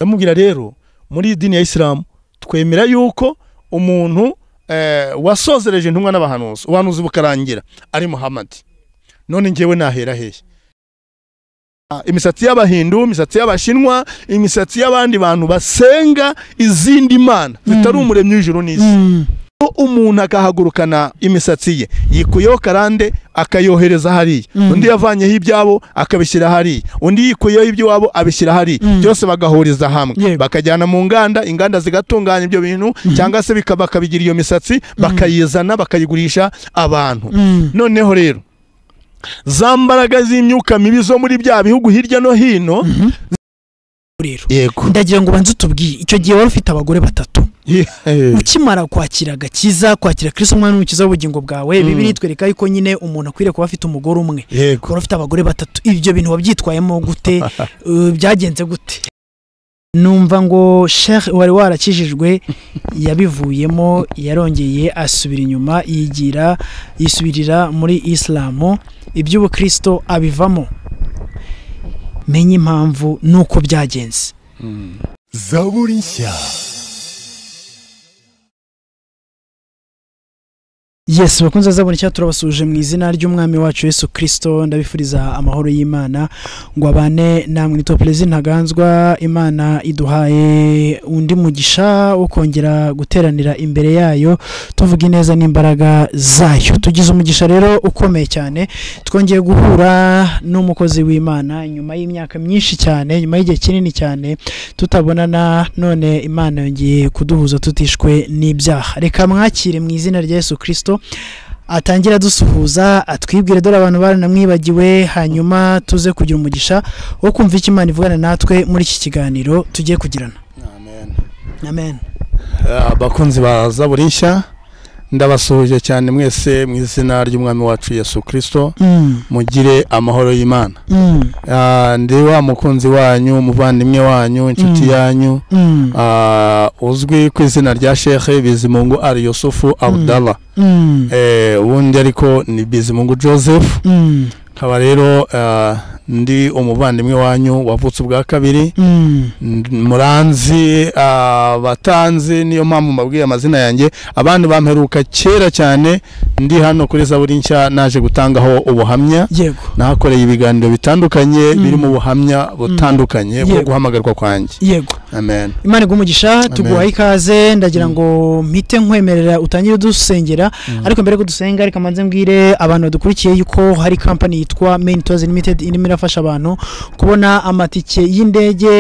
ndamubwira rero muri idini ya isilamu twemera yuko umuntu eh, wasozereje intumwa n'abahanuzi ubuhanuzi bukarangira ari muhamadi none ngewe nahera hehe Ah, imisatsi y'abahindu imisatsi y'abashinwa imisatsi y'abandi bantu basenga izindi mana zitari umuremyi w'ijuru n'isi ko umuntu akahagurukana imisatsi ye yikuyeho karande akayohereza hariya undi yavanyeho ibyabo akabishyira hariya undi yikuyeho iby'iwabo abishyira hariya byose bagahuriza hamwe Yego. bakajyana mu nganda inganda zigatunganya ibyo bintu cyangwa se bika- bakabigira iyo misatsi bakayizana bakayigurisha abantu noneho rero za mbaraga z'imyuka mibi zo muri bya bihugu hirya no hino rero yego ndagira ngo ubanze utubwire icyo gihe wari ufite abagore batatu Ye- ukimara kwakira agakiza kwakira kristo umwana w'umukiza w'ubugingo bwawe bibiri itwereka yuko nyine umuntu akwiriye kuba afite umugore umwe yego ukaba ufite abagore batatu ibyo bintu wabyitwayemo gute Uh, byagenze gute numva ngo sheikh wari warakijijwe yabivuyemo yarongeye asubira inyuma yigira yisubirira muri isilamu iby'ubukristo abivamo menye impamvu nuko byagenze zaburi nshya Yes, bakunze zabona icyo turabasuje mu izina ry'umwami wacu Yesu Kristo ndabifuriza amahoro y'Imana ngo abane namwe nitwa Perezida Ntaganzwa Imana iduhaye undi mugisha wo kongera guteranira imbere yayo tuvuga ineza n'imbaraga zayo tugize umugisha rero ukomeye cyane twongeye guhura n'umukozi w'Imana nyuma y'imyaka myinshi cyane nyuma y'igihe kinini cyane tutabonana none Imana yongeye kuduhuza tutishwe n'ibyaha reka mwakire mu izina rya Yesu Kristo atangire adusuhuza atwibwire dore abantu baranamwibagiwe hanyuma tuze kugira umugisha wo kumva icyo Imana ivugana natwe muri iki kiganiro tugiye kugirana amen abakunzi ba zaburi nshya ndabasuhuje cyane mwese mu izina ry'umwami wacu yesu kirisito mm, mugire amahoro y'imana mm, Ah, ndi wa mukunzi wanyu umuvandimwe wanyu inshuti Mm. yanyu mm, ah, uzwi ku izina rya shekhe bizimungu ari yusufu abudala mm, Eh, ubundi ariko ni bizimungu joseph mm, nkaba rero ah, ndi umuvandimwe wanyu wavutse ubwa kabiri mm, N- muranzi ah, batanzi niyo mpamvu mbabwiye amazina yanjye abandi bamperuka kera cyane ndi hano kuri zaburi nshya naje gutangaho ubuhamya yego nahakoreye ibiganiro bitandukanye Mm. birimo ubuhamya butandukanye bwo Yego. guhamagarwa kwanjye yego amen imana igumugisha tuguhaye ikaze ndagira Mm. ngo mpite nkwemerera utangire dusengera ariko mbere yuko dusenga reka manze mbwire abantu badukurikiye yuko hari kampani yitwa main tours limited irimo irafasha abantu kubona amatike y'indege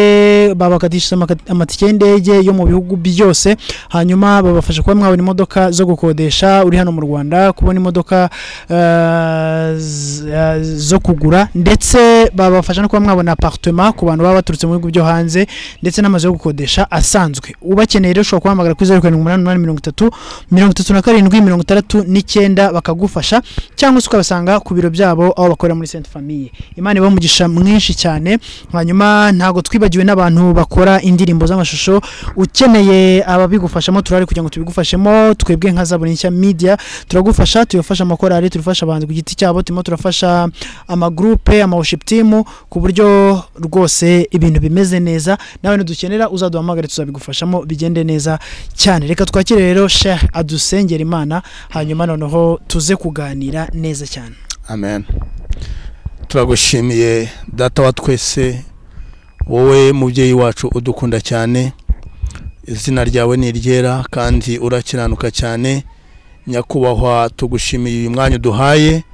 babakatishije amaka- amatike y'indege yo mu bihugu byose hanyuma babafasha kuba mwabona imodoka zo gukodesha uri hano mu rwanda kubona imodoka eh, z- eh, zo kugura ndetse babafasha no kuba mwabona apartema ku bantu baba baturutse mu bihugu byo hanze ndetse n'amazu yo gukodesha asanzwe ubakeneye rero ushobora kubahamagara kuri zeru karindwi umunani umunani mirongo itatu mirongo itatu na karindwi mirongo itandatu n'icyenda bakagufasha cyangwa se ukabasanga ku biro byabo aho bakorera muri senti famiye imana iba umugisha mwinshi cyane hanyuma ntabwo twibagiwe n'abantu bakora indirimbo z'amashusho ukeneye ababigufashamo turahari kugira ngo tubigufashemo twebwe nka zaburi nshya media turagufasha tubafasha amakorari turafasha abahanzi ku giti cyabo turimo turafasha amagurupe amaworship team ku buryo rwose ibintu bimeze neza nawe nidukenera uzaduhamagare tuzabigufashamo bigende neza cyane reka twakire rero sheikh adusengera imana hanyuma noneho tuze kuganira neza cyane amen turagushimiye data wa twese wowe mubyeyi wacu udukunda cyane izina ryawe ni iryera kandi urakiranuka cyane nyakubahwa tugushimiye uyu mwanya uduhaye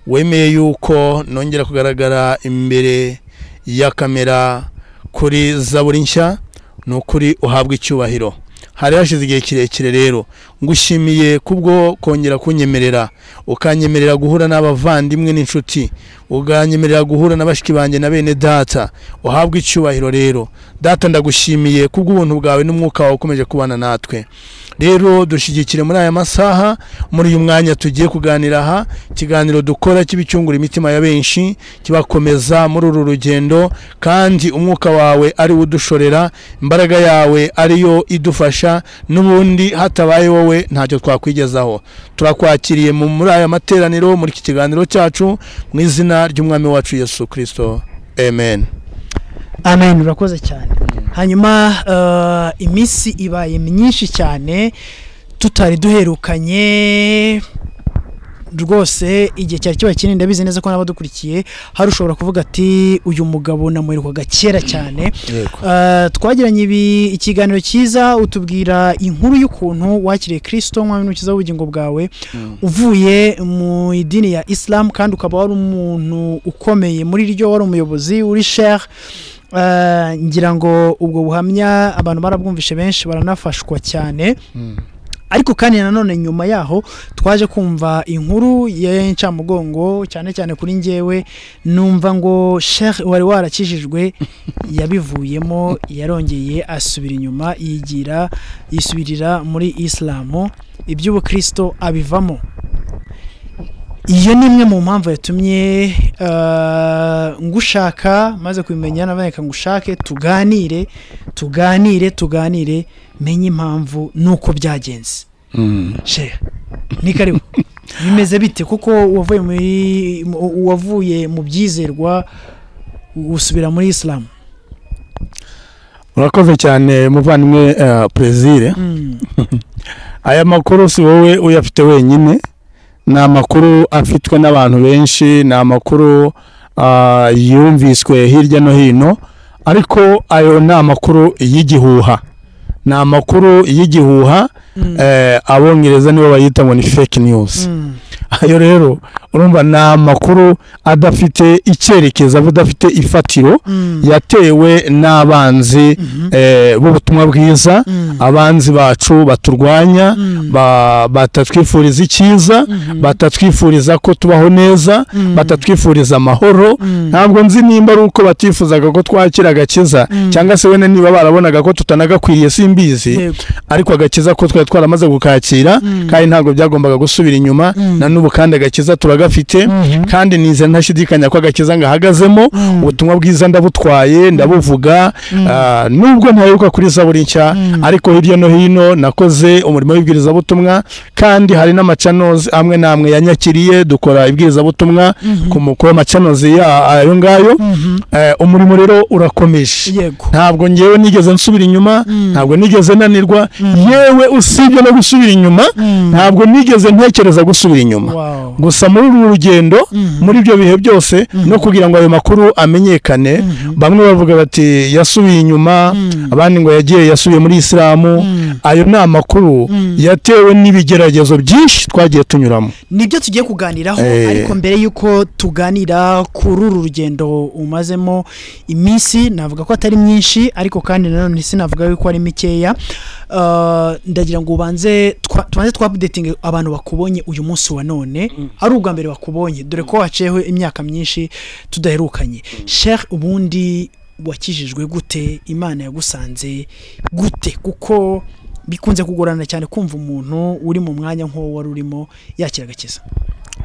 wemeye yuko nongera kugaragara imbere ya kamera kuri zaburi nshya ni ukuri uhabwa icyubahiro hari hashize igihe kirekire rero ngushimiye kubwo kongera kunyemerera ukanyemerera guhura n'abavandimwe n'inshuti ukanyemerera guhura na bashiki banjye na bene data uhabwe icyubahiro rero data ndagushimiye kubw'ubuntu bwawe n'umwuka wawe ukomeje kubana natwe rero dushyigikire muri aya masaha muri uyu mwanya tugiye kuganira aha ikiganiro dukora kiba icyungura imitima ya benshi kibakomeza muri uru rugendo kandi umwuka wawe ari wo udushorera imbaraga yawe ariyo idufasha n'ubundi hatabaye wowe ntacyo twakwigezaho turakwakiriye mu- muri aya materaniro muri iki kiganiro cyacu mu izina ry'umwami wacu yesu kirisito amen amen urakoze cyane hanyuma eh, iminsi ibaye myinshi cyane tutari duherukanye rwose igihe cyari kiba kinini ndabizi neza ko n'abadukurikiye hari ushobora kuvuga ati uyu mugabo namuherukaga kera cyane yego Eh, twagiranye ibi- ikiganiro cyiza utubwira inkuru y'ukuntu wakiriye kirisito nk'umwami n'umukiza w'ubugingo bwawe uvuye mu idini ya isilamu kandi ukaba wari umuntu ukomeye muri ryo wari umuyobozi uri shere Eh, ngira ngo ubwo buhamya abantu barabwumvishe benshi baranafashwa cyane Mm. ariko kandi nanone nyuma yaho twaje kumva inkuru y'incamugongo cyane cyane kuri njyewe numva ngo sheikh wari warakijijwe yabivuyemo yarongeye asubira inyuma yigira yisubirira muri isilamu iby'ubukristo abivamo iyo ni imwe mu mpamvu yatumye eh, ngushaka maze kubimenya naboneka ngushake tuganire tuganire tuganire menye impamvu nuko byagenze Mm. shehe ni karibu bimeze bite kuko wavuye muri mu- wavuye mu byizerwa usubira muri isilamu urakoze cyane muvandimwe eh, Plaisir Mm, aya makuru si wowe uyafite wenyine ni amakuru afitwe n'abantu benshi ni amakuru ah, yumviswe hirya no hino ariko ayo ni amakuru y'igihuha ni amakuru y'igihuha mm, eh, abongereza nibo bayita ngo ni fake news mm, ayo rero urumva ni amakuru adafite icyerekezo aba adafite ifatiro mm, yatewe n'abanzi mhm, eh, b'ubutumwa bwiza mm, abanzi bacu baturwanya mm, ba- batatwifuriza icyiza mhm, batatwifuriza ko tubaho neza mm, batatwifuriza amahoro mm, ntabwo nzi nimba ari uko batifuzaga ko twakira agakiza Mm. cyangwa se wenda niba barabonaga ko tutanagakwiriye simbizi yego, ariko agakiza ko twari twaramaze gukakira Mm. kandi ntabwo byagombaga gusubira inyuma Mm. na n'ubu kandi agakiza turagafite mhm, kandi nize ntashidikanya ko agakiza ngahagazemo Mm. ubutumwa bwiza ndabutwaye ndabuvuga Mm. Ah, nubwo ntaheruka kuri zaburi nshya Mm. ariko hirya no hino nakoze umurimo w'ibwirizabutumwa kandi hari n'amacanozi amwe n'amwe yanyakiriye dukora ibwirizabutumwa mhm, ku mu- ku macanozi ya- ayo ngayo mhm, Eh, umurimo rero urakomeje yego ntabwo ngewe nigeze nsubira inyuma Mm. ntabwo nigeze nanirwa Mm. yewe usibye no gusubira inyuma Mm, ntabwo nigeze ntekereza gusubira inyuma wow, gusa muri uru rugendo mhm, muri ibyo bihe byose Mhm. no kugira ngo ayo makuru amenyekane mhm, bamwe bavuga bati yasubiye inyuma Mm. abandi ngo yagiye yasubiye muri isilamu mm. ayo ni amakuru Mm. yatewe n'ibigeragezo byinshi twagiye tunyuramo nibyo tugiye kuganiraho Eh. ariko mbere y'uko tuganira kuri uru rugendo umazemo iminsi navuga ko atari myinshi ariko kandi nanone sinavuga yuko ari mikeya Uh, ndagira ngo ubanze twa- tubanze twabudetinge abantu bakubonye uyu munsi wa none ari ubwa mbere bakubonye dore ko waceho imyaka myinshi tudaherukanye sheikh ubundi wakijijwe gute imana yagusanze gute kuko bikunze kugorana cyane kumva umuntu uri mu mwanya nk'uwo wari urimo yakira agakiza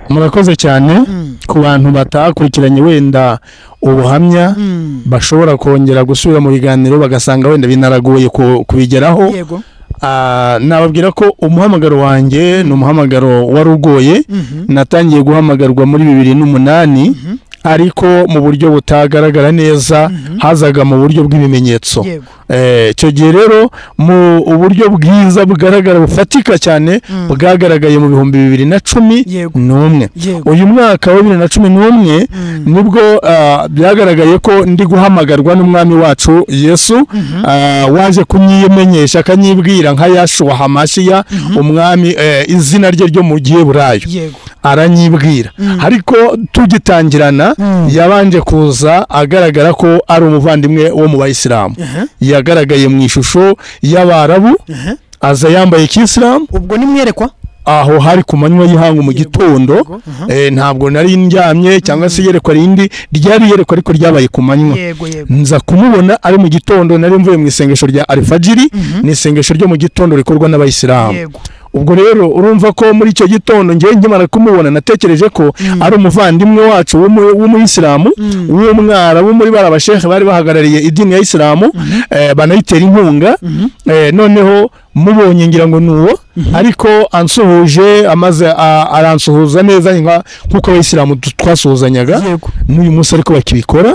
murakoze cyane Mm. ku bantu batakurikiranye wenda ubuhamya Mm. bashobora kongera gusubira mu biganiro bagasanga wenda binaragoye ku- kubigeraho yego Ah, nababwira ko umuhamagaro wanjye ni umuhamagaro wari ugoye Mhm. natangiye guhamagarwa muri bibiri n'umunani Mhm. ariko mu buryo butagaragara neza Mhm. hazaga mu buryo bw'ibimenyetso yego Eh, icyo gihe rero mu uburyo bwiza bugaragara bufatika cyane Mm. bwagaragaye mu bihumbi bibiri na cumi yego n'umwe yego uyu mwaka wa bibiri na cumi n'umwe Mm. nibwo ah, byagaragaye ko ndi guhamagarwa n'umwami wacu yesu Mhm. ah, waje kunyimenyesha akanyibwira nka yashuwa hamashiya umwami eh, izina rye ryo mu giheburayo yego aranyibwira Mm. ariko tugitangirana Mm. yabanje kuza agaragara ko ari umuvandimwe wo mu bayisilamu Aha, yagaragaye mu ishusho y'abarabu aha. aza yambaye kisilamu ubwo nimwerekwa aho hari ku manywa y'ihangu mu Yego, gitondo yego, aha. eh, ntabwo nari ndyamye cyangwa se iyerekwa rindi ryari iyerekwa ariko ryabaye ku manywa yego yego nza kumubona ari mu gitondo nari mvuye mu isengesho rya alifajiri Mhm. ni isengesho ryo mu gitondo rikorwa n'abayisilamu yego ubwo rero urumva ko muri icyo gitondo ngewe nkimara kumubona natekereje ko Mm. ari umuvandimwe wacu w'umu- w'umuyisilamu Mm. w'umwarabu muri bariya bashehe bari bahagarariye idini ya isilamu eh, banayitera inkunga Mhm. eh, noneho mubonye ngira ngo ni uwo ariko ansuhuje amaze a- aransuhuza neza nka- nk'uko abayisilamu tu- twasuhuzanyaga yego n'uyu munsi ariko bakibikora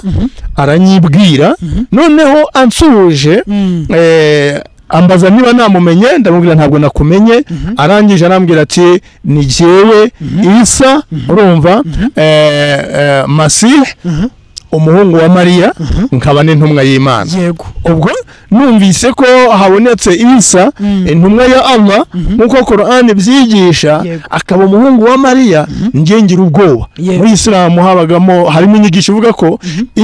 aranyibwira Mhm. noneho ansuhuje Mm. eh, ambaza niba namumenye ndamubwira ntabwo nakumenye arangije arambwira ati ni jyewe isa urumva eh, eh, masihi Mhm. umuhungu wa mariya nkaba n'intumwa y'imana yego ubwo numvise ko habonetse isa Mm. intumwa ya allah Mhm. nk'uko korani ibyigisha Yego. akaba umuhungu wa mariya njye ngira ubwoba Yego. muri isilamu habagamo harimo inyigisho ivuga ko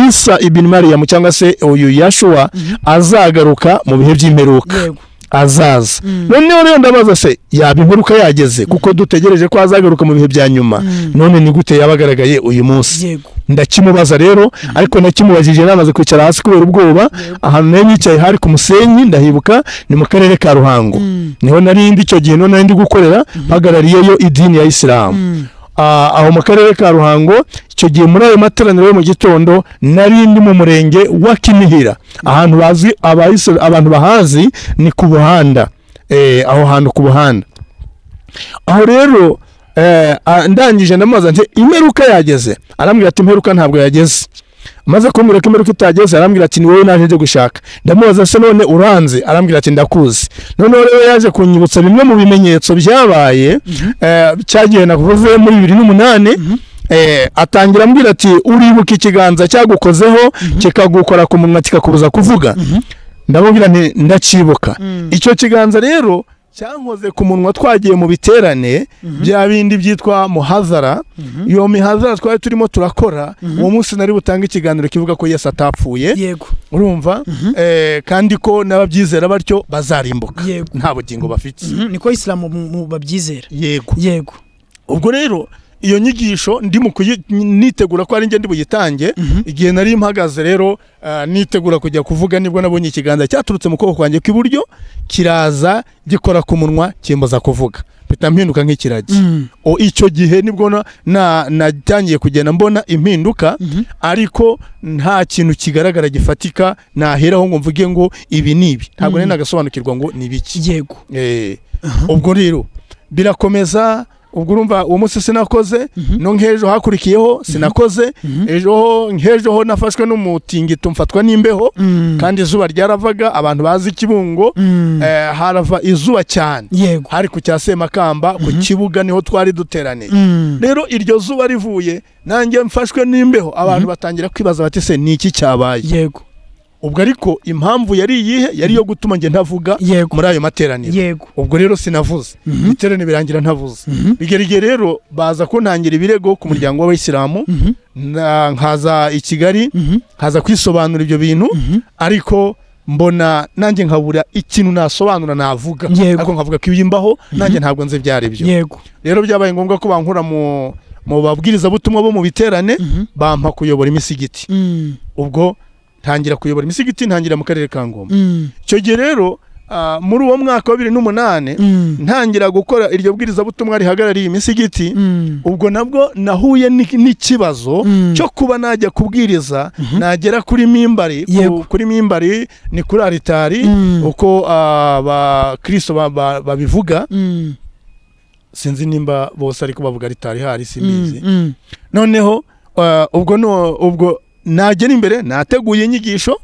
isa ibin mariyamu cyangwa se uyu yashuwa azagaruka mu bihe by'imperuka yego azaza Mm. noneho rero ndabaza se yaba imperuka yageze kuko dutegereje ko azagaruka mu bihe bya nyuma Mm. none ni gute yaba agaragaye uyu munsi yego ndakimubaza rero ariko nakimubajije namaze kwicara hasi kubera ubwoba ahantu nari nicaye hari ku musenyi ndahibuka ni mu karere ka ruhango Mm. niho nari ndi icyo gihe niho nari ndi gukorera mpagarariyeyo idini ya isilamu Mm. Ah, aho mu karere ka ruhango icyo gihe muri ayo materaniro yo mu gitondo nari ndi mu murenge wa kinihira ahantu bazi abayisilamu- abantu bahazi ni ku buhanda Eh, aho hantu ku buhanda aho rero eh, a- ndangije ndamubaza nti imperuka yageze arambwira ati imperuka ntabwo yageze maze kumbwira ko imperuka itageze arambwira ati ni wowe naje njye gushaka ndamubaza se none uranze arambwira ati ndakuzi noneho rero yaje kunyibutsa bimwe mu bimenyetso byabaye eh, cyagiye navuze muri bibiri n'umunani Eh, atangira ambwira ati uribuka ikiganza cyagukozeho kikagukora ku munwa kikakubuza kuvuga ndamubwira nti ndacibuka icyo kiganza rero cyankoze ku munwa twagiye mu biterane bya bindi byitwa muhazara iyo mihazara twari turimo turakora uwo munsi nari butange ikiganiro kivuga ko yesu atapfuye yego urumva Eh, kandi ko n'ababyizera batyo bazarimbuka Yego. nta bugingo bafite Mhm, niko isilamu mu- mu- babyizera yego yego ubwo rero iyo nyigisho ndi mu kuyi- nitegura ko ari njye ndi buyitange igihe nari mpagaze rero ah, nitegura kujya kuvuga nibwo nabonye ikiganza cyaturutse mu kuboko kwanjye kw'iburyo kiraza gikora ku munwa kimbaza kuvuga mpita mpinduka nk'ikiragi o icyo gihe nibwo na- na- natangiye kugenda mbona impinduka ariko nta kintu kigaragara gifatika naheraho ngo mvuge ngo ibi ni ibi ntabwo nari nagasobanukirwa ngo ni biki yego Eh, ubwo rero birakomeza ubwo urumva uwo munsi sinakoze no nk'ejo hakurikiyeho sinakoze ejo ho- nk'ejo ho nafashwe n'umutingito mfatwa n'imbeho kandi izuba ryaravaga abantu bazi kibungo Mm. eh, harava izuba cyane yego hari ku cya semakamba ku kibuga niho twari duteraniye Mm. rero iryo zuba rivuye nanjye mfashwe n'imbeho abantu batangira kwibaza bati se ni iki cyabaye yego ubwo ariko impamvu yari iyihe yari iyo gutuma njye ntavuga Yego. muri ayo materaniro yego ubwo rero sinavuze ibiterane birangira ntavuze bigera igihe rero baza kuntangira ibirego ku muryango w'abayisilamu na- nkaza i kigali nkaza kwisobanura ibyo bintu ariko mbona nanjye nkabura ikintu nasobanura navuga Yego. ariko nkavuga ko ibimbaho nanjye ntabwo nzi byari byo yego rero byabaye ngombwa ko bankura mu mu babwirizabutumwa bo mu biterane bampa kuyobora imisigiti Mm. ubwo ntangira kuyobora imisigiti ntangira mu karere ka ngoma Mm. icyo gihe rero ah, muri uwo mwaka wa bibiri n'umunani Mm. ntangira gukora iryo bwirizabutumwa rihagarariye imisigiti Mm. ubwo nabwo nahuye ni- n'ikibazo Mm. cyo kuba najya kubwiriza nagera kuri mimbari ku- Yego. kuri mimbari ni kuri aritari Mm. uko abakristo babivuga Mm. sinzi nimba bose ariko bavuga aritari hari simbizi Mm. noneho ah, ubwo no- ubwo nagera imbere nateguye inyigisho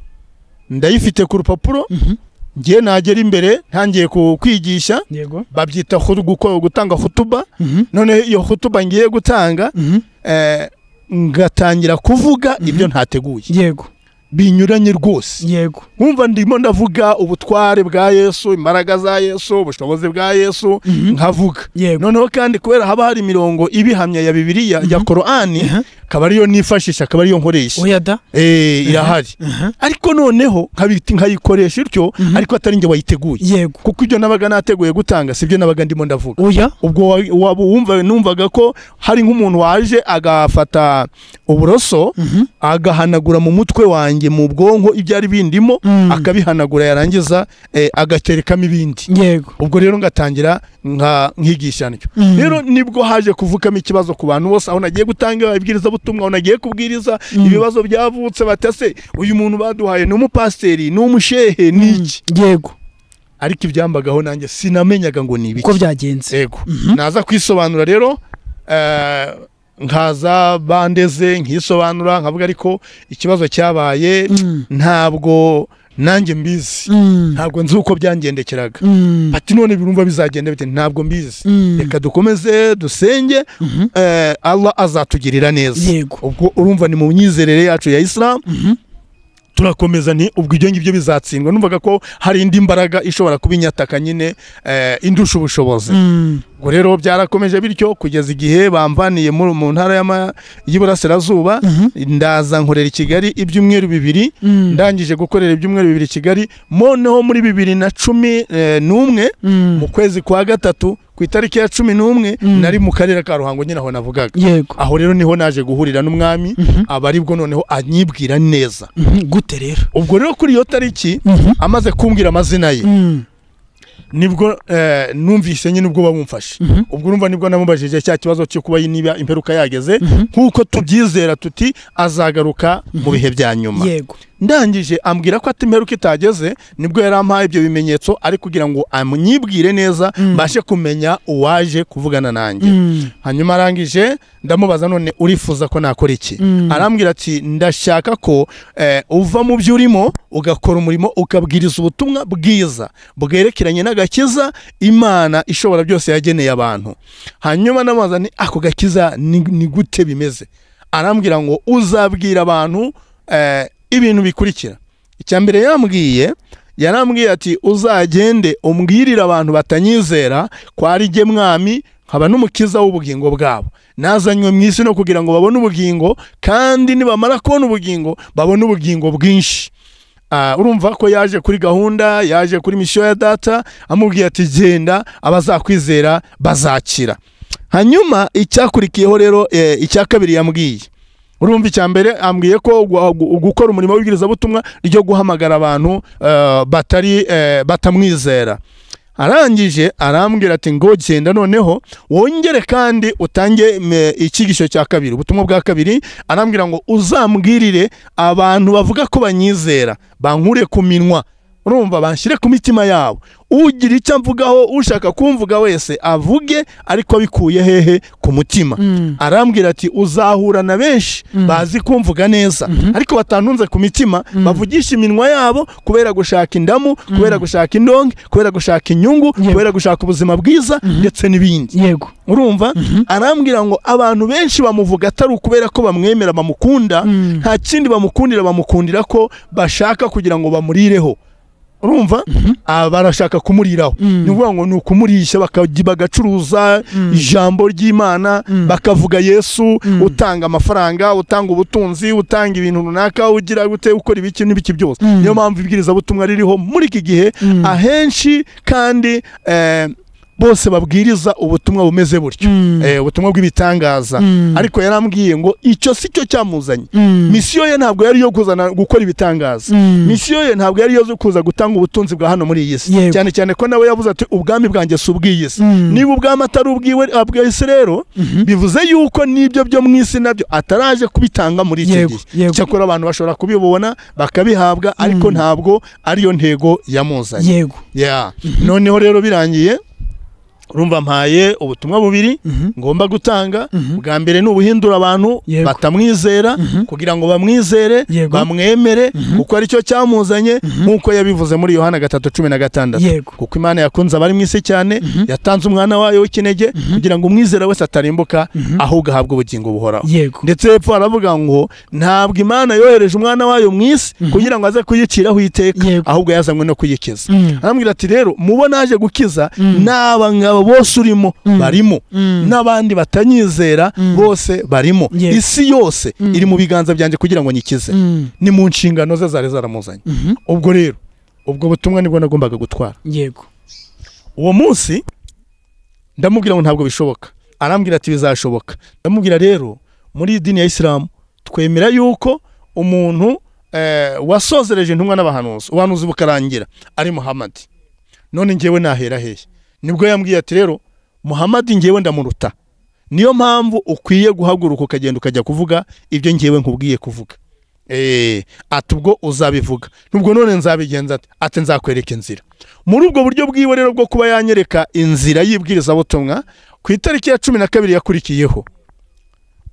ndayifite ku rupapuro Mhm. ngiye nagera imbere ntangiye ku- kwigisha yego babyita khut- guko- gutanga hutuba Mhm. noneho iyo hutuba ngiye gutanga Mhm. eh, ngatangira kuvuga ibyo ntateguye yego binyuranye rwose yego nkumva ndimo ndavuga ubutware bwa yesu imbaraga za yesu ubushobozi bwa yesu nkavuga yego noneho kandi kubera haba hari imirongo ibihamya ya bibiliya ya korani akaba ariyo nifashisha akaba ariyo nkoresha oya da eh irahari aha, ariko noneho nkabita nkayikoresha ityo Mhm. ariko atari njye wayiteguye yego kuko ibyo nabaga nateguye gutanga sibyo nabaga ndimo ndavuga oya ubwo wa- waba wumva numvaga ko hari nk'umuntu waje agafata uburoso mhm, agahanagura mu mutwe wanjye mu bwonko ibyari bindimo mm, akabihanagura yarangiza eh, agaterekamo ibindi yego ubwo rero ngatangira nka- nkigisha ntyo mm, rero nibwo haje kuvukamo ikibazo ku bantu bose aho nagiye gutanga ibwirizabutumwa aho nagiye kubwiriza Mm. ibibazo byavutse batase uyu muntu baduhaye ni umupasiteri ni umushehe ni mm, iki yego ariko ibyambagaho nanjye sinamenyaga ngo ni uko ibiki byagenze yego Mhm. naza kwisobanura rero eh, nkaza bandeze nkisobanura nkavuga ariko ikibazo cyabaye Mm, ntabwo nanjye mbizi mm, ntabwo nzi uko byangendekeraga mm, ati none birumva bizagenda bite ntabwo mbizi mm, reka dukomeze dusenge mhm, eh, Allah azatugirira neza yego ubwo urumva ni mu myizerere yacu ya Islam mhm, turakomeza nti ubwo ibyo ngibyo bizatsindwa numvaga ko hari indi mbaraga ishobora kuba inyataka nyine eh, indusha ubushobozi mm, ubwo rero byarakomeje bityo kugeza igihe bambaniye muri- mu ntara y'ama- y'iburasirazuba mhm, ndaza nkorera i Kigali ibyumweru bibiri mm, ndangije gukorera ibyumweru bibiri i Kigali noneho muri bibiri na cumi eh, n'umwe mm, mu kwezi kwa gatatu ku itariki ya cumi n'umwe Mm. nari mu karere ka ruhango nyine aho navugaga yego aho rero niho naje guhurira n'umwami Mhm, aba aribwo noneho anyibwira neza mhm, gute rero ubwo rero kuri iyo tariki Mhm, amaze kumbwira amazina ye mm, nibwo eh, numvise nyine ubwo bamumfashe mhm, ubwo urumva nibwo namubajije cya kibazo cyo kuba niba imperuka yageze mhm, nk'uko tubyizera tuti azagaruka mu bihe bya nyuma yego ndangije ambwira ko ati imperuka itageze nibwo yarampaye ibyo bimenyetso ari kugira ngo amwibwire neza Mm. mbashe kumenya uwaje kuvugana nanjye mm, hanyuma arangije ndamubaza none urifuza ko nakora iki Mm. arambwira ati ndashaka ko eh, uva mu byo urimo ugakora umurimo ukabwiriza ubutumwa bwiza bwerekeranye n'agakiza imana ishobora byose yageneye abantu hanyuma ndamubaza ni ako gakiza ni, ni gute bimeze arambwira ngo uzabwira abantu eh, ibintu bikurikira icya mbere yambwiye yarambwiye ati uzagende umbwirire abantu batanyizera ko ari jye mwami nkaba n'umukiza w'ubugingo bwabo nazanywe mu isi no kugira ngo babone ubugingo kandi nibamara kubona ubugingo babone ubugingo bwinshi Ah, urumva ko yaje kuri gahunda yaje kuri misiyo ya data amubwiye ati genda abazakwizera bazakira hanyuma icyakurikiyeho rero eh, icya kabiri yambwiye urumva icya mbere ambwiye ko gu- gu- gukora umurimo w'ibwirizabutumwa ryo guhamagara abantu eh, batari eh, batamwizera arangije arambwira ati ngo genda noneho wongere kandi utange me- icyigisho cya kabiri ubutumwa bwa kabiri arambwira ngo uzambwirire abantu bavuga ko banyizera bankure ku minwa urumva banshyire ku mitima yabo ugira icyo amvugaho ushaka kumvuga wese avuge ariko abikuye hehe ku mutima mm, arambwira ati uzahura na benshi Mm. bazi kumvuga neza Mhm. ariko batanunze ku mitima Mm. bavugisha iminwa yabo kubera gushaka indamu kubera gushaka indonke kubera gushaka inyungu Yego. kubera gushaka ubuzima bwiza Mhm. ndetse n'ibindi yego urumva Mhm. arambwira ngo abantu benshi bamuvuga atari ukubera ko bamwemera bamukunda Mm. nta kindi bamukundira bamukundira ko bashaka kugira ngo bamurireho urumva Ah, barashaka kumuriraho Mm. ni ukuvuga ngo ni ukumurisha bakajya bagacuruza Mm. ijambo ry'imana Mm. bakavuga yesu Mm. utanga amafaranga utanga ubutunzi utanga ibintu runaka ugira gute ukora ibiki n'ibiki byose Mm. niyo mpamvu ibwirizabutumwa ririho muri iki gihe Mm. ahenshi kandi eh, bose babwiriza ubutumwa bumeze butyo Mm. Eh, ubutumwa bw'ibitangaza Mm. ariko yarambwiye ngo icyo si cyo cyamuzanye Mm. misiyo ye ntabwo yari iyo kuzana gukora ibitangaza Mm. misiyo ye ntabwo yari yo kuza gutanga ubutunzi bwa hano muri iyi si Yego. cyane cyane ko nawe yavuze ati ubwami bwanjye si ubw'iyi si Mm. niba ubwami atari ubw'iwe abw'isi rero Mhm. bivuze yuko n'ibyo byo mu isi nabyo ataraje kubitanga muri iki Yego, gihe yego. cyakora abantu bashobora kubibona bakabihabwa ariko Mm. ntabwo ariyo ntego yamuzanye yego Yeah. noneho rero birangiye urumva mpaye ubutumwa bubiri Mhm. ngomba gutanga Mhm. bwa mbere ni ubuhindura abantu Yego. batamwizera Mhm. kugira ngo bamwizere Yego. bamwemere kuko aricyo cyamuzanye nk'uko yabivuze muri yohana gatatu cumi na gatandatu yego kuko imana yakunze abari mu isi cyane yatanze umwana wayo w'ikinege kugira ngo umwizera wese atarimbuka ahubwo ahabwe ubugingo buhoraho yego ndetse hepfo haravuga ngo ntabwo imana yohereje umwana wayo mu isi kugira ngo aze kuyiciraho iteka Yego. ahubwo yazanywe no kuyikiza Mm. arambwira ati rero mubo naje gukiza Mm. n'aba ngaba abo bose urimo Mm. barimo Mm. n'abandi batanyizera Mm. bose barimo Yes. isi yose Mm. iri mu biganza byanjye kugira ngo nyikize Mm. ni mu nshingano ze zari zaramuzanye Mhm. ubwo rero ubwo butumwa nibwo nagombaga gutwara yego uwo munsi ndamubwira ngo ntabwo bishoboka arambwira ati bizashoboka ndamubwira rero muri iyi dini ya isilamu twemera yuko umuntu eh, wasozereje intumwa n'abahanuzi ubuhanuzi bukarangira ari muhamadi none ngewe nahera hehe nibwo yambwiye ati rero muhamadi ngewe ndamuruta niyo mpamvu ukwiye guhaguruka ukagenda ukajya kuvuga ibyo ngewe nkubwiye kuvuga Eh, ati ubwo uzabivuga nubwo none nzabigenza ati ati nzakwereka inzira muri ubwo buryo bwiwe rero bwo kuba yanyereka inzira y'ibwirizabutumwa ku itariki ya cumi na kabiri yakurikiyeho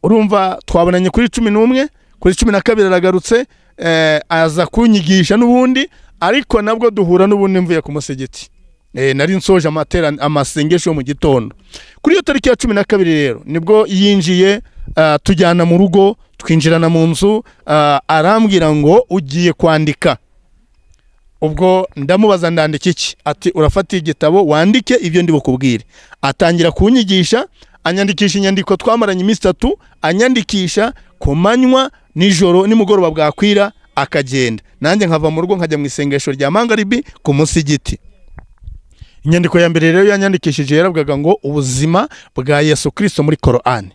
urumva twabonanye kuri cumi n'umwe kuri cumi na kabiri aragarutse eh, aza kunyigisha n'ubundi ariko nabwo duhura n'ubundi mvuye ku musigiti eh, nari nsoje amatera- amasengesho yo mu gitondo kuri iyo tariki ya cumi na kabiri rero nibwo yinjiye ah, tujyana mu rugo twinjirana mu nzu ah, arambwira ngo ugiye kwandika ubwo ndamubaza ndandika iki ati urafata igitabo wandike ibyo ndi bukubwire atangira kunyigisha anyandikisha inyandiko twamaranye iminsi itatu anyandikisha ku manywa nijoro nimugoroba bwakwira akagenda nanjye nkava mu rugo nkajya mu isengesho rya mangaribi ku musigiti inyandiko ya mbere rero yanyandikishije yaravugaga ngo ubuzima bwa yesu kirisito muri korani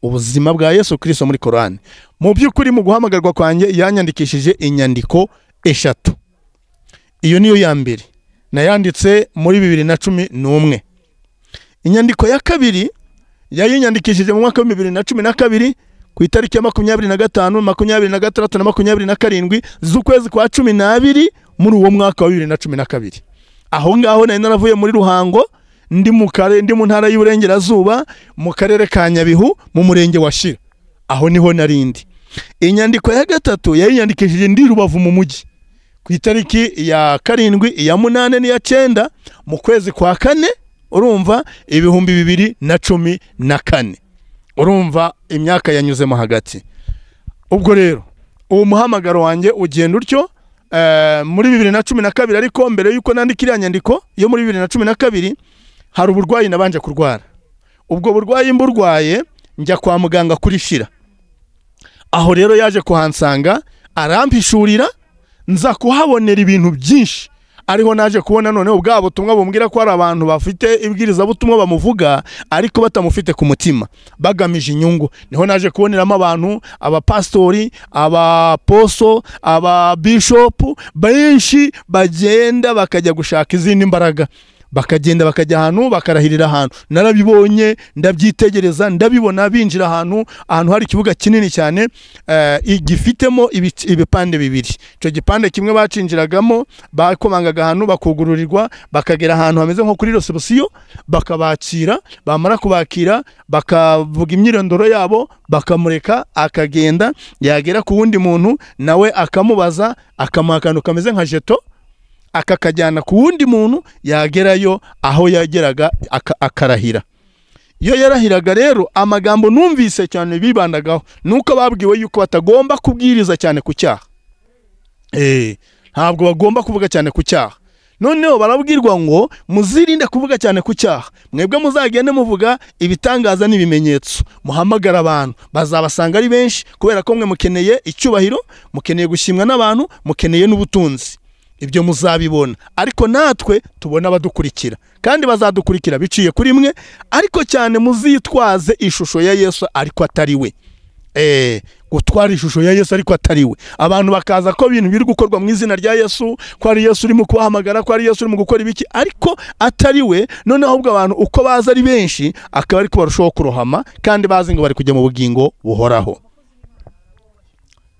ubuzima bwa yesu kirisito muri korani mu by'ukuri mu guhamagarwa kwanjye yanyandikishije inyandiko eshatu iyo niyo ya mbere nayanditse muri bibiri na cumi n'umwe inyandiko ya kabiri yayinyandikishije mu mwaka wa bibiri na cumi na kabiri ku itariki ya makumyabiri na gatanu makumyabiri na gatandatu na makumyabiri na karindwi z'ukwezi kwa cumi n'abiri muri uwo mwaka wa bibiri na cumi na kabiri aho ngaho nari naravuye muri ruhango ndi mu kare ndi mu ntara y'uburengerazuba mu karere ka nyabihu mu murenge wa shira aho niho narindi inyandiko ya gatatu yayinyandikishije ndi rubavu mu mujyi ku itariki ya karindwi iya munane n'iya cyenda mu kwezi kwa kane urumva ibihumbi bibiri na cumi na kane urumva imyaka yanyuzemo hagati ubwo rero uwo muhamagaro wanjye ugenda utyo eh, muri bibiri na cumi na kabiri ariko mbere y'uko nandika iriya nyandiko yo muri bibiri na cumi na kabiri hari uburwayi nabanje kurwara ubwo burwayi mburwaye njya kwa muganga kuri shira aho rero yaje kuhansanga arampishurira nza kuhabonera ibintu byinshi ariho naje kubona noneho bwa butumwa bumbwira ko hari abantu bafite ibwirizabutumwa bamuvuga ariko batamufite ku mutima bagamije inyungu niho naje kuboneramo abantu abapasitori abaposo ababishopu benshi bagenda bakajya gushaka izindi mbaraga bakagenda bakajya ahantu bakarahirira ahantu narabibonye ndabyitegereza ndabibona binjira ahantu ahantu hari ikibuga kinini cyane eh, i- gifitemo ibic- ibipande bibiri icyo gipande kimwe bacinjiragamo bakomangaga ahantu bakugururirwa bakagera ahantu hameze nko kuri resebusiyo bakabakira bamara kubakira bakavuga imyirondoro yabo bakamureka akagenda yagera ku wundi muntu nawe akamubaza akamuha akantu kameze nka jeto akakajyana ku wundi muntu yagerayo aho yageraga aka- akarahira iyo yarahiraga rero amagambo numvise cyane bibandagaho nuko babwiwe yuko batagomba kubwiriza cyane ku cyaha Eh, ntabwo bagomba kuvuga cyane ku cyaha noneho barabwirwa ngo muzirinde kuvuga cyane ku cyaha mwebwe muzagende muvuga ibitangaza n'ibimenyetso muhamagara abantu bazabasanga ari benshi kubera ko mwe mukeneye icyubahiro mukeneye gushimwa n'abantu mukeneye n'ubutunzi ibyo muzabibona ariko natwe tubona abadukurikira kandi bazadukurikira biciye kuri mwe ariko cyane muzitwaze ishusho ya yesu ariko atari we eh, gutwara ishusho ya yesu ariko atari we abantu bakaza ko ibintu biri gukorwa mu izina rya yesu ko ari yesu urimo kubahamagara ko ari yesu urimo gukora ibiki ariko atari we noneho ahubwo abantu uko baza ari benshi akaba ariko barushaho kurohama kandi bazi ngo bari kujya mu bugingo buhoraho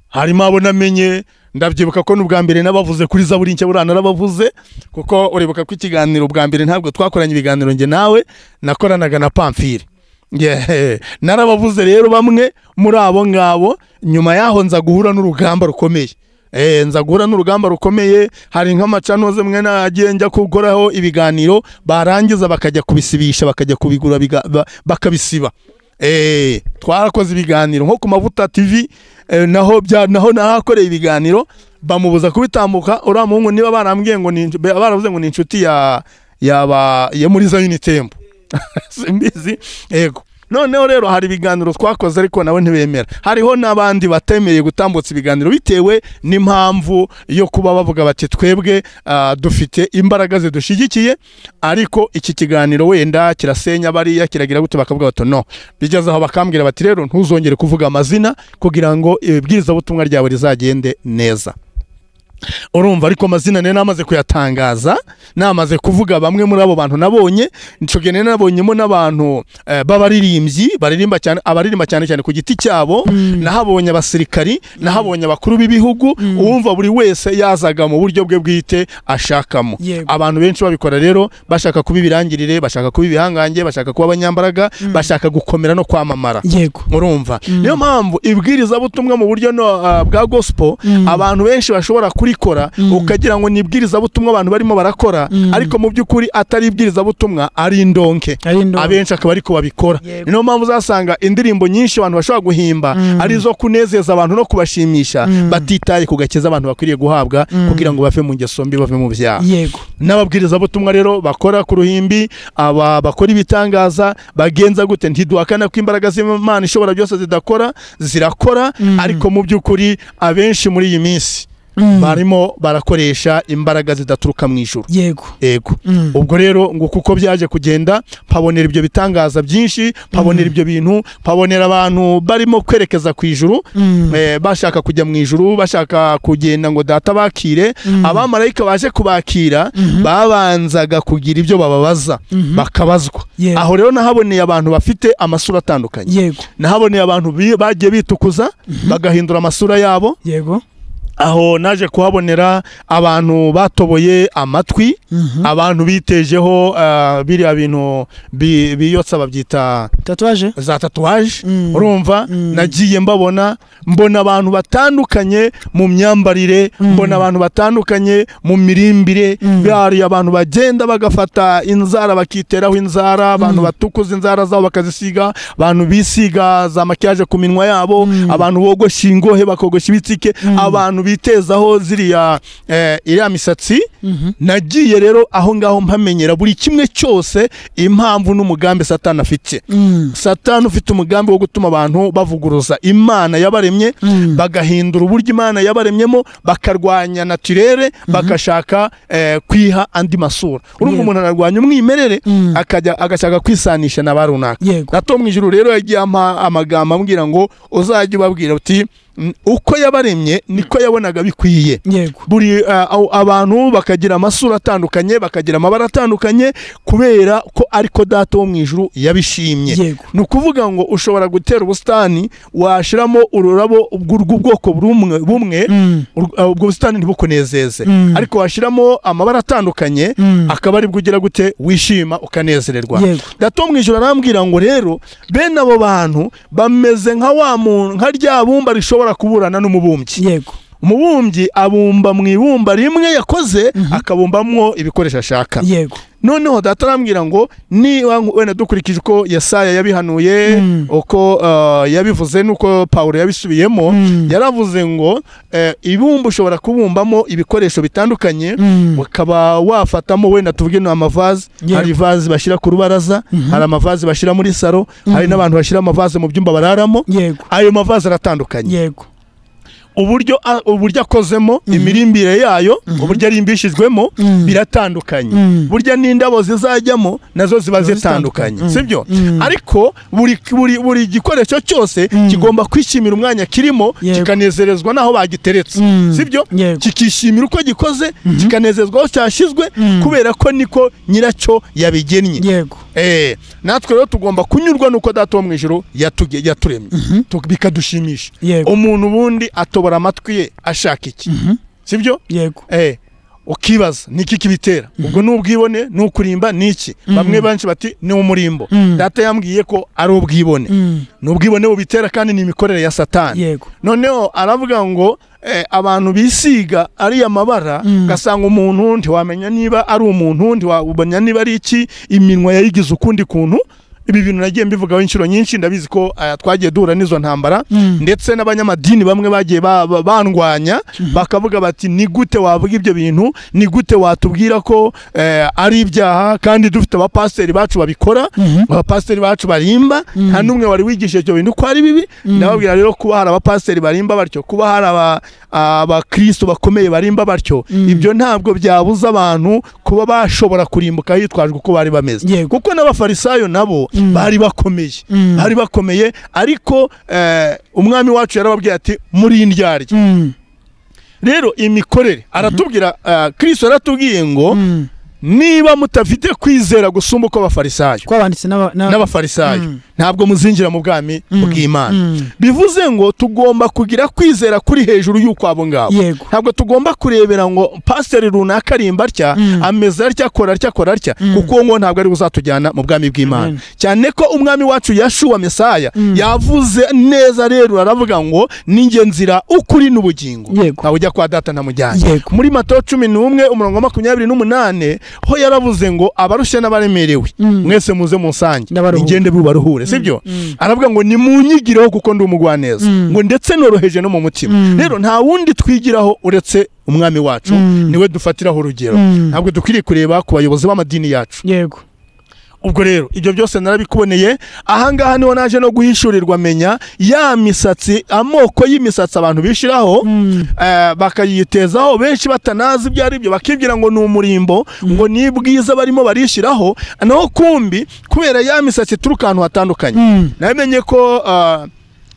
harimo abo namenye ndabyibuka ko n'ubwa mbere nabavuze kuri zaburi nshya buriya narabavuze kuko uribuka ko ikiganiro ubwa mbere ntabwo twakoranye ibiganiro njye nawe nakoranaga na pamfire Yeah. narabavuze rero bamwe muri abo ngabo nyuma yaho nza guhura n'urugamba rukomeye Eh, nza guhura n'urugamba rukomeye hari nk'amacanoze mwe nagiye njya kukoraho ibiganiro barangiza bakajya kubisibisha bakajya kubigura biga- ba- bakabisiba Eh, twarakoze ibiganiro nko ku mavuta tv eh, naho bya naho nahakoreye ibiganiro bamubuza kubitambuka uriya muhungu niba barambwiye ngo ni- baravuze ngo ni inshuti ya yaba ya muri za unitembo simbizi yego noneho rero hari ibiganiro twakoze ariko nawe ntibemera hariho n'abandi batemereye gutambutsa ibiganiro bitewe n'impamvu yo kuba bavuga bati twebwe ah, dufite imbaraga zidushigikiye ariko iki kiganiro wenda kirasenya bariya kiragira gute bakavuga bati no bigeze aho bakambwira bati rero ntuzongere kuvuga amazina kugira ngo ibibwirizabutumwa ryawe rizagende neza urumva ariko amazina nari namaze kuyatangaza namaze kuvuga bamwe muri abo bantu nabonye icyo gihe nari nabonyemo n'abantu eh, b'abaririmbyi baririmba cyane abaririmba cyane cyane ku giti cyabo nahabonye abasirikari nahabonye abakuru b'ibihugu uwumva buri wese yazaga mu buryo bwe bwite ashakamo Yego. abantu benshi babikora rero bashaka kuba ibirangirire bashaka kuba ibihangange bashaka kuba abanyambaraga bashaka gukomera no kwamamara yego urumva niyo mpamvu ibwirizabutumwa mu buryo no, ah, bwa gospel abantu benshi bashobora kurikora ukagira ngo ni ibwirizabutumwa abantu barimo barakora ariko mu by'ukuri atari ibwirizabutumwa ari indonke ari ndo abenshi akaba ariko babikora Yego. niyo mpamvu uzasanga indirimbo nyinshi abantu bashobora guhimba ari izo kunezeza abantu no kubashimisha batitaye ku gakiza abantu bakwiriye guhabwa kugira ngo bave mu ngeso mbi bave mu byaha yego n'ababwirizabutumwa rero bakora ku ruhimbi aba bakora ibitangaza bagenza gute ntiduhakana ko imbaraga z'imana ishobora byose zidakora zirakora ariko mu by'ukuri abenshi muri iyi minsi barimo barakoresha imbaraga zidaturuka mu ijuru yego ego ubwo rero ngo kuko byaje kugenda mpabonera ibyo bitangaza byinshi mpabonera ibyo bintu mpabonera abantu barimo kwerekeza ku ijuru eh, bashaka kujya mu ijuru bashaka kugenda ngo data bakire abamarayika baje kubakira babanzaga kugira ibyo bababaza bakabazwa Yego. aho rero nahaboneye abantu bafite amasura atandukanye yego nahaboneye abantu bi- bagiye bitukuza bagahindura amasura yabo yego aho naje kuhabonera abantu batoboye amatwi abantu bitejeho ah, biriya bintu bi- biyotsa babyita tatuwaje za tatuwaje Mm. urumva nagiye mbabona mbona abantu batandukanye mu myambarire mbona abantu batandukanye mu mirimbire bari abantu bagenda bagafata inzara bakiteraho inzara abantu batukuza inzara zabo bakazisiga abantu bisiga za makiyaje ku minwa yabo abantu bogosha ingohe bakogosha ibitsike abantu bitezaho ziriya eh, iriya misatsi nagiye rero aho ngaho mpamenyera buri kimwe cyose impamvu n'umugambi satani afite satani ufite umugambi wo gutuma abantu bavuguruza imana yabaremye bagahindura uburyo imana yabaremyemo bakarwanya naturere bagashaka eh, kwiha andi masura urumva Yego. umuntu ararwanya umwimerere akajya agashaka kwisanisha na ba runaka Yego. gato mu ijuru rero yagiye ampa amagambo ambwira ngo uzajye ubabwira uti "Mm, uko yabaremye niko yabonaga bikwiye yego buri uh, aw- abantu bakagira amasura atandukanye bakagira amabara atandukanye kubera ko ariko data wo mu ijuru yabishimye Yego. ni ukuvuga ngo ushobora gutera ubusitani washiramo ururabo bw'u- bw'ubwoko bumwe bumwe ur- uh, ubwo busitani ntibukunezeze ariko washiramo amabara atandukanye akaba aribwo ugira gute wishima ukanezererwa Yego. gato mu ijoro arambwira ngo rero bene abo bantu bameze nka wa muntu nka rya bumba rishobora kuburana n'umubumbyi yego umubumbyi abumba mu ibumba rimwe yakoze akabumbamwo ibikoresho ashaka yego noneho data arambwira ngo niba wenda dukurikije uko yesaya yabihanuye uko uh, yabivuze n'uko pawulo yabisubiyemo yaravuze ngo eh, ibumba ushobora kubumbamo ibikoresho bitandukanye ukaba wafatamo wenda tuvuge ni amavaze Yego. hari ivazi bashyira ku rubaraza hari amavaze bashyira muri saro hari n'abantu bashyira amavaze mu byumba bararamo yego ayo mavaze aratandukanye yego uburyo a- uburyo akozemo imirimbire yayo uburyo arimbishijwemo biratandukanye burya n'indabo zizajyamo nazo ziba zitandukanye sibyo ariko buri buri buri gikoresho cyose kigomba kwishimira umwanya kirimo Yego. kikanezerezwa n'aho bagiteretse sibyo Yego. kikishimira uko gikoze kikanezezwa aho cyashyizwe kubera ko niko nyiracyo yabigennye yego Eh, natwe rero tugomba kunyurwa nuko data wo mu ijoro yatuge- yaturemye Tu- bikadushimisha Yego. umuntu ubundi atobora amatwi ye ashaka iki sibyo yego eh, ukibaza ni iki kibitera ubwo ni ubwibone ni ukurimba ni iki bamwe benshi bati ni umurimbo data yambwiye ko ari ubwibone ni ubwibone bubitera kandi ni imikorere ya satani Yego. noneho aravuga ngo eh, abantu bisiga ariya mabara ugasanga umuntu ntiwamenya niba ari umuntu ntiwamenya niba ari iki iminwa yayigize ukundi kuntu ibi bintu nagiye mbivugaho inshuro nyinshi ndabizi ko aya twagiye duhura n'izo ntambara Mm. ndetse n'abanyamadini bamwe bagiye ba- ba- bandwanya bakavuga bati ni gute wavuga ibyo bintu ni gute watubwira ko eh, ari ibyaha kandi dufite abapasiteri bacu babikora Mhm. abapasiteri bacu barimba nta n'umwe wari wigisha ibyo bintu ko ari bibi ndababwira rero kuba hari abapasiteri barimba batyo kuba hari aba- abakristo bakomeye barimba batyo ibyo ntabwo byabuza abantu kuba bashobora kurimbuka hitwajwe uko bari bameze Yego. kuko n'abafarisayo nabo bari bakomeye Mm. bari bakomeye ariko eh, umwami wacu yarababwiye ati muri indyarya Mm. rero imikorere aratubwira eh, kirisito yaratubwiye ngo Mm. niba mutafite kwizera gusumba uko abafarisayo kwabanditse n'aba- n'aba- n'abafarisayo Mm. ntabwo muzinjira mu bwami bw'imana Mm. bivuze ngo tugomba kugira kwizera kuri hejuru y'uko abo ngabo Yego. ntabwo tugomba kurebera ngo pasiteri runaka arimba atya Mm. ameze atya akora atya akora atya kuko uwo nguwo ntabwo ari uzatujyana mu bwami bw'imana Amen. cyane ko umwami wacu yashuwa mesaya yavuze neza rero aravuga ngo ninjye nzira ukuri n'ubugingo Yego. ntawe ujya kwa data namujyanye Yego. muri matayo cumi n'umwe umurongo wa makumyabiri n'umunane ho yaravuze ngo abarushya n'abaremerewe mwese muze munsange Ndabaruhure. ningende bubaruhure sibyo aravuga ngo nimunyigireho kuko ndi umugwaneza ngo ndetse noroheje no mu mutima rero nta wundi twigiraho uretse umwami wacu niwe dufatiraho urugero ntabwo dukwiriye kureba ku bayobozi b'amadini yacu yego ubwo rero ibyo byose narabikuboneye ahangaha niho naje no guhishurirwa menya ya misatsi amoko y'imisatsi abantu bishyiraho eh, bakayitezaho benshi batanazi ibyo ari byo bakibwira ngo ni umurimbo ngo ni bwiza barimo barishyiraho naho kumbi kubera ya misatsi ituruka ahantu hatandukanye Mm. namenye ko ah,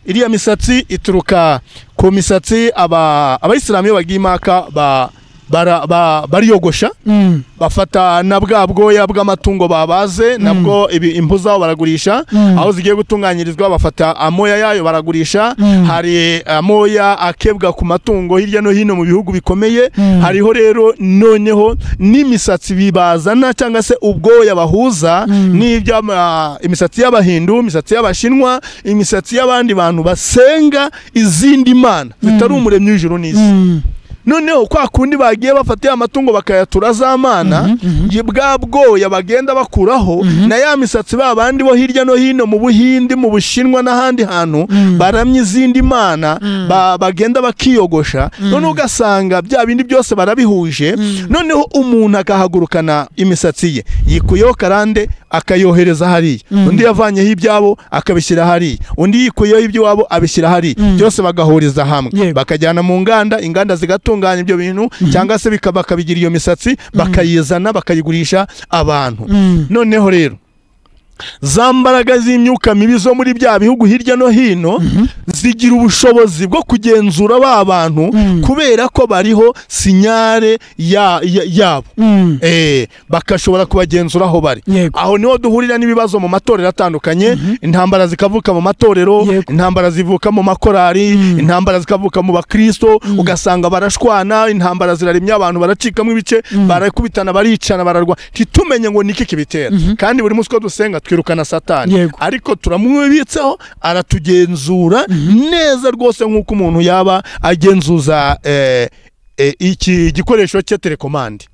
iriya misatsi ituruka ku misatsi aba abayisilamu iyo bagiye impaka ba- bara- ba- bariyogosha Mm. bafata na bwa bwoya bw'amatungo babaze nabwo ibi- impu zabo baragurisha aho zigiye gutunganyirizwa bafata amoya yayo baragurisha hari amoya akebwa ku matungo hirya no hino mu bihugu bikomeye hariho rero noneho n'imisatsi bibazana cyangwa se ubwoya bahuza n'iby'imisatsi y'abahindu imisatsi y'abashinwa imisatsi y'abandi bantu basenga izindi mana zitari umuremyi w'ijuru n'isi Mm. noneho kwa kundi bagiye bafatiye amatungo bakayatura z'amana ye- bwa bwoya bagenda bakuraho na ya misatsi ba bandi bo hirya no hino mu buhindi mu bushinwa n'ahandi hantu baramye izindi mana ba- bagenda bakiyogosha noneho ugasanga bya bindi byose barabihuje noneho umuntu akahagurukana imisatsi ye yikuyeho karande akayohereza hariya undi yavanyeho ibyabo akabishyira hariya undi yikuyeho iby'iwabo abishyira hariya byose bagahuriza hamwe Yego. bakajyana mu nganda inganda zigatunganya ibyo bintu cyangwa se bika- bakabigira iyo misatsi bakayizana bakayigurisha abantu noneho rero za mbaraga z'imyuka mibi zo muri bya bihugu hirya no hino zigira ubushobozi bwo kugenzura ba bantu kubera ko bariho sinyare ya- ya- yabo Mm. Eh, bakashobora kubagenzura aho bari Yego. aho niho duhurira n'ibibazo mu matorero atandukanye intambara zikavuka mu matorero Yego. intambara zivuka mu makorari intambara zikavuka mu bakristo ugasanga barashwana intambara zirarimye abantu baracikamo ibice barakubitana baricana bararwa ntitumenye ngo niki kibitera kandi buri munsi uko dusenga twirukana satani Yego. ariko turamwibitseho aratugenzura neza rwose nk'uko umuntu yaba agenzuza eh, eh, iki gikoresho cya telekomande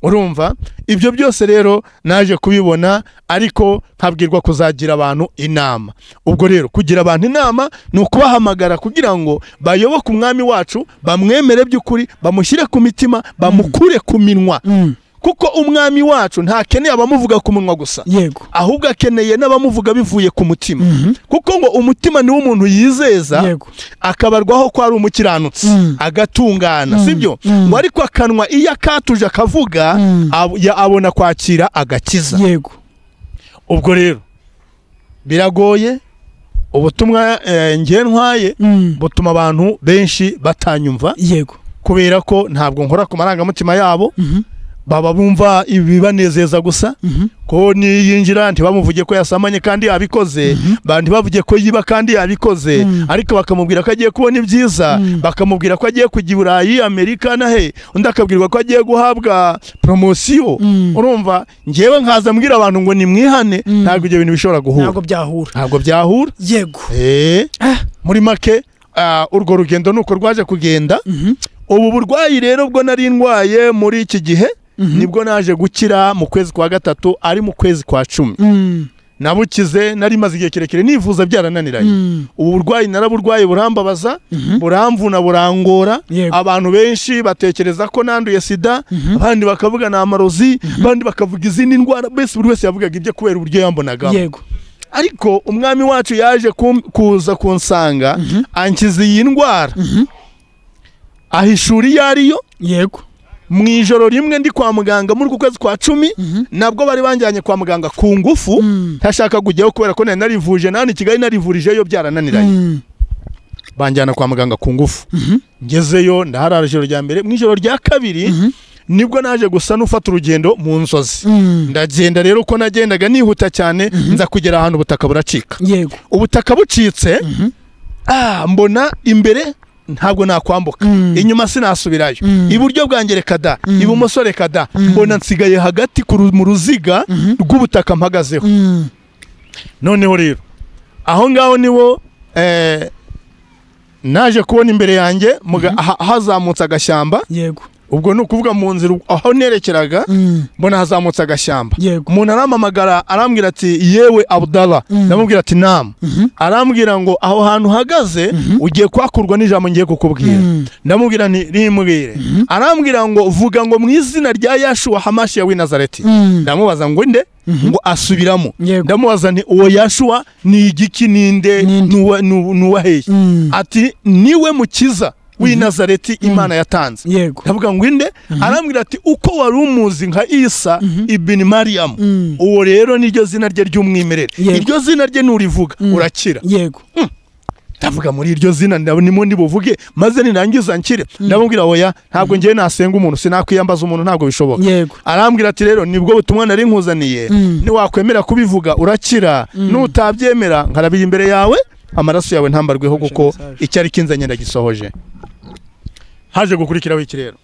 urumva ibyo byose rero naje kubibona ariko nkabwirwa kuzagira abantu inama ubwo rero kugira abantu inama ni ukubahamagara kugira ngo bayoboke umwami wacu bamwemere by'ukuri bamushyire ku mitima bamukure ku minwa Mm. kuko umwami wacu ntakeneye abamuvuga ku munwa gusa yego ahubwo akeneye n'abamuvuga bivuye ku mutima kuko ngo umutima niwo umuntu yizeza Yego. akabarwaho ko ari umukiranutsi Mm. agatungana sibyo ngo ariko akanwa iyo akatuje akavuga ab- ya- abona kwakira agakiza yego ubwo rero biragoye ubutumwa eh, njye ntwaye Mm. butuma abantu benshi batanyumva yego kubera ko ntabwo nkora ku marangamutima yabo baba bumva ibibanezeza gusa ko niyinjira ntibamuvuge ko yasamanye kandi yabikoze ba- ntibavuge ko yiba kandi yabikoze ariko bakamubwira ko agiye kubona ibyiza bakamubwira ko agiye kujya i burayi amerika na he undi akabwirwa ko agiye guhabwa poromosiyo urumva ngewe nkaza mbwira abantu ngo nimwihane ntabwo ibyo bintu bishobora guhura ntabwo byahura ntabwo byahura yego Eh, Ah. muri make ah, urwo rugendo nuko rwaje kugenda ubu burwayi rero bwo nari ndwaye muri iki gihe nibwo naje gukira mu kwezi kwa gatatu ari mu kwezi kwa cumi Mm. nabukize nari maze igihe kirekire nivuza byarananiranye Mm. ubu burwayi naraburwaye burambabaza buramvuna burangora Yego. abantu benshi batekereza ko nanduye sida abandi bakavuga ni amarozi abandi bakavuga izindi ndwara mbese buri wese yavugaga ibye kubera uburyo yambonagamo yego ariko umwami wacu yaje kum- kuza kunsanga ankiza iyi ndwara ahishura iyo ariyo yego mu ijoro rimwe ndi kwa muganga muri uku kwezi kwa cumi nabwo bari banjyanye kwa muganga ku ngufu Mm. ntashaka kujyaho kubera ko nari narivuje na hano i kigali narivurijeyo byarananiranye Mm. banjyana kwa muganga ku ngufu ngezeyo ndaharara ijoro rya mbere mu ijoro rya kabiri nibwo naje gusa n'ufata urugendo mu nzozi Mm. ndagenda rero uko nagendaga nihuta cyane nza kugera ahantu ubutaka buracika yego ubutaka bucitse ah, mbona imbere ntabwo nakwambuka Mm. inyuma sinasubirayo Mm. iburyo bwanjye reka da ibumoso reka da mbona nsigaye hagati ku ru- mu ruziga rw'ubutaka mpagazeho Mm. noneho rero aho ngaho niwo eh, naje kubona imbere yanjye muga- ha- hazamutse agashyamba yego ubwo ni ukuvuga mu nzira aho nerekeraga Mm. mbona hazamutse agashyamba yego umuntu arampamagara arambwira ati yewe abudara ndamubwira ati namu arambwira ngo aho hantu uhagaze ugiye kwakurwa n'ijambo ngiye kukubwira Mm. ndamubwira nti rimbwire arambwira ngo vuga ngo mu izina rya yashuwa hamashi ya winazareti Mm. ndamubaza ngo nde ngo asubiramo Yego. ndamubaza nti uwo yashuwa ni igiki ninde Ninde? n'uwa- n'u- n'uwaheye Mm. ati niwe mukiza w'inazareti imana yatanze yego ndavuga ngo inde arambwira ati uko wari umuzi nka isa ibini mariyamu Mm. uwo rero niryo zina rye ry'umwimerere Yego. iryo zina rye nurivuga urakira yego ndavuga muri iryo zina ndab- nimo ndibuvuge maze nirangiza nkire ndamubwira oya ntabwo ngewe nasenga umuntu sinakwiyambaza umuntu ntabwo bishoboka yego arambwira ati rero nibwo butumwa nari nkuzaniye Mm. niwakwemera kubivuga urakira nutabyemera nkarabira imbere yawe amaraso yawe ntambarweho kuko icyari kinzanye ndagisohoje haje gukurikiraho iki rero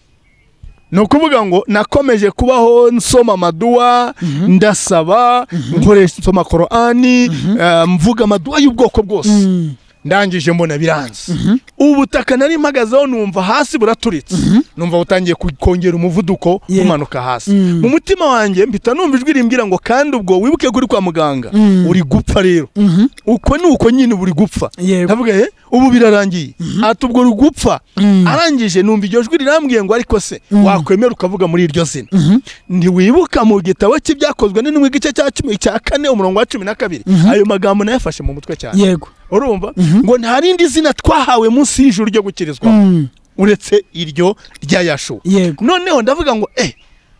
ni ukuvuga ngo nakomeje kubaho nsoma amaduwa ndasaba nkoresha nsoma korani eh, mvuga amaduwa y'ubwoko bwose Mm. ndangije mbona biranze ubu butaka nari mpagazeho numva hasi buraturitse numva butangiye ku- kongera umuvuduko Yego. umanuka hasi Mm. mu mutima wanjye mpita numva ijwi rimbwira ngo kandi ubwo wibuke kuri kwa muganga Mm. uri gupfa rero Mhm. uko ni uko nyine uba uri gupfa yego ndavuga he ubu birarangiye ati ubwo uri gupfa Mm. arangije numva iryo jwi rirambwiye ngo ariko se wakwemera ukavuga muri iryo zina Mhm. ntiwibuka mu gitabo cy'ibyakozwe n'intumwa igice cya cumi cya kane umurongo wa cumi na kabiri ayo magambo nayafashe mu mutwe cyane yego urumva ngo nta rindi zina twahawe munsi y'ijuru ryo gukirizwamo Mm. uretse iryo rya yashuwa yego noneho ndavuga ngo eh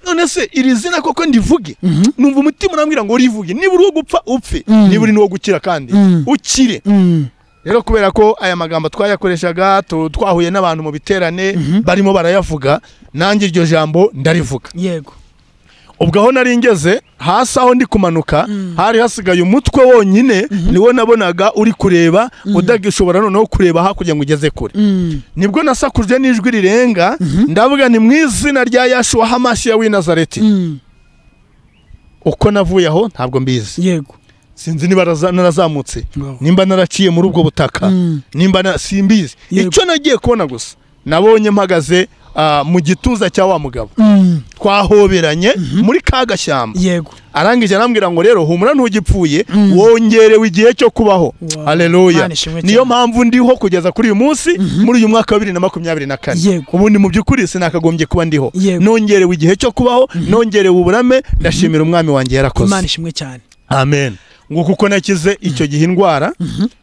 none se iri zina koko ndivuge numva umutima urambwira ngo urivuge niba uri uwo gupfa upfe niba uri n'uwo gukira kandi Mm. ukire Mm. rero kubera ko aya magambo twayakoreshaga tu- twahuye n'abantu mu biterane barimo barayavuga nanjye iryo jambo ndarivuga yego ubwo aho nari ngeze hasi aho ndi kumanuka hari hasigaye umutwe wonyine niwo nabonaga uri kureba udagishobora noneho kureba hakurya ngo ugeze kure Mm. nibwo nasakuje n'ijwi rirenga ndavuga ni mu izina rya yashuwa hamashi ya winazareti Mm. uko navuye aho ntabwo mbizi yego sinzi niba naraza- narazamutse Wow. nimba naraciye muri ubwo butaka Mm. nimba na- simbizi Yego. icyo nagiye kubona gusa nabonye mpagaze ah, mu gituza cya wa mugabo Mm. twahoberanye muri ka gashyamba yego arangije arambwira ngo rero humura ntugipfuye wongerewe igihe cyo kubaho Wow. haleluya Mana ishimwe niyo cyane. mpamvu ndiho kugeza kuri uyu munsi muri uyu mwaka wa bibiri na makumyabiri na kane Yego. ubundi mu by'ukuri sinakagombye kuba ndiho Yego. nongerewe igihe cyo kubaho nongerewe uburame ndashimira umwami wanjye imana yarakoze ishimwe cyane amen ngo kuko nakize icyo gihe indwara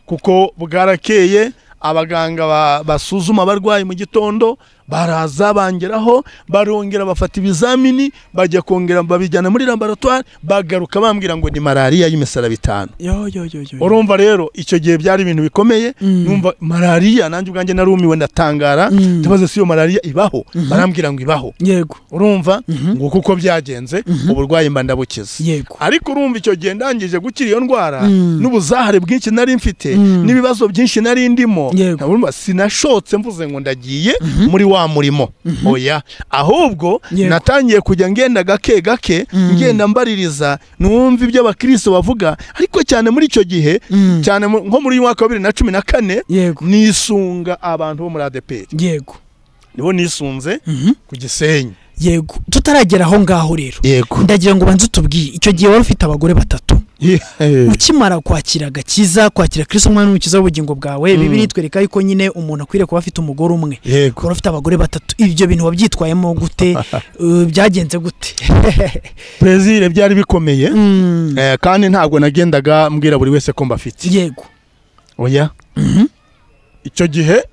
kuko bwarakeye abaganga ba- basuzuma abarwayi mu gitondo baraza bangeraho barongera bafata ibizamini bajya kongera babijyana muri laboratwari bagaruka bambwira ngo ni malariya y'imisaraba itanu yo yo yo yo urumva rero icyo gihe byari ibintu bikomeye Mm. numva malariya nanjye ubwanjye narumiwe ndatangara Mm. ndabaza si iyo malariya ibaho barambwira ngo ibaho yego urumva ngo kuko byagenze uburwayi mba ndabukiza yego ariko urumva icyo gihe ndangije gukira iyo ndwara Mm. n'ubuzahare bwinshi nari mfite n'ibibazo byinshi nari ndimo Yego. urumva sinashotse mvuze ngo ndagiye muri wa murimo oya ahubwo Yego. natangiye kujya ngenda gake gake ngenda mbaririza numva ibyo abakristo bavuga ariko cyane muri icyo gihe Mm. cyane mu- nko muri uyu mwaka wa bibiri na cumi na kane yego nisunga abantu bo muri adeperi yego nibo nisunze Mhm. ku gisenyi yego tutaragera aho ngaho rero yego ndagira ngo ubanze utubwiye icyo gihe wari ufite abagore batatu ukimara kwakira agakiza kwakira kirisito umwana w'umukiza w'ubugingo bwawe Mm. bibiri itwereka yuko nyine umuntu akwiriye kuba afite umugore umwe yego ukaba ufite abagore batatu ibyo bintu wabyitwayemo gute Uh, byagenze gute perezire byari bikomeye Mm, Eh, kandi ntabwo nagendaga mbwira buri wese ko mbafite yego oya Mhm. icyo gihe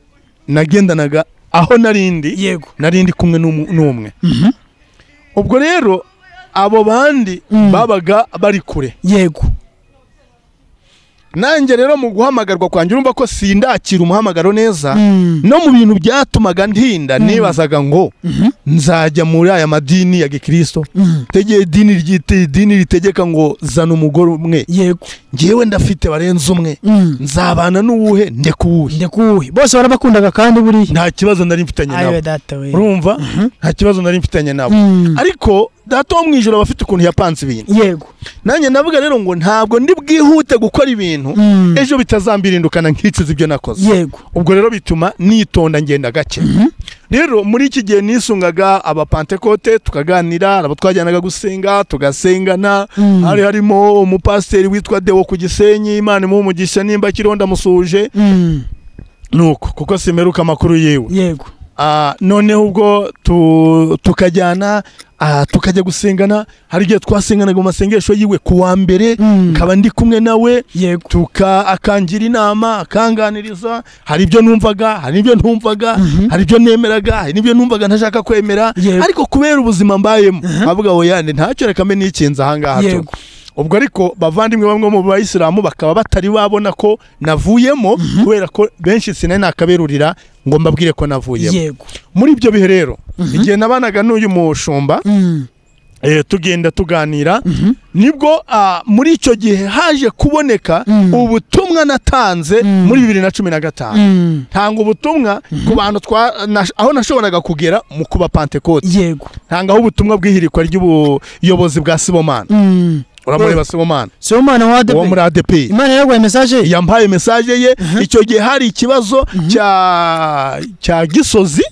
nagendanaga aho narindi yego narindi kumwe n'umu- n'umwe Mhm. ubwo rero abo bandi Mm. babaga bari kure yego nanjye rero mu guhamagarwa kwanjye urumva ko sindakira umuhamagaro neza Mm. no mu bintu byatumaga ntinda Mm. nibazaga ngo Mhm. nzajya muri aya madini ya gikristo Mm. tegeye idini ryite idini ritegeka ngo zana umugore umwe yego ngewe ndafite barenze umwe Mm. nzabana n'uwuhe ndeka uwuhe ndekuwe bose barabakundaga kandi buriya nta kibazo nari mfitanye ayiwe nabo data we urumva nta kibazo nari mfitanye nabo Mm. ariko data wo mu ijoro aba afite ukuntu yapanze ibintu yego nanjye navuga rero ngo ntabwo ndi bwihute gukora ibintu Mm. ejo bitazambirindukana nkicuza ibyo nakoze yego ubwo rero bituma nitonda ngenda gake rero muri iki gihe nisungaga abapantekote tukaganira abo twajyanaga gusenga tugasengana Mm. hari harimo umupasiteri witwa dewo ku gisenyi imana imuha umugisha nimba akiriho ndamusuhuje Mm. nuko kuko simeruka amakuru yiwe yego Ah, noneho ubwo tu- tukajyana ah, tukajya gusengana hari igihe twasenganaga mu masengesho yiwe ku wa mbere Mm. nkaba ndi kumwe nawe yego tuka akangira inama akanganiriza hari ibyo numvaga hari ibyo ntumvaga Mhm. hari ibyo nemeraga hari n'ibyo numvaga ntashaka kwemera Yego. ariko kubera ubuzima mbayemo avuga ngo yandi ntacyo rekame nikinze ahangaha tu Yego. ubwo ariko bavandimwe bamwe mu bayisilamu bakaba batari babona ko navuyemo kubera ko benshi sinari nakaberurira ngo mbabwire ko navuyemo yego muri ibyo bihe rero igihe nabanaga n'uyu mushumba Mm. eh, tugenda tuganira Mhm. nibwo ah, muri icyo gihe haje kuboneka Mm. ubutumwa natanze Mm. muri bibiri na cumi na gatanu Mm. ntanga ubutumwa ku bantu twa nash- aho nashoboraga kugera mu kuba pantekote yego ntangaho ubutumwa bw'ihirikwa ry'ubuyobozi bwa sibomana Mm. uramureba sibomana si umwana wa uwo muri adeperi adeperi imana yaraguhaye mesaje yampaye mesaje ye icyo gihe hari ikibazo cya cya gisozi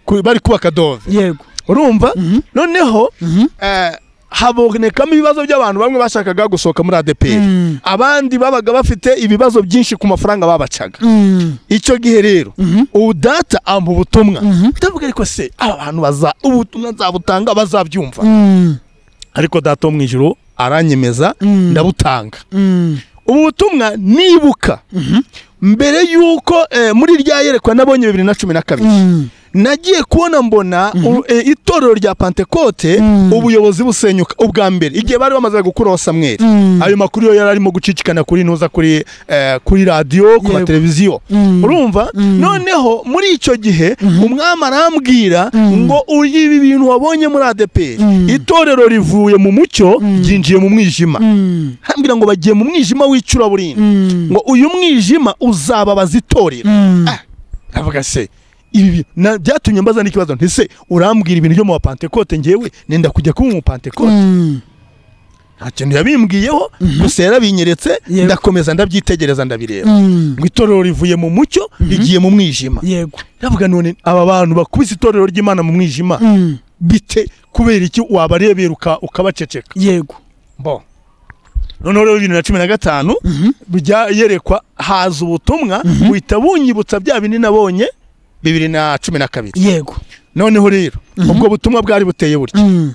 ku- bari kubaka dove yego urumva Mhm. noneho Mhm. eh, habonekamo ibibazo by'abantu bamwe bashakaga gusohoka muri adeperi Mm. abandi babaga bafite ibibazo byinshi ku mafaranga babacaga Mm. icyo gihe rero Mhm. ubu data ampa ubutumwa Mhm. ndavuga ariko se aba bantu baza ubutumwa nzabutanga bazabyumva Mm. ariko data wo mu ijoro aranyemeza Mm. ndabutanga Mm. ubu butumwa nibuka mbere y'uko eh, muri rya yerekwa nabonye bibiri na cumi na kabiri Mm. nagiye kubona mbona u- eh, itorero rya pantekote Mhm. ubuyobozi busenyuka ubwa mbere igihe bari bamaze gukuraho samweri Mhm. ayo makuru yo yari arimo gucicikana kuri ntuza kuri eh, kuri radiyo ku Yego. mateleviziyo Mhm. urumva Mhm. noneho muri icyo gihe umwami arambwira Mhm. ngo uyu ibi bintu wabonye muri adeperi Mhm. itorero rivuye mu mucyo ryinjiye mu mwijima Mm. hambwira ngo bagiye mu mwijima w'icuraburindi Mm. ngo uyu mwijima uzababaza itorero Mm. avuga se ibi bi- na- byatumye mbaza n'ikibazo nti se urambwira ibintu byo mu bapantekote ngewe nenda kujya kuba umupantekote Mm. nta kintu yabimbwiyeho gusa yarabinyeretse Yego. ndakomeza ndabyitegereza ndabireba Mm. ngo itorero rivuye mu mucyo rigiye mu mwijima yego ndavuga none aba bantu bakubise itorero ry'imana mu mwijima Mm. bite kubera iki wabarebera uka- ukabaceceka yego bo noneho rero bibiri na cumi na gatanu bijya yerekwa haza ubutumwa buhita bunyibutsa bya bindi nabonye bibiri na cumi na kabiri yego noneho rero ubwo butumwa bwari buteye butya Mm.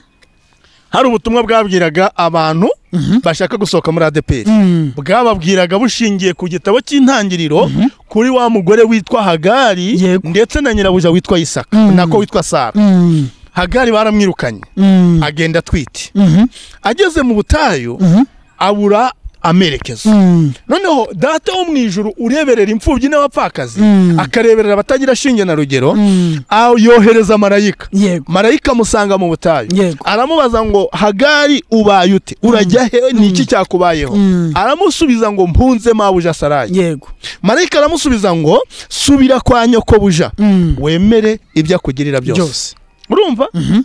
hari ubutumwa bwabwiraga abantu Mhm. bashaka gusohoka muri adeperi Mm. bwababwiraga bushingiye ku gitabo cy'intangiriro kuri wa mugore witwa hagari Yego. ndetse na nyirabuja witwa isaka Mhm. nako witwa sara Mm. hagari baramwirukanye Mm. agenda atwite Mhm. ageze mu butayu Mhm. abura amerekezo Mm. noneho data wo mu ijuru ureberera imfubyi n'abapfakazi Mm. akareberera abatagira shinge na rugero Mm. aho yohereza marayika yego marayika amusanga mu butayu Yego. aramubaza ngo hagari ubaye ute urajya he ni iki cyakubayeho Mm. aramusubiza ngo mpunze mabuja sarayi yego marayika aramusubiza ngo subira kwa nyokobuja Mm. wemere ibyo akugirira byose byose urumva Mhm.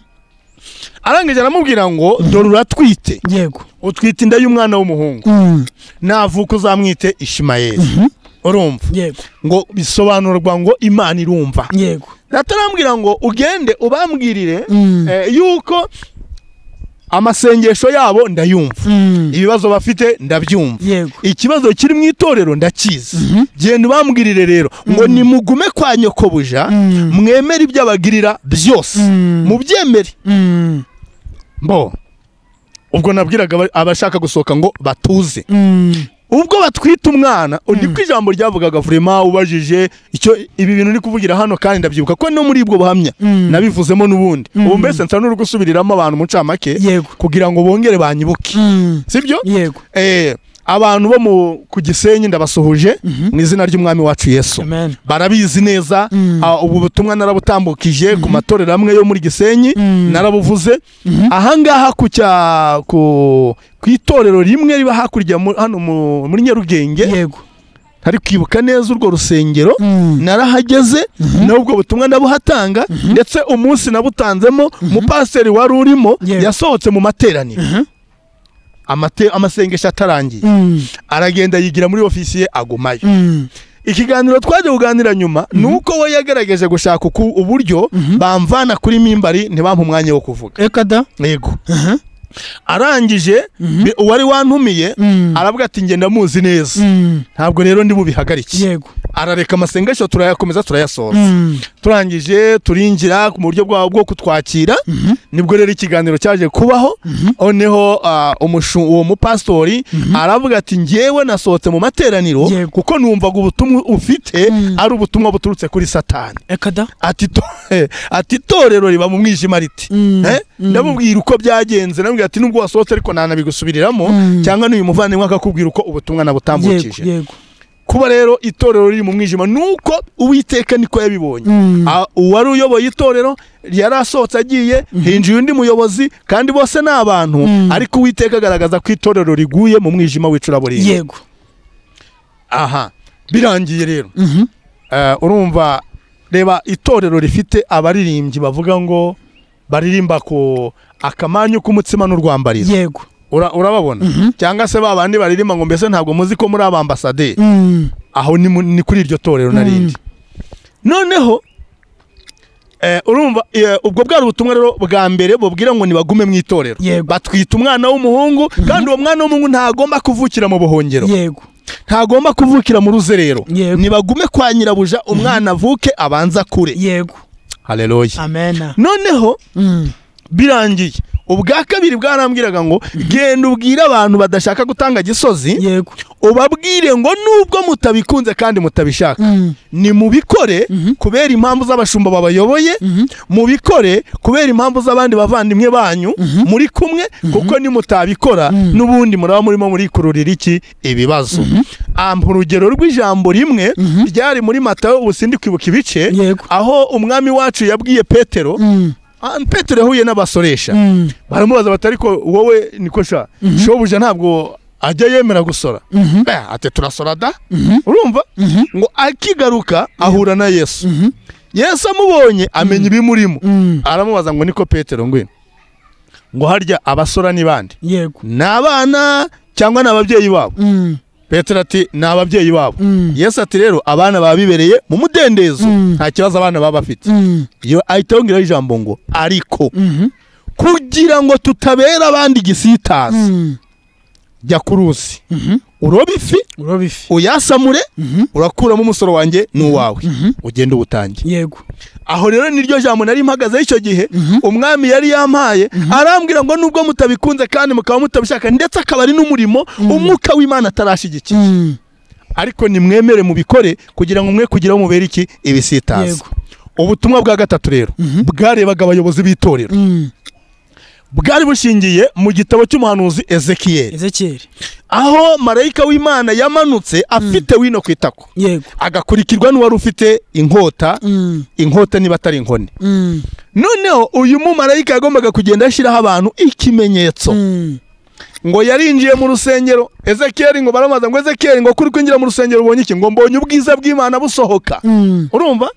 arangije aramubwira ngo dore uratwite yego utwite inda y'umwana w'umuhungu Mm. navuka uzamwite ishimayeli urumva yego ngo bisobanurwa ngo imana irumva yego atarambwira ngo ugende ubambwirire Mm. eh, yuko amasengesho yabo ndayumva Mm. ibibazo bafite ndabyumva yego ikibazo kiri mu itorero ndakizi Mhm. genda ubambwirire rero ngo nimugume kwa nyokobuja Mm. mwemere ibyo abagirira byose Mm. mubyemere Mm. mbo ubwo nabwiraga aba- abashaka gusohoka ngo batuze Mm. ubwo batwita umwana undi ku ijambo ryavugaga vurema ubajije icyo ibi bintu uri kuvugira hano kandi ndabyibuka ko no muri ubwo buhamya Mm. nabivuzemo n'ubundi Mm. ubu mbese nsa n'uri gusubiriramo abantu mu ncamake yego kugira ngo bongere banyibuke Mm. sibyo yego Eh, abantu bo mu ku gisenyi ndabasuhuje Mhm. mu izina ry'umwami wacu yesu amen barabizi neza Mm. ah, ubu butumwa narabutambukije ku matorero amwe yo muri gisenyi Mm. narabuvuze Mhm. ahangaha ku cya- ku ku itorero rimwe riba hakurya mu- hano mu- muri nyarugenge yego hari kwibuka neza urwo rusengero Mm. narahageze n'ubwo butumwa nabuhatanga ndetse umunsi nabutanzemo umupasiteri wari urimo Yego. yasohotse mu materaniro Amate- amasengesho atarangiye Mm. aragenda yigira muri ofisiye agumayo Mm. ikiganiro twaje kuganira nyuma ni uko we yagaragaje gushaka uku- uburyo bamvana kuri mimbari ntibampe umwanya wo kuvuga reka da yego Aha. arangije bi- uwari wantumiye Mm. aravuga ati ngenda muzi neza Mm. ntabwo rero ndi bubihagarike yego arareka amasengesho turayakomeza turayasoza Mm. turangije turinjira mu buryo bwabo bwo kutwakira nibwo rero ikiganiro cyaje kubaho noneho ah, umushu- uwo mupasitori aravuga ati ngewe nasohotse mu materaniro Yego. kuko numvaga ubutumwa ufite Mm. ari ubutumwa buturutse kuri satani reka da ati to- ati itorero riba mu mwijima riti Mm, Eh? mm. ndamubwira uko byagenze ndamubwira ati nubwo wasohotse ariko ntanabigusubiriramo Mm. cyangwa n'uyu muvandimwe akakubwira uko ubutumwa yego nabutambukije yego kuba rero itorero riri mu mwijima nuko uwiteka niko yabibonye Mm. Ah, uwari uyoboye itorero yari asohotse agiye hinjiye undi muyobozi kandi bose ni abantu Mm. ariko uwiteka agaragaza ko itorero riguye mu mwijima w'icuraburindi yego aha birangiye rero Mhm. Eh, urumva reba itorero rifite abaririmbyi bavuga ngo baririmba ku akamanyu k'umutsima n'urwambarizo yego Ura- urababona cyangwa se ba bandi baririmba ngo mbese ntabwo muzi ko muri abambasaderi Mm. aho ni, mu- ni kuri iryo torero narindi noneho eh, urumva eh, ubwo bwari ubutumwa rero bwa mbere bubwira ngo nibagume mu itorero Yego. batwita umwana w'umuhungu kandi uwo mwana w'umuhungu ntagomba kuvukira mu buhongero yego ntagomba kuvukira mu ruzerero Yego. nibagume kwa nyirabuja umwana avuke abanza kure yego haleluya amena noneho Mm. birangiye ubwa kabiri bwarambwiraga ngo genda ubwire abantu badashaka gutanga gisozi yego ubabwire ngo nubwo mutabikunze kandi mutabishaka Mm. ni mubikore kubera impamvu z'abashumba babayoboye mubikore kubera impamvu z'abandi bavandimwe banyu muri kumwe kuko nimutabikora n'ubundi muraba murimo murikururira iki ibibazo ampa urugero rw'ijambo rimwe ryari muri matayo ubu sindi kwibuka ibice Yego. aho umwami wacu yabwiye petero Mm. Ah, petero yahuye n'abasoresha Mm. baramubaza bati ariko wowe niko sha shobuja ntabwo ajya yemera gusora Eh, ati turasora da urumva ngo akigaruka ahura na yesu yesu amubonye amenya ibimurimo Mm. aramubaza ngo niko petero ngwino ngo harya abasora ni bande yego ni abana cyangwa ni ababyeyi babo Mm. petero ati ni ababyeyi babo Mm. yesu ati rero abana baba bibereye mu mudendezo Mm. nta kibazo abana baba bafite Mm. iyo ahita yongeraho ijambo ngo ariko Mhm. kugira ngo tutabera abandi igisitazi Mm. jya ku ruzi Mhm. urobe ifi uroba ifi uyasamure Mhm. urakuramo umusoro wanjye n'uwawe ugende uwutange yego aho rero niryo jambo nari mpagazeho icyo gihe umwami yari yampaye arambwira ngo nubwo mutabikunze kandi mukaba mutabishaka ndetse akaba ari n'umurimo umwuka w'imana atarashyigikiye Mm. ariko nimwemere mubikore kugira ngo mwe kugira mubere iki ibisitazi Yego. ubutumwa bwa gatatu rero bwarebaga abayobozi b'itorero Mm. bwari bushingiye mu gitabo cy'umuhanuzi ezekiyeli ezekiyeli aho marayika w'imana yamanutse afite wino ku itako yego agakurikirwa n'uwari ufite inkota Mm. inkota niba atari inkoni Mm. noneho uyu mumarayika yagombaga kugenda ashyiraho abantu ikimenyetso Mm. ngo yarinjiye mu rusengero ezekiyeli ngo baramubaza ngo ezekiyeli ngo kuri kwinjira mu rusengero ubonye iki ngo mbonye ubwiza bw'imana busohoka Mm. urumva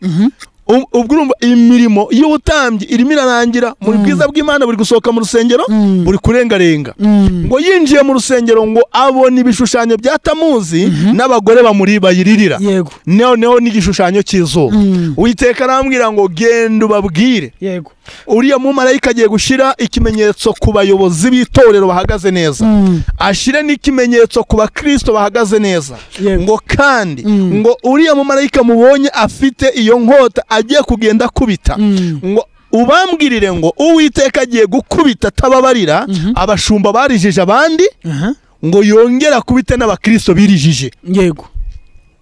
Um- ubwo urumva imirimo y'ubutambyi irimo irarangira buri bwiza bw'imana buri gusohoka mu rusengero Mm. buri kurengarenga Mm. ngo yinjiye mu rusengero ngo abona ibishushanyo bya tamuzi n'abagore bamuri bayiririra yego noneho n'igishushanyo cy'izuba Mm. witeka arambwira ngo genda ubabwire yego uriya mumarayika agiye gushyira ikimenyetso ku bayobozi b'itorero bahagaze neza Mm. ashyire n'ikimenyetso ku bakristo bahagaze neza Yego. ngo kandi Mm. ngo uriya mumarayika mubonye afite iyo nkota agiye kugenda akubita Mm. ngo ubambwirire ngo uwiteka agiye gukubita atababarira Mhm. abashumba barijije abandi Aha. ngo yongere akubite n'abakristo birijije yego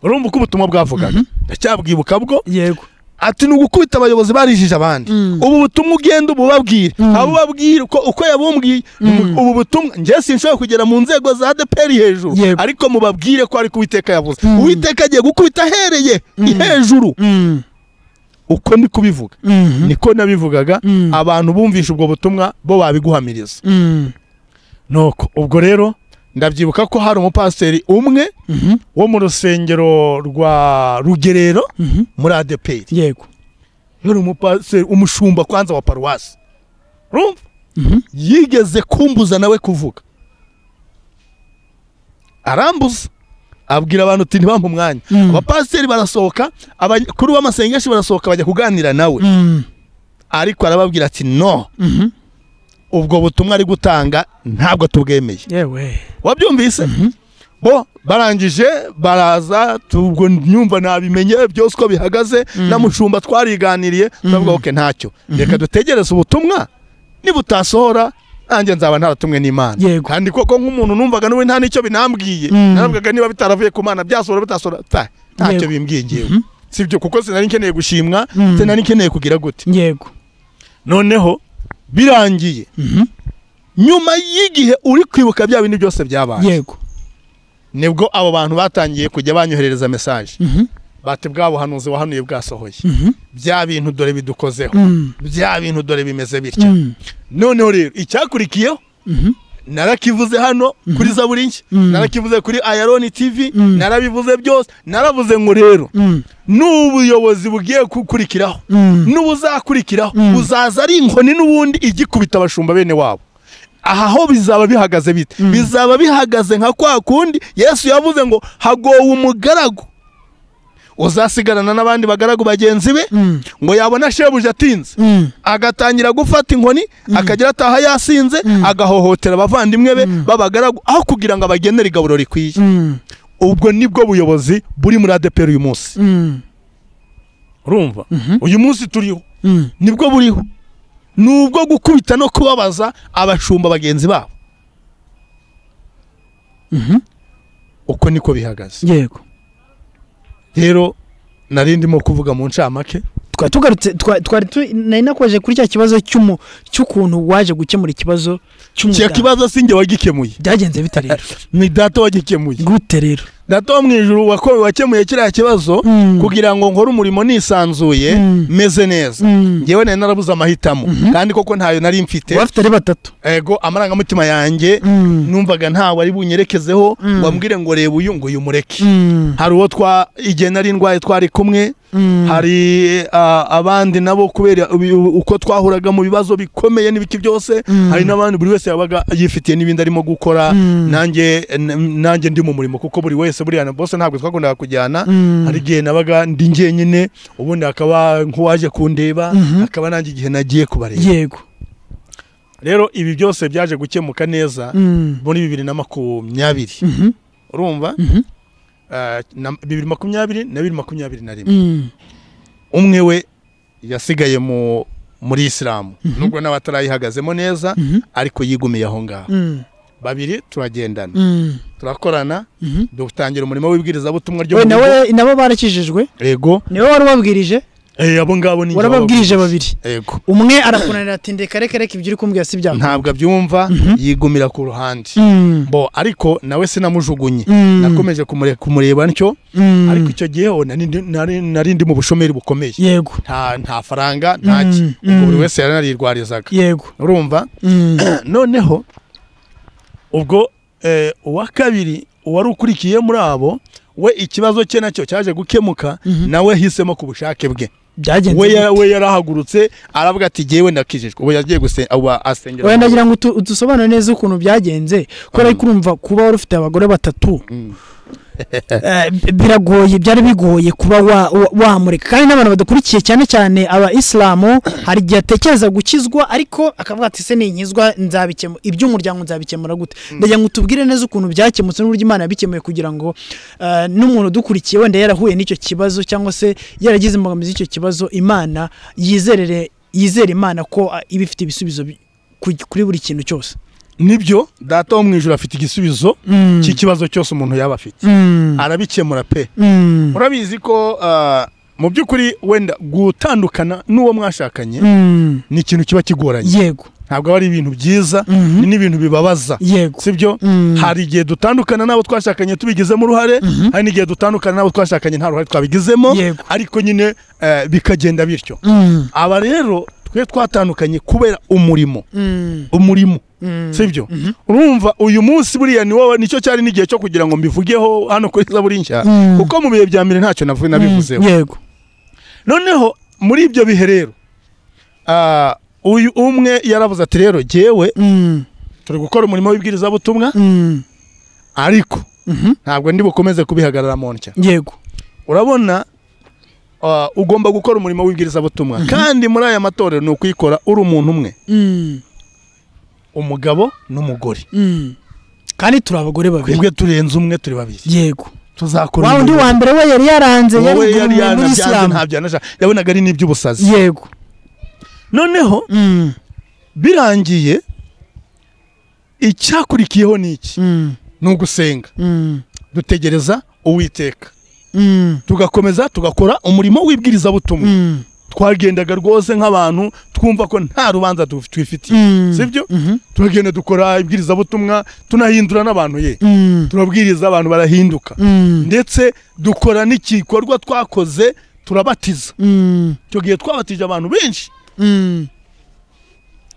urumva uko ubutumwa bwavugaga ndacyabwibuka bwo yego ati ni ugukubita abayobozi barijije abandi Mm. ubu butumwa ugenda ububabwire Mm. abo ubabwire uko, uko yabumwiye Mm. ubu butumwa njye sinshobora kugera mu nzego za adeperi hejuru Yego. ariko mubabwire ko ariko uwiteka yavuze Mm. uwiteka agiye gukubita ahereye Mm. hejuru Mm. uko ndi kubivuga Mhm. niko nabivugaga Mm. abantu bumvishe ubwo butumwa bo babiguhamiriza Mm. nuko ubwo rero ndabyibuka ko hari umupasiteri umwe Mhm. wo mu rusengero rwa rugerero Mhm. muri adeperi yego yari umupasiteri umushumba kwanza wa paruwasi urumva Mhm. yigeze kumbuza nawe kuvuga arambuza abwira abantu uti ntibampe umwanya Mm. abapasiteri barasohoka abakuru b'amasengesho barasohoka bajya kuganira nawe Mm. ariko arababwira ati no Mhm. ubwo butumwa ari gutanga ntabwo tubwemeye yewe wabyumvise bo barangije baraza ubwo nyumva nabimenye byose uko bihagaze na mushumba twariganiriye turavuga oke ntacyo reka dutegereze ubutumwa nibutasohora nanjye nzaba ntaratumwe n'imana Yego. kandi koko nk'umuntu numvaga n'uwe nta n'icyo binambwiye Mm. naravugaga niba bitaravuye ku mana byasohora bitasohora ta- ntacyo Yego. bimbwiye ngewe Mhm. sibyo kuko sinari nkeneye gushimwa Mm. sinari nkeneye kugira gute yego noneho birangiye Mhm. nyuma y'igihe uri kwibuka bya bindi byose byabaye yego nibwo abo bantu batangiye kujya banyoherereza mesaje Mhm. bati bwa buhanuzi wahanuye bwasohoye Mhm. bya bintu dore bidukozeho Mm. bya bintu dore bimeze bitya Mm. noneho rero icyakurikiyeho Mhm. narakivuze hano kuri zaburi nshya Mm. narakivuze kuri ayaroni tv Mm. narabivuze byose naravuze ngo rero Mm. n'ubuyobozi bugiye gukurikiraho Mm. n'ubuzakurikiraho Mm. buzaza ari inkoni n'ubundi igikubita abashumba bene wabo aha ho bizaba bihagaze bite bizaba bihagaze nka kwa kundi yesu yavuze ngo hagowe umugaragu uzasigarana n'abandi bagaragu bagenzi be Mm. ngo yabona shebuja atinze Mm. agatangira gufata inkoni akagera ataha yasinze agahohotera abavandimwe be b'abagaragu aho kugira ngo abagenere igaburo rikwiye Mm. ubwo nibwo buyobozi buri muri adeperi uyu munsi Mm. urumva uyu munsi turiho Mm. nibwo buriho ni ubwo gukubita no kubabaza abashumba bagenzi babo Mhm. uko niko bihagaze yego rero nari ndimo kuvuga mu ncamake twari tugarutse twa- twari tu- nari nakomeje kuri cya kibazo cy'umu- cy'ukuntu waje gukemura ikibazo kiya cy'umuganga kibazo sinjye wagikemuye byagenze bite rero ni data wagikemuye gute rero data wo mu ijuru wako- wakemuye kiriya kibazo Mm. kugira ngo nkore umurimo nisanzuye Mm. meze neza Mm. ngewe nari narabuze amahitamo kandi koko ntayo nari mfite abafite ari batatu ego amarangamutima yanjye Mm. numvaga ntawe ari bunyerekezeho Mm. wambwire ngo reba uyu ngo uyu mureke Mm. hari uwo twa igihe nari ndwaye twari kumwe Mm. hari ah, abandi nabo kubera ubi- u- uko twahuraga mu bibazo bikomeye n'ibiki byose Mm. hari n'abandi buri wese yabaga yifitiye n'ibindi arimo gukora Mm. nanjye n- nanjye ndi mu murimo kuko buri wese buriya na bose ntabwo twakundaga kujyana Mm. hari igihe nabaga ndi njyenyine ubundi hakaba nk'uwaje kundeba Mhm. hakaba nanjye igihe nagiye kubareba yego rero ibi byose byaje gukemuka neza Mm. muri bibiri na makumyabiri Mhm. urumva Mhm. Ah, na- bibiri makumyabiri na bibiri makumyabiri na rimwe Mm. umwe we yasigaye mu muri isilamu nubwo nawe atarayihagazemo neza Mhm. ariko yigumiye aho ngaho Mm. babiri turagendana Mm. turakorana Mhm. dutangira umurimo w'ibwirizabutumwa ryo we mu rugo nawe nabo barakijijwe yego niwe wari ubabwirije Eh, abo ngabo ni warababwirije babiri yego umwe arakunanira ati ndeka reka reka ibyo uri kumbwira si byawe ntabwo abyumva yigumira ku ruhande Mm. bo ariko nawe sinamujugunye Mm. nakomeje kumure- kumureba ntyo Mm. ariko icyo gihe ho nari ndi- nari- nari ndi mu bushomeri bukomeye yego nta nta faranga ntaki Mm, ubwo buri mm. wese yaranariyirwarizaga yego urumva Mm. noneho ubwo eh, uwa kabiri uwari ukurikiye muri abo we ikibazo cye nacyo cyaje gukemuka Mhm. nawe hisemo ku bushake bwe byagenze we ya- gute? we yarahagurutse aravuga ati jyewe ndakijijwe ubu yagiye gusenga ubu asengera wenda ngira ngo utu- udusobanure neza ukuntu byagenze kubera ko urumva kuba wari ufite abagore batatu Mm. Eh, b- biragoye byari bigoye kuba wa- wa- wamureka kandi n'abantu badakurikiye cyane cyane aba isilamu hari igihe atekereza gukizwa ariko akavuga ati se ninkizwa nzabikemura iby'umuryango nzabikemura gute ndagira ngo utubwire neza ukuntu byakemutse n'uburyo imana yabikemuye kugira ngo eh, n'umuntu udukurikiye wenda yarahuye n'icyo kibazo cyangwa se yaragize imbogamizi y'icyo kibazo imana yizerere yizere imana ko ah, iba ifite ibisubizo bi- ku- kuri buri kintu cyose nibyo data wo mu ijoro afite igisubizo cy'ikibazo cyose umuntu yaba afite Mm. arabikemura pe Mm. urabizi ko ah, mu by'ukuri wenda gutandukana n'uwo mwashakanye Mm. ni ikintu kiba kigoranye yego ntabwo aba ari ibintu byiza Mhm. ni n'ibintu bibabaza yego sibyo Mm. hari igihe dutandukana n'abo twashakanye tubigizemo uruhare hari n'igihe dutandukana n'abo twashakanye nta ruhare twabigizemo Yego. ariko nyine eh, bikagenda bityo Mm. aba rero twe twatandukanye kubera umurimo Mm. umurimo Mm. sibyo urumva uyu munsi buriya ni wowe nicyo cyari n'igihe cyo kugira ngo mbivugeho hano kuri zaburi nshya Mm. kuko mu bihe bya mbere ntacyo navu- nabivuzeho yego noneho muri ibyo bihe rero ah, uyu umwe yaravuze ati rero jyewe Mm. turi gukora umurimo w'ibwirizabutumwa Mm. ariko Mhm. ntabwo ndi bukomeze kubihagarara mu ntya yego urabona ah, ugomba gukora umurimo w'ibwirizabutumwa kandi muri aya matorero ni ukuyikora uri umuntu umwe Mm. umugabo n'umugore Mm. kandi turi abagore babiri twebwe turenze umwe turi babiri yego tuzakora wa undi umurimo. wa mbere we yari yaranze yari wowe yari guverinoma muri yanabyanze isilamu ntabyo yanasha yabonaga ari n'iby'ubusazi yego noneho Mm. birangiye icyakurikiyeho ni iki Mm. ni ugusenga Mm. dutegereza uwiteka Mm. tugakomeza tugakora umurimo w'ibwirizabutumwa Mm. twagendaga rwose nk'abantu twumva ko nta rubanza tu- twifitiye Mm. sibyo Mhm. turagenda dukora ibwirizabutumwa tunahindura n'abantu ye Mm. turabwiriza abantu barahinduka Mm. ndetse dukora n'igikorwa twakoze turabatiza Mm. icyo gihe twabatije abantu benshi Mm.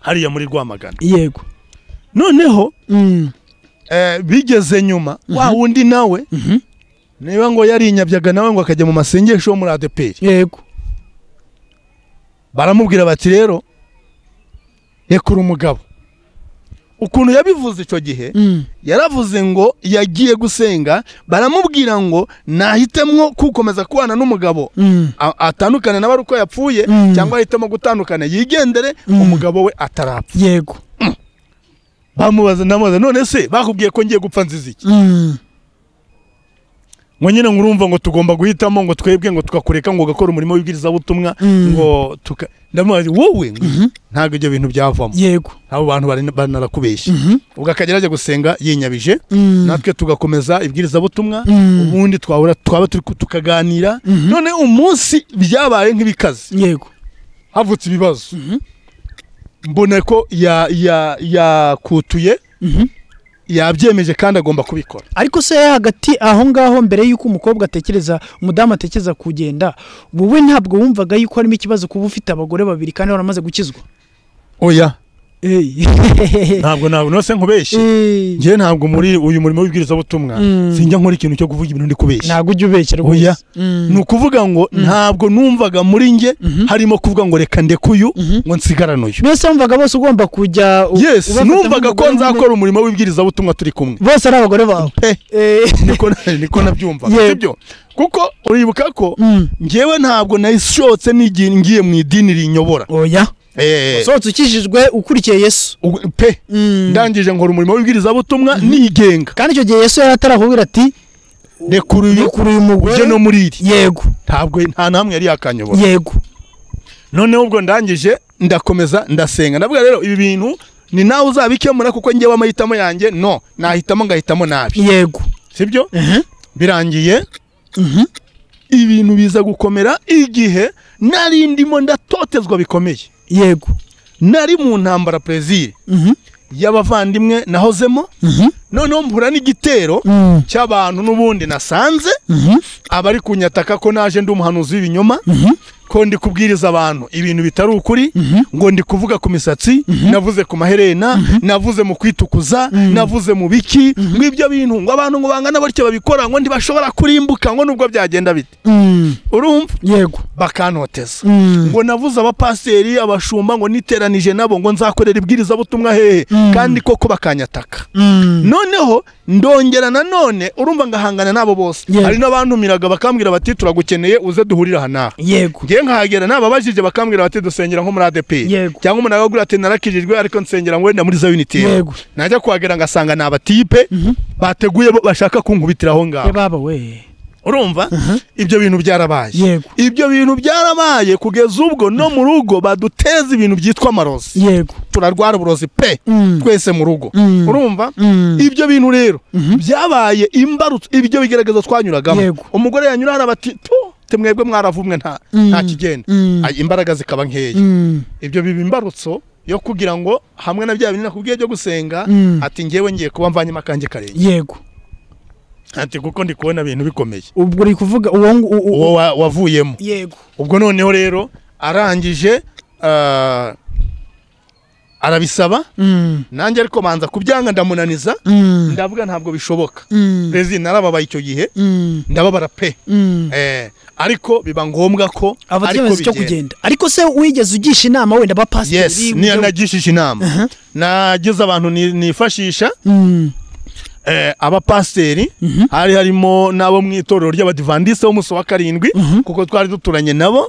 hariya muri rwamagana yego noneho Mm. eh, bigeze nyuma wa wundi nawe Mhm. niba ngo yarinyabyaga nawe ngo akajya mu masengesho yo muri adeperi yego baramubwira bati rero rekura umugabo ukuntu yabivuze icyo gihe Mm. yaravuze ngo yagiye gusenga baramubwira ngo nahitemwo kukomeza kubana n'umugabo Mm. a- atandukane nawe ari uko yapfuye Mm. cyangwa ahitemo gutandukana yigendere Mm. umugabo we atarapfa yego bamubaza ndamubaza none se bakubwiye ko ngiye gupfa nziza iki Mm. ngo nyine ngo urumva ngo tugomba guhitamo ngo twebwe ngo tukakureka ngo ugakora umurimo w'ibwirizabutumwa Mm. ngo tuka ndamubaza wowe ngo ntabwo ibyo bintu byavamo yego abo bantu bari- banarakubeshya Mhm. ubwo akagera ajya gusenga yinyabije Mm. natwe tugakomeza ibwirizabutumwa Mm. ubundi twahura twaba turi ku- tukaganira Mhm. none umunsi byabaye nk'ibikaze yego havutse ibibazo Mhm. mbona ko ya- ya- yakutuye Mhm. yabyemeje kandi agomba kubikora ariko se hagati aho ngaho mbere y'uko umukobwa atekereza umudamu atekereza kugenda wowe ntabwo wumvaga yuko harimo ikibazo kuba ufite abagore babiri kandi waramaze gukizwa oya Hey. ntabwo ntabwo nose nkubeshye Eh, njye ntabwo muri uyu murimo w'ibwirizabutumwa Mm. sinjya nkora ikintu cyo kuvuga ibintu ndi kubeshya ntabwo ujya ubeshya Oya. rwose Mm. ni ukuvuga ngo ntabwo numvaga muri njye Mhm. harimo kuvuga ngo reka ndekuyu Mhm. ngo nsigarane uyu mbese wumvaga bose ugomba kujya u- yes ubafata numvaga ko nk'umugore nzakora umurimo w'ibwirizabutumwa turi kumwe umwe. bose ari abagore bawe pe Eh, niko niko nabyumvaga Yego. sibyo kuko uribuka ko mm. njyewe ntabwo nayishotse n'igihe ngiye mu idini rinyobora oya Eh, usohotse ukijijwe ukurikiye yesu ubu- pe Mm. ndangije nkora umurimo w'ibwirizabutumwa nigenga kandi icyo gihe yesu yari atarahubira ati rekura uyu "Rekura uyu mugore ujye no muri iri yego ntabwo nta namwe yari yakanyobora yego noneho ubwo ndangije ndakomeza ndasenga ndavuga rero ibi bintu ni nawe uzabikemura kuko njyewe amahitamo yanjye no nahitamo ngahitamo nabi yego sibyo Mhm. birangiye Mhm. ibintu biza gukomera igihe nari ndimo ndatotezwa bikomeye yego nari mu ntambara perezire Mhm. y'abavandimwe nahozemo Mhm. noneho mpura n'igitero Mm. cy'abantu n'ubundi nasanze Mhm. abari kunyataka ko naje ndi umuhanuzi w'ibinyoma ko ndi kubwiriza abantu ibintu bitari ukuri Mhm. ngo ndi kuvuga ku misatsi navuze ku maherena navuze mu kwitukuza navuze mu biki ngo ibyo bintu ngo abantu ngo bangana batyo babikora ngo ntibashobora kurimbuka ngo nubwo byagenda bite Mm, urumva yego bakantoteza Mm. ngo navuze abapasiteri abashumba ngo niteranije nabo ngo nzakorera ibwirizabutumwa hehe kandi koko bakanyataka Mm. noneho ndongera nanone urumva ngahangana nabo bose Yeah. hari n'abantumiraga bakambwira bati turagukeneye uze duhurire aha n'aha yego ngewe nkahagera nababajije bakambwira bati dusengera nko muri adeperi Yego. cyangwa umuntu akakubwira ati narakijijwe ariko nsengera ngo wenda muri za unitire Yego. najya kuhagera ngasanga ni abatipe bateguye bo bashaka kunkubitira aho ngaho Eh, baba we urumva ibyo bintu byarabaye Yego. ibyo bintu byarabaye kugeza ubwo no mu rugo baduteza ibintu byitwa amarozi yego turarwara uburozi pe Mm. twese mu rugo Mm. urumva Mm. ibyo bintu rero byabaye imbarutso ibyo bigaragaza twanyuragamo Yego. umugore yanyura hano bati "Tu, te mwebwe mwaravumwe nta nta kigenda Mm. Ay, imbaraga zikaba nkeya Mm. ibyo biba imbarutso yo kugira ngo hamwe na bya bintu nakubwiye byo gusenga Mm. ati ngewe ngiye kuba mvanyemo akanjye karenge yego ati kuko ndi kubona ibintu bikomeye ubwo uri kuvuga uwo ngu- u- u- uwo wa- wavuyemo yego ubwo noneho rero arangije ah, arabisaba Mm. nanjye ariko manza kubyanga ndamunaniza Mm. ndavuga ntabwo bishoboka Mm. rezi narababaye icyo gihe Mm. ndababara pe Mm. Eh, ariko biba ngombwa ko aba ariko icyo bigenda. kugenda ariko se wigeze ugisha inama wenda abapasiteri yes niyo nagishije inama nagize abantu ni- nifashisha Mm. eh, abapasiteri hari harimo n'abo mu itorero ry'abadivandiste b'umunsi wa karindwi kuko twari duturanye nabo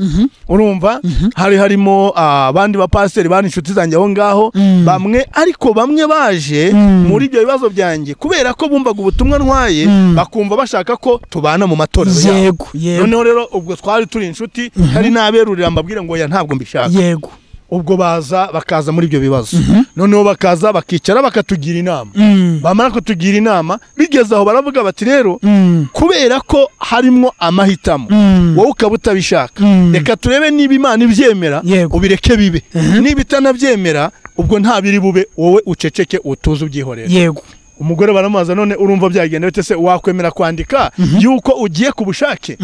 urumva hari harimo ah, abandi bapasiteri bari inshuti zanjye aho ngaho Mm. bamwe ariko bamwe baje Mm. muri ibyo bibazo byanjye kubera ko bumvaga ubutumwa ntwaye Mm. bakumva bashaka ko tubana mu matorero yabo yego yego noneho rero ubwo twari turi inshuti hari n'aberurira mbabwira ngo ya ntabwo mbishaka yego ubwo baza bakaza muri ibyo bibazo noneho bakaza bakicara bakatugira inama Mm. bamara kutugira inama bigeze aho baravuga bati rero Mm. kubera ko harimo amahitamo Mm. wowe ukaba utabishaka Mm. reka turebe niba imana ibyemera Yego. ubireke bibe niba itanabyemera ubwo nta biri bube wowe uceceke utuze ubyihorera yego umugore baramubaza none urumva byagenda bite se wakwemera kwandika yuko ugiye ku bushake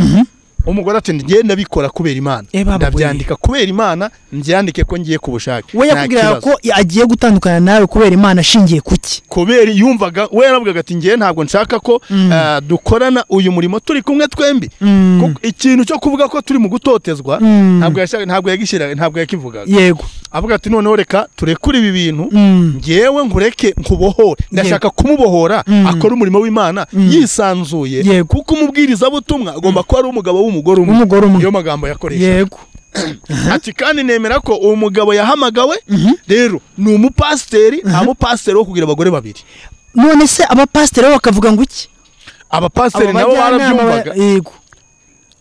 umugore ati ngiye ndabikora kubera imana Eh, baba ndabyandika kubera imana mbyandike ko ngiye ku bushake we Nta yakubwiraga kibazo. ko agiye gutandukana nawe kubera imana ashingiye ku ki kubera yumvaga we yaravugaga ati ngiye ntabwo nshaka ko eh, dukorana uyu murimo turi kumwe twembi Kuko ikintu cyo kuvuga ko turi mu gutotezwa ntabwo yashaka ntabwo yagishyira ntabwo yakivugaga yego avuga ati noneho reka turekure ibi bintu Mm. ngewe nkureke nkubohore ndashaka kumubohora akora umurimo w'imana yisanzuye Yego. kuko umubwirizabutumwa agomba kuba ari umugabo w'umugore umwe W'umugore umwe. niyo magambo yakoresha yego ati kandi nemera ko uwo mugabo yahamagawe rero ni umupasiteri nta mupasiteri wo kugira abagore babiri none se abapasiteri bo bakavuga ngo iki abapasiteri nabo bajyanama ba- barabyumvaga yego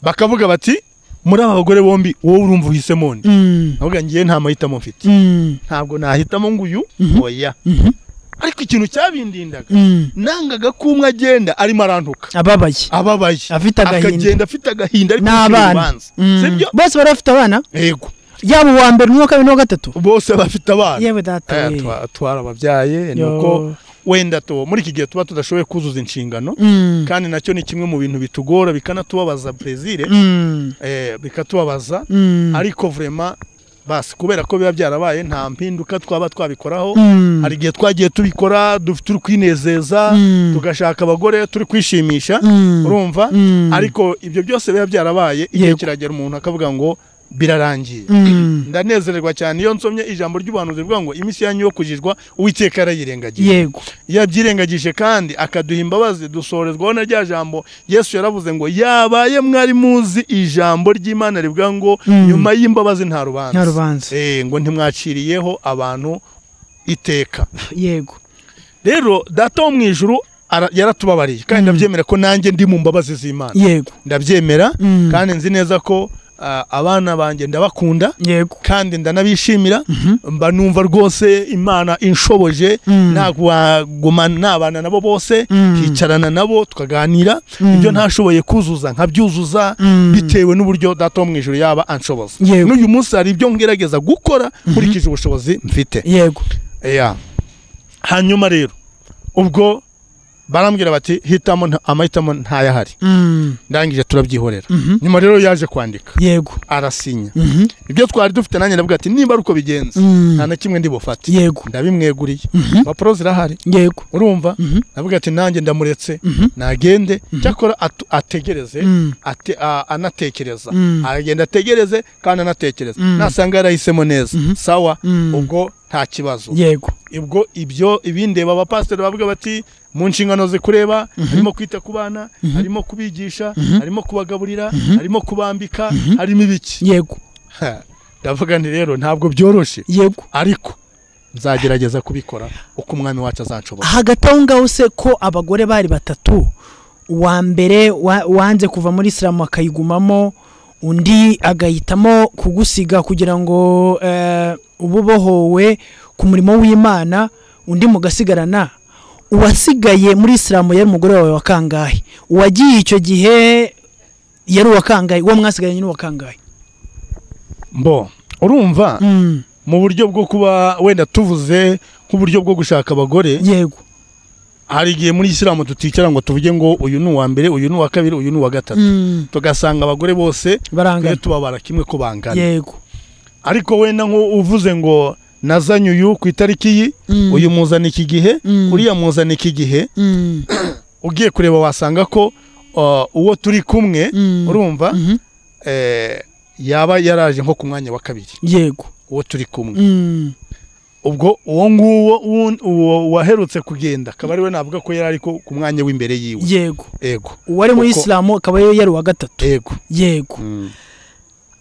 bakavuga bati muri aba bagore bombi wowe urumva uhisemo nde Mm. avuga ngiye nta mahitamo mfite Mm. ntabwo nahitamo ngo uyu oya ariko ikintu cyabindindaga Mm. nangaga ko umwe agenda arimo arantuka ababaye ababaye Afite agahinda. akagenda afite agahinda ariko yishimira n'abana urubanza Mm. sibyo bose bari bafite abana yego yaba uwa mbere n'uwa kabiri n'uwa gatatu bose bafite abana yewe data Eh, we. twa- twarababyaye ni Yo. uko wenda tu- muri iki gihe tuba tudashoboye kuzuza inshingano Mm. kandi nacyo ni kimwe mu bintu bitugora bikanatubabaza plaisir Mm. eh, bikatubabaza Mm. ariko vraiment basi kubera ko biba byarabaye nta mpinduka twaba twabikoraho Mm. hari igihe twagiye tubikora duf- turi kwinezeza Mm. tugashaka abagore turi kwishimisha Mm. urumva Mm. ariko ibyo byose biba byarabaye igihe Yego. kiragera umuntu akavuga ngo birarangiye Mm. ndanezererwa cyane iyo nsomye ijambo ry'ubuhanuzi rivuga ngo iminsi yanyu yo kujijwa uwiteka yarayirengagije yego iyo abyirengagije kandi akaduha imbabazi dusorezwaho na rya jambo yesu yaravuze ngo yabaye mwari muzi ijambo ry'imana rivuga ngo Mm. nyuma y'imbabazi nta rubanza nta rubanza Eh, ngo ntimwaciriyeho abantu iteka yego rero data wo mu ijuru ara- yaratubabariye kandi ndabyemera ko nanjye ndi mu mbabazi z'imana yego ndabyemera Mm. kandi nzi neza ko ah, abana banjye ndabakunda yego kandi ndanabishimira mba numva rwose imana inshoboje Mm. nagumana nabana nabo bose Mm. nkicarana nabo tukaganira ibyo ntashoboye kuzuza nkabyuzuza Mm. bitewe n'uburyo data wo mu ijoro yaba anshoboza Yego. n'uyu munsi hari ibyo ngerageza gukora nkurikije ubushobozi mfite yego Yeah. hanyuma rero ubwo barambwira bati hitamo nta- amahitamo ntayahari Mm, ndangije turabyihorera mhm, nyuma rero yaje kwandika yego arasinya Mhm, ibyo twari dufite nanjye ndavuga ati nimba ari uko bigenze mm, nta na kimwe ndibufate yego ndabimweguriye Mhm, impapuro zirahari yego urumva Mhm, ndavuga ati nanjye ndamuretse mhm, nagende Mhm. cyakora atu- ategereze mm, ate- a- anatekereza Mm. agenda ategereze kandi anatekereza Mm. nasanga yarahisemo neza Mhm. sawa mm, ubwo nta kibazo yego ubwo ibyo ibindeba abapasiteri bavuga bati mu nshingano ze kureba harimo kwita ku bana harimo kubigisha harimo kubagaburira harimo kubambika harimo ibiki yego Ha, ndavuga nti rero ntabwo byoroshye yego ariko nzagerageza kubikora uko umwami wacu azanshobora hagati aho ngaho se ko abagore bari batatu uwa mbere wa- wanze kuva muri isilamu akayigumamo undi agahitamo kugusiga kugira ngo eh, ube ubohowe ku murimo w'imana undi mugasigarana uwasigaye muri isilamu yari umugore wawe wa kangahe uwagiye icyo gihe yari uwa kangahe uwo mwasigaranye ni uwa kangahe mbo urumva Mm, mu buryo bwo kuba wenda tuvuze nk'uburyo bwo gushaka abagore yego hari igihe muri isilamu tuticara ngo tuvuge ngo uyu ni uwa mbere uyu ni uwa kabiri uyu ni uwa gatatu Mm, tugasanga abagore bose tujye barangana tubabara kimwe ko bangana yego ariko wenda nko uvuze ngo nazanye uyu ku itariki yi Mm, uyu muzana iki gihe Mm. uriya muzana iki gihe mm, ugiye kureba wasanga ko uh, uwo turi kumwe mm, urumva mhm, eh, yaba yaraje nko ku mwanya wa kabiri yego uwo turi kumwe Mm. ubwo uwo nguwo wun- uwo waherutse kugenda akaba ari we navuga ko yari ari ku ku mwanya w'imbere yiwe yego yego uwari muri Kuko- isilamu akaba yari yari uwa gatatu yego yego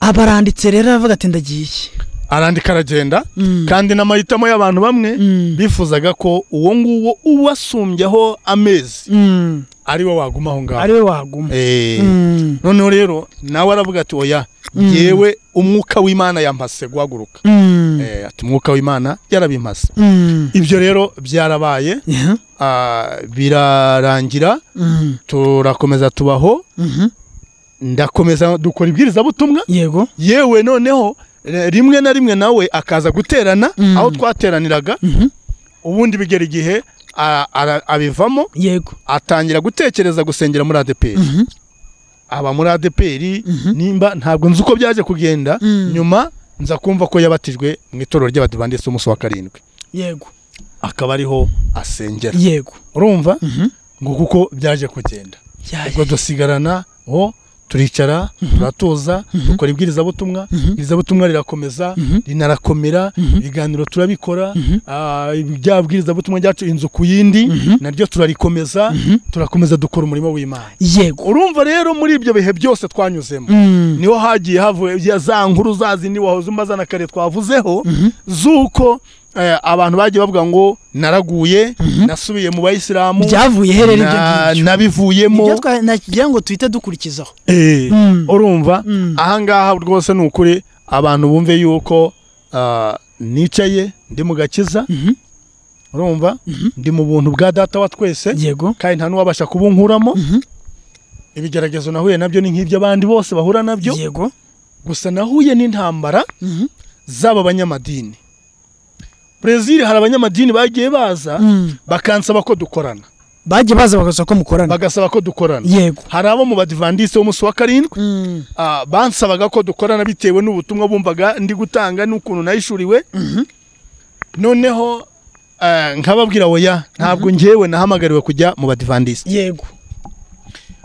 abaranditse rero aravuga ati ndagiye arandika aragenda Mm, kandi n'amahitamo y'abantu bamwe mm, bifuzaga ko uwo nguwo ubasumbyaho amezi mm, ari we waguma aho ngaho ari we waguma Eh, Mm, noneho rero nawe aravuga ati oya Mm. yewe umwuka w'imana yampase guhaguruka mm, Eh, ati umwuka w'imana yarabimpase mm, ibyo rero byarabaye yeah, ah, birarangira mm, turakomeza tubaho mhm, ndakomeza dukora ibwirizabutumwa yego yewe noneho eh, rimwe na rimwe nawe akaza guterana Mm. aho twateraniraga mhm, ubundi bigera igihe a- ara- abivamo yego atangira gutekereza gusengera muri adeperi mhm, aba muri adeperi Mhm. nimba ntabwo nzi uko byaje kugenda Mm. nyuma nza kumva ko yabatijwe mu itorero ry'abadivandisi umunsi wa karindwi yego akaba ariho asengera yego urumva mhm, ngo kuko byaje kugenda ya- ubwo dusigarana o turicara turatuza dukora ibwirizabutumwa ibwirizabutumwa rirakomeza Mhm. rinarakomera Mhm. ibiganiro turabikora Mhm. ah, bya bwirizabutumwa ryacu inzu ku yindi Mhm. naryo turarikomeza Mhm. turakomeza dukora umurimo w'imana yego urumva rero muri ibyo bihe byose twanyuzemo Mm, niho hagiye havuye ya za nkuru za zindi wahoze umaze na kare twavuzeho mhm, z'uko eh, abantu bagiye bavuga ngo naraguye Mhm. nasubiye mu bayisilamu byavuye herera ibyo na- ngibyo nabivuyemo Ibyo twa- nagira ngo tuhite dukurikizaho Eh, Mm, urumva mm, ahangaha rwose ni ukuri abantu bumve yuko ah, nicaye ndi mu gakiza mhm, urumva Mhm. ndi mu buntu bwa data wa twese yego kandi nta n'uwabasha kubunkuramo mhm, ibigeragezo nahuye nabyo ni nk'iby'abandi bose bahura nabyo yego gusa nahuye n'intambara mhm, z'aba banyamadini brezil hari abanyamadini bagiye baza mm. bakansaba ko dukorana bagiye baza bagasaba ko mukorana bagasaba ko dukorana yego hari abo mu badivandise b'umunsi wa karindwi Mm, ah, bansabaga ko dukorana bitewe n'ubutumwa bumvaga ndi gutanga n'ukuntu nayishuriwe mhm, noneho ah, nkababwira oya ntabwo ngewe nahamagariwe kujya mu badivandise yego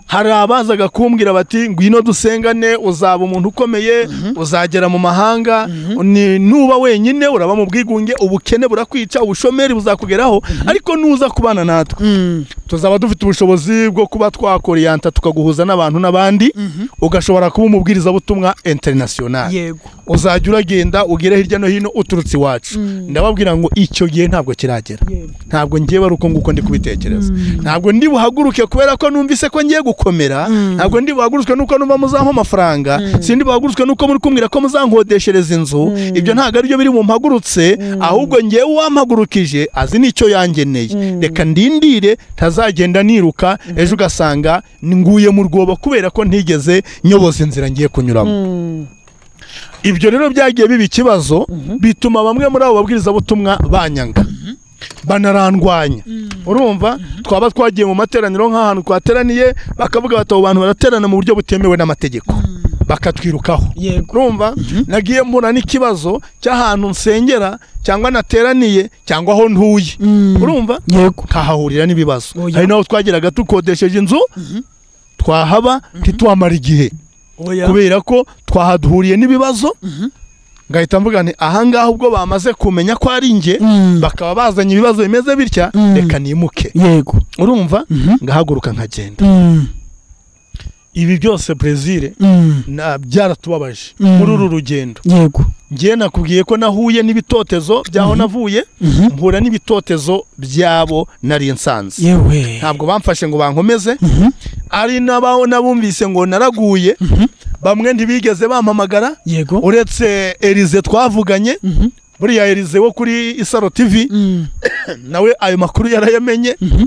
hari abazaga kumbwira bati ngwino dusengane uzaba umuntu ukomeye uzagera mu mahanga ni- nuba wenyine uraba mu bwigunge ubukene burakwica ubushomeri buzakugeraho ariko nuza kubana natwe Mm, tuzaba dufite ubushobozi bwo kuba twakoriyanta tukaguhuza n'abantu n'abandi ugashobora kuba umubwirizabutumwa international yego uzajya uragenda ugere hirya no hino uturutse iwacu Mm. ndababwira ngo icyo gihe ntabwo kiragera yego ntabwo ngewe ari uko nguko ndi kubitekereza ntabwo ndi buhaguruke kubera ko numvise ko ngiye gukomera Mm. ntabwo ndi buhagurutswe nuko numva muzampa amafaranga sindi buhagurutswe nuko muri kumbwira ko muzankodeshereza inzu ibyo ntabwo aribyo biri bumpagurutse ahubwo ngewe uwampagurukije azi n'icyo yangeneye reka ndindire ntazagenda niruka ejo ugasanga nguye mu rwobo kubera ko ntigeze nyoboza inzira ngiye kunyuramo Mm, ibyo rero byagiye biba ikibazo bituma bamwe muri abo babwirizabutumwa banyanga banarandwanya urumva twaba twagiye mu materaniro nk'ahantu twateraniye bakavuga bati abo bantu baraterana mu buryo butemewe n'amategeko bakatwirukaho yego urumva nagiye mbona n'ikibazo cy'ahantu nsengera cyangwa nateraniye cyangwa aho ntuye urumva yego kahahurira n'ibibazo Oya. hari n'aho twageraga tukodesheje inzu twahaba ntitwamara igihe kubera ko twahaduhuriye n'ibibazo ngahita mvuga nti ahangaha ubwo bamaze kumenya ko ari njye Mm. bakaba bazanye ibibazo bimeze bitya Mm. reka nimuke yego urumva Mhm. ngahaguruka nkagenda Mm, ibi byose brezil mm, byaratubabaje Mm. muri uru rugendo yego njye nakubwiye ko nahuye n'ibitotezo by'aho navuye Mhm. mpura n'ibitotezo byabo nari nsanze yewe ntabwo bamfashe ngo bankomeze Mhm. ari n'abaho n'abumvise ngo naraguye bamwe ntibigeze bampamagara yego uretse erize twavuganye Mhm. buriya erize wo kuri isaro tv Mm, nawe ayo makuru yarayamenye mhm.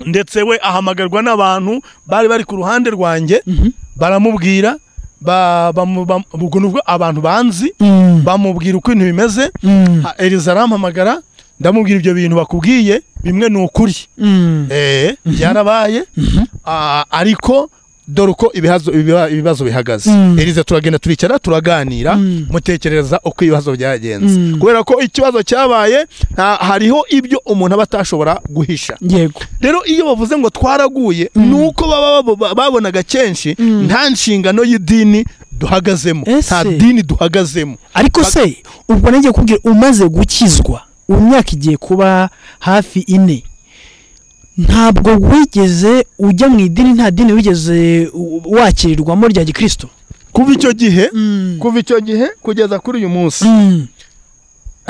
ndetse we ahamagarwa n'abantu bari bari ku ruhande rwanjye Mhm. baramubwira ba- bamu- bam- ubwo nubwo abantu banzi Mm, bamubwira uko ibintu bimeze mm, Ha, erize arampamagara ndamubwira ibyo bintu bakubwiye bimwe ni ukuri mm. Eh, byarabaye Ah, ariko dore uko ibihazo- ibiba- ibibazo bihagaze Mm. erize turagenda turicara turaganira Mm. mutekereza uko ibibazo byagenze Mm. kubera ko ikibazo cyabaye nta- hariho ibyo umuntu aba atashobora guhisha yego rero iyo bavuze ngo twaraguye ni uko baba babo- babonaga kenshi Mm. nta nshingano y'idini duhagazemo Ese? nta dini duhagazemo ariko se ubwo nenge kubwira umaze gukizwa ubu myaka igiye kuba hafi ine ntabwo wigeze ujya mu idini nta dini wigeze u- wakirirwamo rya gikristo kuva icyo gihe kuva icyo gihe kugeza kuri uyu munsi Mm,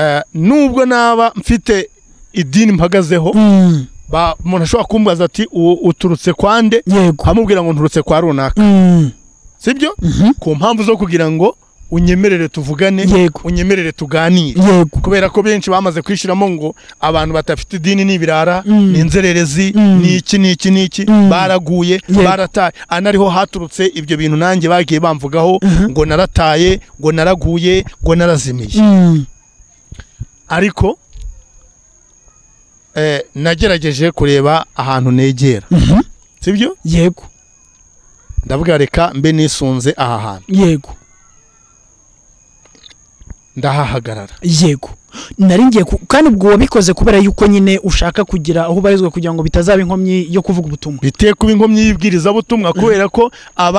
Eh, nubwo naba mfite idini mpagazeho mm, ba- umuntu ashobora kumbaza ati "U- uturutse kwa nde yego nkamubwira ngo nturutse kwa runaka Mm, sibyo mhm. ku mpamvu zo kugira ngo unyemerere tuvugane Yego. unyemerere tuganire yego kubera ko benshi bamaze kwishyiramo ngo abantu badafite idini ni ibirara Mm. ni inzererezi Mm. ni iki ni iki ni iki Mm. baraguye Yego. barataye anariho haturutse ibyo bintu nanjye bagiye bamvugaho ngo narataye ngo naraguye ngo narazimiye Mm, ariko eh, nagerageje kureba ahantu negera mhm. sibyo yego ndavuga reka mbe nisunze aha hantu yego ndahahagarara yego nari ngiye ku- kandi ubwo wabikoze kubera yuko nyine ushaka kugira aho ubarizwa kugira ngo bitazaba inkomyi yo kuvuga ubutumwa biteye kuba inkomyi y'ibwirizabutumwa kubera ko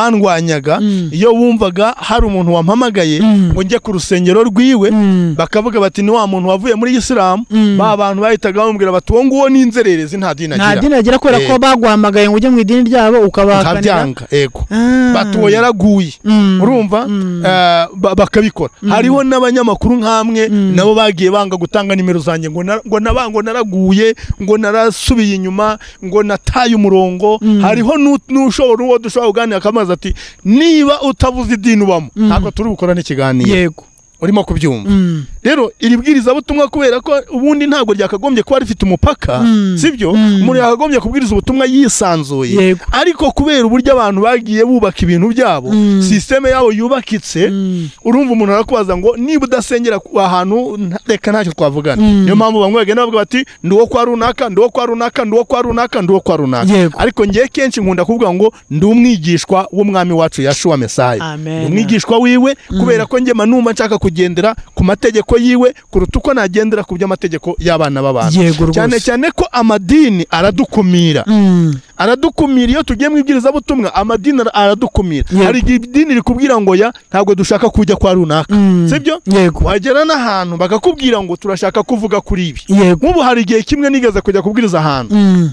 abandwanyaga Mm. iyo wumvaga hari umuntu wampamagaye Mm. ngo njye ku rusengero rwiwe Mm, bakavuga bati ni wa muntu wavuye muri isilamu Mm. ba bantu bahitaga bamubwira bati uwo nguwo ni inzererezi nta dini nta agira dini agira kubera ko Eh. baguhamagaye ngo ujye mu idini ryabo ukabahakanira nkabyanga yego Ah. bati uwo yaraguye Mm. urumva Mm. Eh, ba- bakabikora hariho n'abanyamakuru nk'amwe nabo bagiye banga gutanga nimero zanjye ngo na- ngo naba- ngo naraguye ngo narasubiye inyuma ngo nataye umurongo hariho nu- n'ushobora uwo dushobora kuganira akamazi ati niba utavuze idini ubamo ntabwo turi gukorana ikiganiro yego urimo kubyumva Mm. rero iri bwirizabutumwa kubera ko ubundi ntabwo ryakagombye kuba rifite umupaka Mm. sibyo Mm. umuntu yakagombye kubwiriza ubutumwa yisanzuye Yego. ariko kubera uburyo abantu bagiye bubaka ibintu byabo Mm. sisiteme yabo yubakitse Mm. urumva umuntu arakubaza ngo niba udasengera ku- ahantu nta- reka ntacyo twavugana Mm. niyo mpamvu bamwe bagenda bavuga bati ndi uwo kwa runaka ndi uwo kwa runaka ndi uwo kwa runaka ndi uwo kwa runaka Yego. ariko ngewe kenshi nkunda kuvuga ngo ndi umwigishwa w'umwami wacu yashuwa mesaye Amen. Ndi umwigishwa wiwe kubera ko njye manuma nshaka kugendera ku mategeko yiwe kuruta uko nagendera ku by'amategeko y'abana Yego b'abantu rwose. cyane cyane ko amadini aradukumira Mm. aradukumira iyo tugiye mu ibwirizabutumwa amadini ara- aradukumira Yego. hari igihe idini rikubwira ngo ya ntabwo dushaka kujya kwa runaka Mm. sibyo yego wagera n'ahantu bakakubwira ngo turashaka kuvuga kuri ibi yego nk'ubu hari igihe kimwe nigeze kujya kubwiriza ahantu Mm.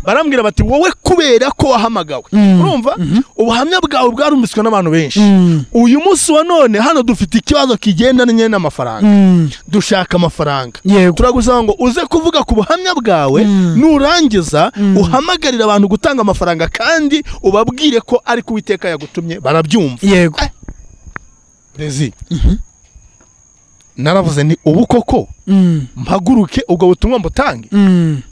barambwira bati wowe kubera ko wahamagawe Mm. urumva ubuhamya bwawe bwarumviswe n'abantu benshi Mm. uyu munsi wa none hano dufite ikibazo kigendanye n'amafaranga Mm. dushaka amafaranga yego turagusaba ngo uze kuvuga ku buhamya bwawe Mm. nurangiza uhamagarire abantu gutanga amafaranga kandi ubabwire ko ari ku witeka yagutumye barabyumva yego Rezi. naravuze ni ubu koko Mm. mpaguruke ubwo butumwa mbutange Mm.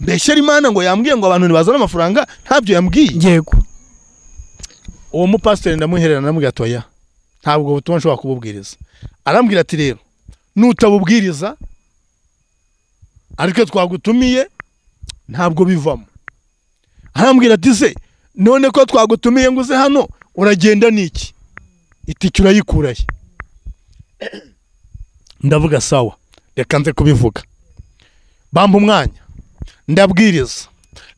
mbeshyera imana ngo yambwiye ngo abantu ntibazane amafaranga ntabyo yambwiye yego uwo mupasiteri ndamuhererana namubwira ati oya ntabwo butumwa nshobora kububwiriza arambwira ati rero nutabubwiriza ariko twagutumiye ntabwo bivamo arambwira ati se none ko twagutumiye ngo uze hano uragenda n'iki itike urayikuraye ndavuga sawa reka nze kubivuga bamba umwanya ndabwiriza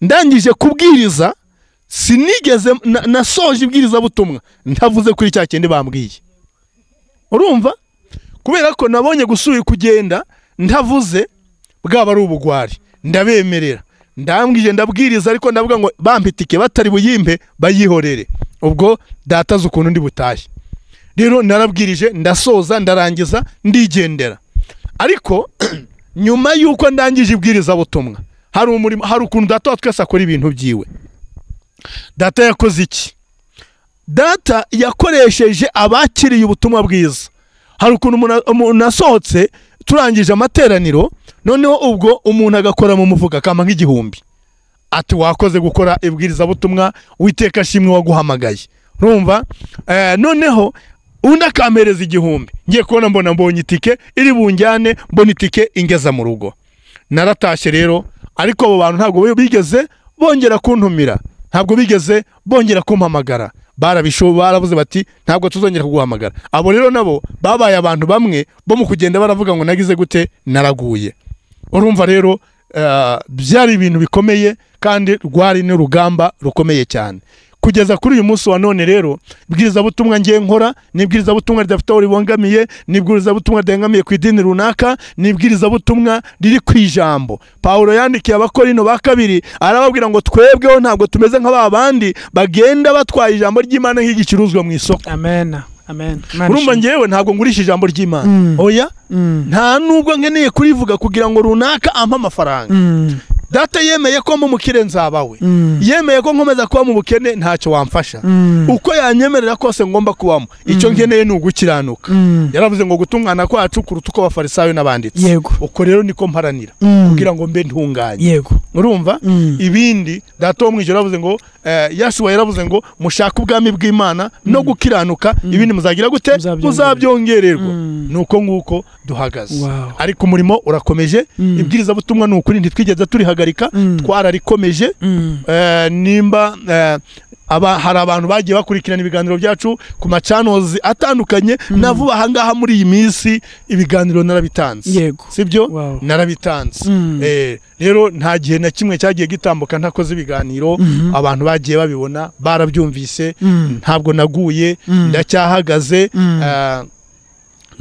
ndangije kubwiriza sinigeze na- nasoje ibwirizabutumwa ntavuze kuri cya kindi bambwiye urumva kubera ko nabonye gusubira kugenda ntavuze bwaba ari ubugwari ndabemerera ndambwije ndabwiriza ariko ndavuga ngo bampe itike batari buyimpe bayihorere ubwo dataze ukuntu ndi butahe rero narabwirije ndasoza ndarangiza ndigendera ariko nyuma y'uko ndangije ibwirizabutumwa hari umurimo hari ukuntu data wa twese akora ibintu byiwe data yakoze iki data yakoresheje abakiriye ubutumwa bwiza hari ukuntu umuntu- umuntu asohotse turangije amateraniro noneho ubwo umuntu agakora mu mufuka akama nk'igihumbi ati wakoze gukora ibwirizabutumwa witeka ashimwe waguhamagaye urumva Eh, noneho undi akampereza igihumbi ngiye kubona mbona mbonye itike iri bunjyane mbona itike ingeza mu rugo naratashye rero ariko abo bantu ntabwo bigeze bongera kuntumira ntabwo bigeze bongera kumpamagara barabishobo baravuze bati ntabwo tuzongera kuguhamagara abo rero nabo babaye abantu bamwe bo mu kugenda baravuga ngo nagize gute naraguye urumva rero eh, byari ibintu bikomeye kandi rwari n'urugamba rukomeye cyane kugeza kuri uyu munsi wa none rero ibwirizabutumwa ngiye nkora ni ibwirizabutumwa ridafite aho ribangamiye ni ibwirizabutumwa ridangamiye ku idini runaka ni ibwirizabutumwa riri ku ijambo pawulo yandikiye abakorino ba kabiri arababwira ngo twebweho ntabwo tumeze nka ba bandi bagenda batwaye ijambo ry'imana nk'igicuruzwa mu isoko amen amen Imana urumva ishimwe. ngewe ntabwo ngurisha ijambo ry'imana Mm. oya Mm, nta nubwo nkeneye kurivuga kugira ngo runaka ampe amafaranga mm, data yemeye ko mu mukire nzabawe mm, yemeye ko nkomeza kuba mu bukene ntacyo wamfasha mm, uko yanyemerera kose ngomba kubamo icyo nkeneye ni ugukiranuka mm. yaravuze ngo gutungana kwacu kuruta uko abafarisayo n'abanditsi yego uko rero niko mparanira Mm. kugira ngo mbe ntunganye yego urumva Mm. ibindi data wo mu ijoro yaravuze ngo eh, yashuwa yaravuze ngo mushake ubwami bw'imana no gukiranuka ibindi muzagira gute Muzabyongererwa. muzabyongererwa Mm. ni uko nguko duhagaze Wow. ariko umurimo urakomeje Mm. ibwirizabutumwa ni ukuri ntitwigeze turihagarika Mm. twararikomeje Mm, Eh, nimba eh, aba, hari abantu bagiye bakurikirana ibiganiro byacu ku macanozi atandukanye na vuba ahangaha muri iyi minsi ibiganiro narabitanze yego sibyo Wow. narabitanze Mm. Eh, rero nta gihe na kimwe cyagiye gitambuka ntakoze ibiganiro Mhm. abantu bagiye babibona barabyumvise Mm. ntabwo naguye Mm. ndacyahagaze Mm. eh,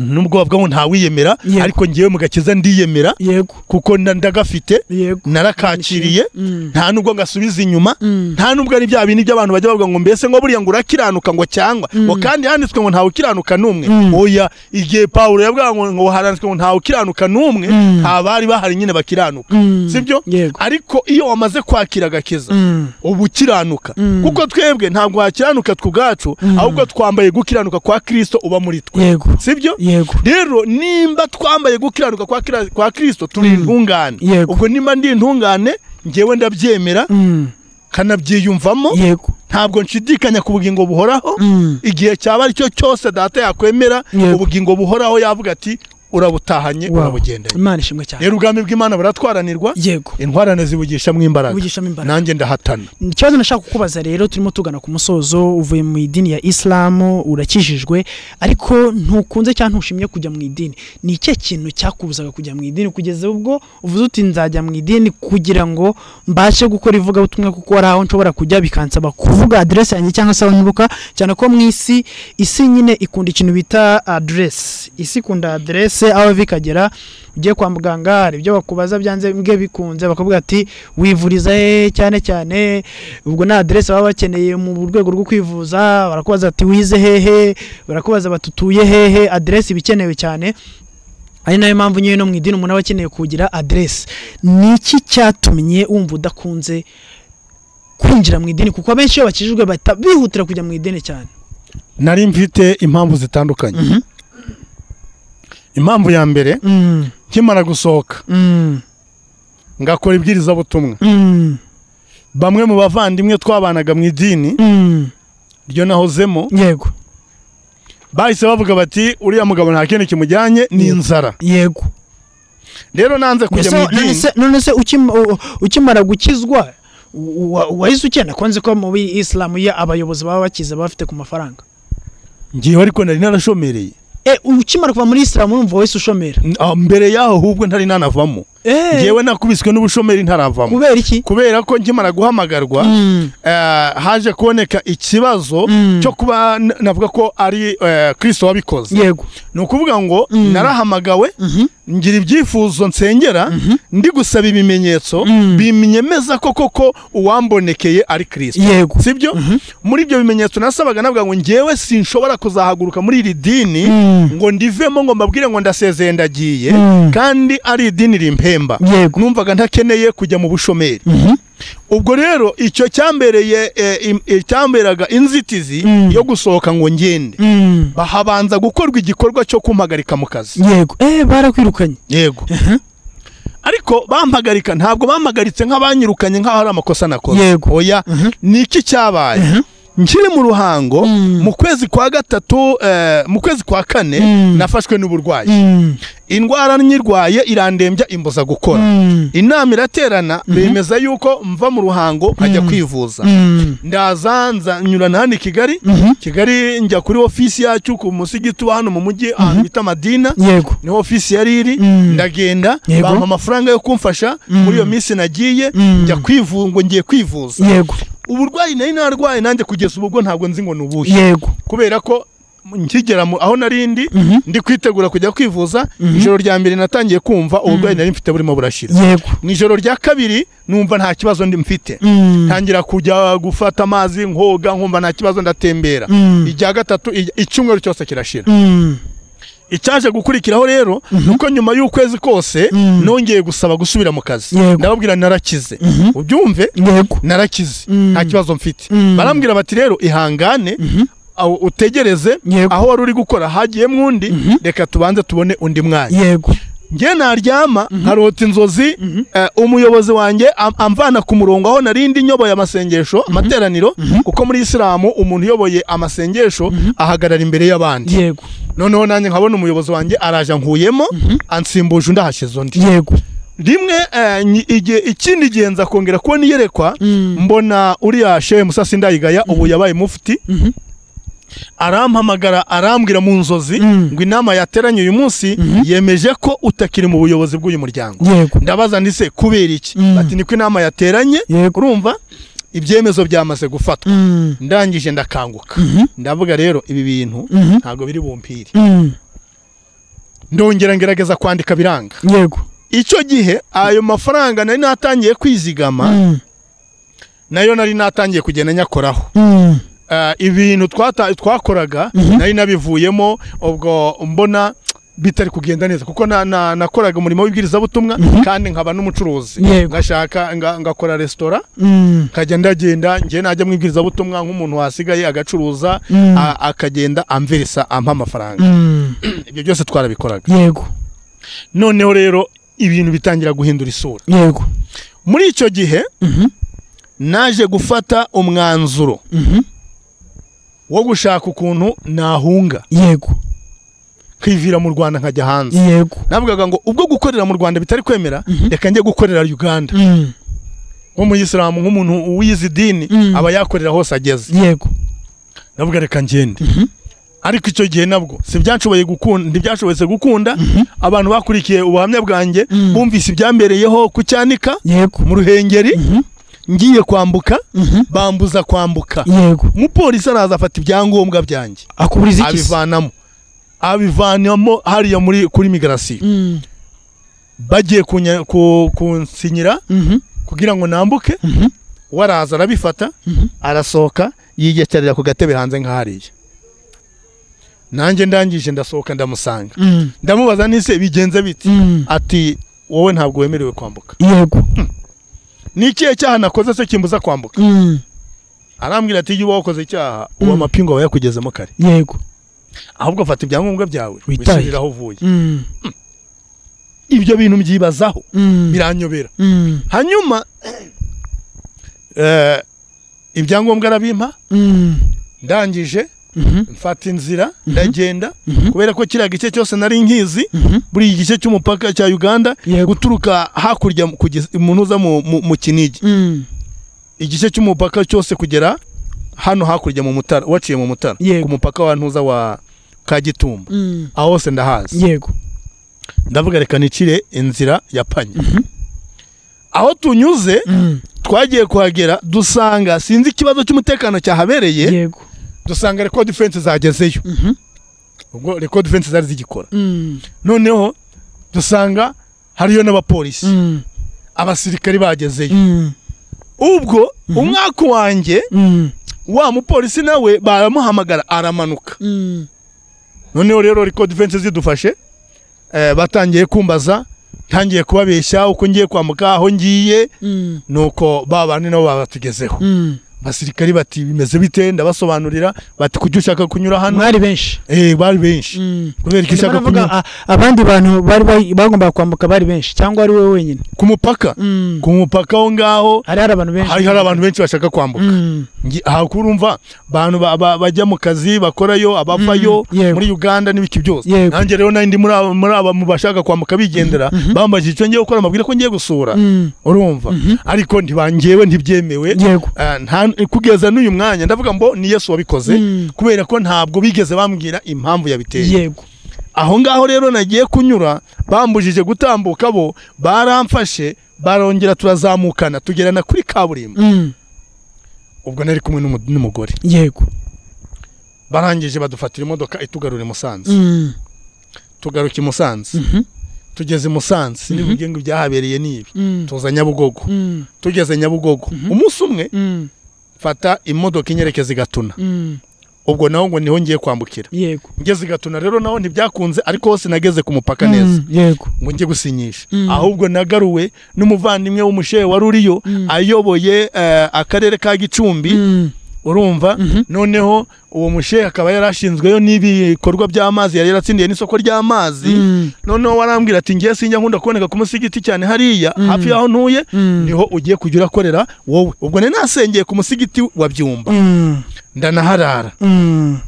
nubwo bavuga ngo ntawiyemera Yego. ariko ngewe mu gakiza ndiyemera yego kuko nda- ndagafite yego narakakiriye Mm, nta nubwo ngasubiza inyuma mm, nta nubwo ari bya bintu by'abantu bajya bavuga ngo mbese ngo buriya ngo urakiranuka ngo cyangwa ngo kandi handitswe ngo ntawe ukiranuka n'umwe Mm. oya igihe pawulo yavugaga ngo ngo handitswe ngo ntawe ukiranuka n'umwe Mm. abari bahari nyine bakiranuka mm, sibyo yego ariko iyo wamaze kwakira agakiza Mm, uba ukiranuka Mm. kuko twebwe ntabwo wakiranuka twe ubwacu ahubwo twambaye gukiranuka kwa kirisito uba muri twe yego sibyo yego rero nimba twambaye gukiranuka kwa Kira- kwa kirisito turi intungane Yego. ubwo nimba ndi intungane ngewe ndabyemera Mm, kanabyiyumvamo yego ntabwo nshidikanya ku bugingo buhoraho Mm. igihe cyaba aricyo cyose data yakwemera Yego. ubugingo buhoraho yavuga ati urabutahanye Wow. urabugendanye imana ishimwe cyane rero ubwami bw'imana buratwaranirwa yego intwarane zibugishamo imbaraga ubugishamo imbaraga nanjye ndahatana ikibazo nashaka kukubaza rero turimo tugana ku musozo uvuye mu idini ya isilamu urakijijwe ariko ntukunze cyangwa ntushimye kujya mu idini ni ikihe kintu cyakubuzaga kujya mu idini kugeza ubwo uvuze uti nzajya mu idini kugira ngo mbashe gukora ivugabutumwa kuko hari aho nshobora kujya bikansaba kuvuga aderesi yanjye cyangwa se aho nibuka cyane ko mu isi isi nyine ikunda ikintu bita aderesi isi ikunda aderesi aho bikagera ugiye kwa muganga hari ibyo bakubaza byanze mbwe bikunze bakavuga ati wivuriza he cyane cyane ubwo ni aderesi baba bakeneye mu rwego rwo kwivuza barakubaza ati wize hehe barakubaza bati utuye hehe aderesi iba ikenewe cyane ari nayo mpamvu nyine no mu idini umuntu aba akeneye kugira aderesi ni iki cyatumye wumva udakunze kwinjira mu idini kuko abenshi iyo bakijijwe bahita bihutira kujya mu idini cyane nari mfite impamvu zitandukanye impamvu ya mbere Mm, nkimara gusohoka mm, ngakora ibwirizabutumwa mm, bamwe mu bavandimwe twabanaga mu idini mm. ryo nahozemo yego bahise bavuga bati uriya mugabo nta kindi kimujyanye ni inzara yego rero nanze kujya Ese- mu none idini se- none se ukima- u- u- ukimara gukizwa u- wa- wahise ukenda ko nzi ko muri isilamu ye abayobozi baba bakize baba bafite ku mafaranga ngiyeho ariko nari narashomereye Eh, ukimara kuva muri isilamu urumva wahise ushomera N- ah, mbere yaho ahubwo ntari nanavamo Eh, ngewe nakubiswe n'ubushomeri ntaravamo kubera iki kubera ko nkimara guhamagarwa Mm, eh, haje kuboneka ikibazo Mm. cyo kuba n- navuga ko ari eh, kristo wabikoze yego ni ukuvuga ngo Mm. narahamagawe Mhm. ngira ibyifuzo nsengera ndi gusaba ibimenyetso Mm. bimenyemeza ko koko uwambonekeye ari kristo yego sibyo muri ibyo bimenyetso nasabaga navuga ngo ngewe sinshobora kuzahaguruka muri iri dini Mm. ngo ndivemo ngo mbabwire ngo ndasezeye ndagiye Mm. kandi ari idini rimpemba Yego. numvaga ntakeneye kujya mu bushomeri Mhm. ubwo rero icyo cyambereye eh, im- eh, cyamberaga inzitizi Mm. yo gusohoka ngo ngende Mm. habanza gukorwa igikorwa cyo kumpagarika mu kazi yego eh barakwirukanye yego ariko bampagarika ntabwo bampagaritse nk'abanyirukanye nk'aho ari amakosa nakoze Yego. oya ni iki cyabaye nkiri mu ruhango Mm. mu kwezi kwa gatatu eh, mu kwezi kwa kane Mm. nafashwe n'uburwayi Mm. indwara nyirwaye irandembya imbuza gukora Mm. inama iraterana bemeza yuko mva mu ruhango nkajya kwivuza Mm. ndaza nza nyurana hano i kigali Mhm. kigali njya kuri ofisi yacu ku musigiti wa hano mu mujyi ahantu bita madina yego niho ofisi yari iri Mm. ndagenda Yego. bampa amafaranga yo kumfasha muri iyo minsi nagiye Mm. njya kwivu ngo ngiye kwivuza yego uburwayi nari narwaye nanjye kugeza ubwo ntabwo nzi ngo ni ubuhe yego kubera ko nkigera mu- aho nari ndi ndi kwitegura kujya kwivuza ijoro rya mbere natangiye kumva uburwayi nari mfite burimo burashira yego mu ijoro rya kabiri numva nta kibazo ndi mfite Mm. ntangira kujya gufata amazi nkoga nkumva nta kibazo ndatembera Mm. ijya gatatu ij- icyumweru cyose kirashira Mm. icyaje gukurikiraho rero nuko nyuma y'ukwezi kose Mm. nongeye gusaba gusubira mu kazi Yego. ndababwira narakize ubyumve yego narakize Mm. nta kibazo mfite Mm. barambwira bati rero ihangane aho utegereze Yego. aho wari uri gukora hagiyemo undi reka tubanze tubone undi mwanya yego njye naryama nkarota inzozi eh, umuyobozi wanjye am- amvana ku murongo aho narindi nyoboye amasengesho amateraniro kuko muri isilamu umuntu uyoboye amasengesho ahagarara imbere y'abandi yego noneho nanjye nkabona umuyobozi wanjye araje ankuyemo ansimbuje undi ahashize undi yego rimwe eh, nyi- igihe ikindi gihe nza kongera kubona iyerekwa mbona uriya shehe musasi ndayigaya ubu yabaye mufti arampamagara arambwira mu nzozi Mm. ngo inama yateranye uyu munsi yemeje ko utakiri mu buyobozi bw'uyu muryango yego ndabaza ndise kubera iki Mm. bati niko inama yateranye Yego. urumva ibyemezo byamaze gufatwa Mm. ndangije ndakanguka ndavuga rero ibi bintu Mhm. ntabwo biri bumpire Mm. ndongera ngerageza kwandika biranga yego icyo gihe ayo mafaranga nari natangiye kwizigama Mm. nayo nari natangiye kugenda nyakoraho Mm. Eh, ibintu twata- twakoraga nari nabivuyemo ubwo mbona bitari kugenda neza kuko na- na- nakoraga umurimo w'ibwirizabutumwa kandi nkaba n'umucuruzi Yego. ngashaka nga- ngakora resitora Mm. nkajya ndagenda njye najya mu ibwirizabutumwa nk'umuntu wasigaye agacuruza Mm. a- akagenda amvirisa ampa amafaranga Mm. ibyo byose twarabikoraga yego noneho rero ibintu bitangira guhindura isura yego muri icyo gihe naje gufata umwanzuro Mhm. wo gushaka ukuntu nahunga yego kwivira mu rwanda nkajya hanze yego navugaga ngo ubwo gukorera mu rwanda bitari kwemera reka njye gukorera uganda Mm. nko mu isilamu nk'umuntu wize idini Mm. aba yakorera hose ageze yego navuga reka ngende ariko icyo gihe nabwo si byashoboye gukunda ntibyashobotse gukunda abantu bakurikiye ubuhamya bwanjye bumvise ibyambereyeho ku cyanika yego mu ruhengeri ngiye kwambuka Mhm. bambuza kwambuka yego umupolisi araza afata ibyangombwa byanjye akuburiza iki se? abivanamo abivanamo hariya muri kuri migarasiyo Mm. bagiye kunya- ku- kunsinyira Mhm. kugira ngo nambuke we araza arabifata arasohoka yiyekerera ku gatebe hanze nk'ahariya nanjye ndangije ndasohoka ndamusanga Mm. ndamubaza n'ise bigenze biti Mm. ati wowe ntabwo wemerewe kwambuka yego ni ikihe cyaha nakoze se kimbuza kwambuka Mm. arambwira ati iyo uba wakoze icyaha uwo amapingu aba yakugezemo kare yego ahubwo fata ibyangombwa byawe Witahire. wisubirire aho uvuye Mm. ibyo bintu mbyibazaho Mm. biranyobera Mm. hanyuma eh, ibyangombwa arabimpa Mm. ndangije Mhm, mfata inzira Mhm. ndagenda mhm, kubera ko kiriya gice cyose nari nkizi mhm. buri gice cy'umupaka cya uganda Yego. guturuka hakurya kugeza umuntu uza mu, mu, mu kinigi Mm, igice cy'umupaka cyose kugera hano hakurya mu mutara waciye mu mutara Yego. ku mupaka wa ntuza wa kagitumba mm. aho hose ndahazi yego ndavuga reka nicire inzira ya panya Mhm, aho tunyuze mm. twagiye kuhagera dusanga sinzi ikibazo cy'umutekano cyahabereye yego dusanga record defense zagezeyo Mhm, ubwo record defense zari zigikora mm, noneho dusanga hariyo n'abapolisi mm, abasirikari bagezeyo mm, ubwo Mhm. umwaka wanjye mm, wa mupolisi nawe baramuhamagara aramanuka mm. noneho rero record defense zidufashe eh, batangiye kumbaza ntangiye kubabeshya uko ngiye kwambuka aho ngiye Mm, nuko ba bandi nabo babatugezeho mm. abasirikari bati bimeze bite ndabasobanurira bati kujya ushaka kunyura hano mwari benshi eh bari benshi Mm. kubera iki Ndimo ushaka navuga, kunyura a- abandi bantu bari bay- bagombaga kwambuka bari benshi cyangwa ari wowe wenyine ku mupaka Mm. ku mupaka aho ngaho hari hari abantu benshi hari hari abantu benshi bashaka kwambuka Mm. Ngi- aha kurumva abantu ba- ba- bajya mu kazi bakorayo ababayo Mm, yego. muri Uganda n'ibiki byose Yego. nanjye rero nari ndi muri aba muri aba mu bashaka kwambuka bigendera Mhm. bambaje icyo ngiye gukora mbabwira ko ngiye gusura Mm. urumva Mhm. ariko ntibangewe ntibyemewe yego Ah, nta- kugeza n'uyu mwanya ndavuga ngo ni Yesu wabikoze Mm. kubera ko ntabwo bigeze bambwira impamvu yabiteye yego aho ngaho rero nagiye kunyura bambujije gutambuka bo baramfashe barongera turazamukana tugerana kuri kaburimbo Mm. ubwo nari kumwe n'umu- n'umugore yego barangije badufatira imodoka itugarura i musanze Mm. tugaruka i musanze Mhm. tugeze i musanze Mhm. n'ibigenga byahabereye n'ibi Mm. tuza nyabugogo Mm. tugeze nyabugogo Mhm. umunsi umwe Mm. mfata imodoka inyerekeza i gatuna Mm. ubwo naho ngo niho ngiye kwambukira yego ngeze i gatuna rero naho ntibyakunze ariko hose nageze ku mupaka neza Mm. yego ngo njye gusinyisha Mm. ahubwo nagaruwe n'umuvandimwe w'umushehe wari uriyo Mm. ayoboye eh, akarere ka gicumbi Mm. urumva Mhm. noneho uwo mushehe akaba yari ashinzweyo n'ibikorwa by'amazi yari yaratsindiye n'isoko ry'amazi Mm. noneho warambwira ati ngiye sinjya nkunda kuboneka ku munsi w'igiti cyane hariya Mm. hafi y'aho ntuye Mm. niho ugiye kujya urakorera wowe ubwo nari nasengeye ku musigiti wa byumba Mm. ndanaharara Mm.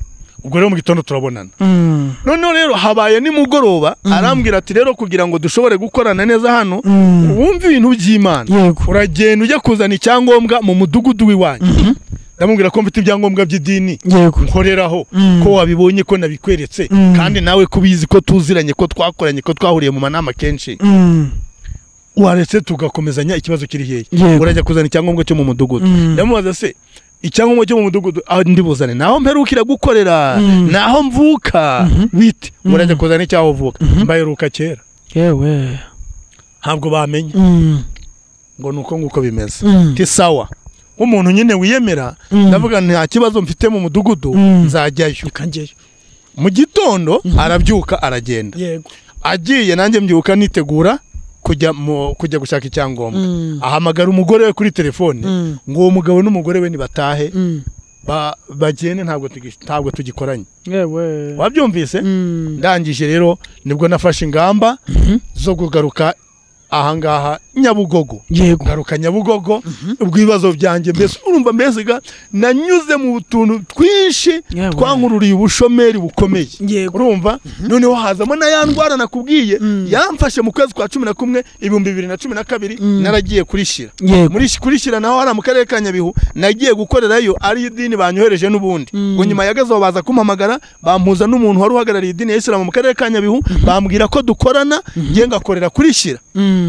ubwo rero mu gitondo turabonana Mm. noneho rero habaye nimugoroba Mm. arambwira ati rero kugira ngo dushobore gukorana neza hano Mm. wumve ibintu by'imana yego uragenda ujya kuzana icyangombwa mu mudugudu w'iwanyu Mhm. ndamubwira ko mfite ibyangombwa by'idini yego nkoreraho Mm. ko wabibonye ko nabikweretse Mm. kandi nawe ko ubizi ko tuziranye ko twakoranye ko twahuriye mu manama kenshi Mm. waretse tugakomezanya ikibazo kiri hehe yego urajya kuzana icyangombwa cyo mu mudugudu Mm. ndamubaza se icyangombwa cyo mu mudugudu aho ndibuzane naho mperukira gukorera Mm. naho mvuka Mhm. bite Mhm. urajya kuzana icyaho uvuka mbaheruka kera yewe ntabwo bamenye Mm. ngo ni uko nguko bimeze Mm. ti sawa nk'umuntu nyine wiyemera Mm. ndavuga nta kibazo mfite mu mudugudu Mm. nzajyayo reka njyeyo mu gitondo arabyuka aragenda yego agiye nanjye mbyuka nitegura kujya mu- kujya gushaka icyangombwa Mm. ahamagara umugore we kuri telefone Mm. ngo uwo mugabo n'umugore we nibatahe Mm. ba- bagende ntabwo tugi- ntabwo tugikoranye yewe wabyumvise Mm. ndangije rero nibwo nafashe ingamba Mhm. zo kugaruka ahangaha nyabugogo yego ngaruka nyabugogo ubwo ibibazo byanjye mbese urumva mbese ga nanyuze mu tuntu twinshi Yewe. twankururiye ubushomeri bukomeye Yego. urumva noneho hazamo na ya ndwara nakubwiye Mm. yamfashe mu kwezi kwa cumi na kumwe ibihumbi bibiri na cumi na kabiri Mm. naragiye kurishira yego muri kurishira naho hariya mu karere ka nyabihu nagiye gukorerayo ari idini banyohereje n'ubundi Mm. ngo nyuma yagazeho baza kumpamagara bampuza n'umuntu wari uhagarariye idini ya isilamu mu karere ka nyabihu bambwira ko dukorana njye ngakorera kurishira Mm.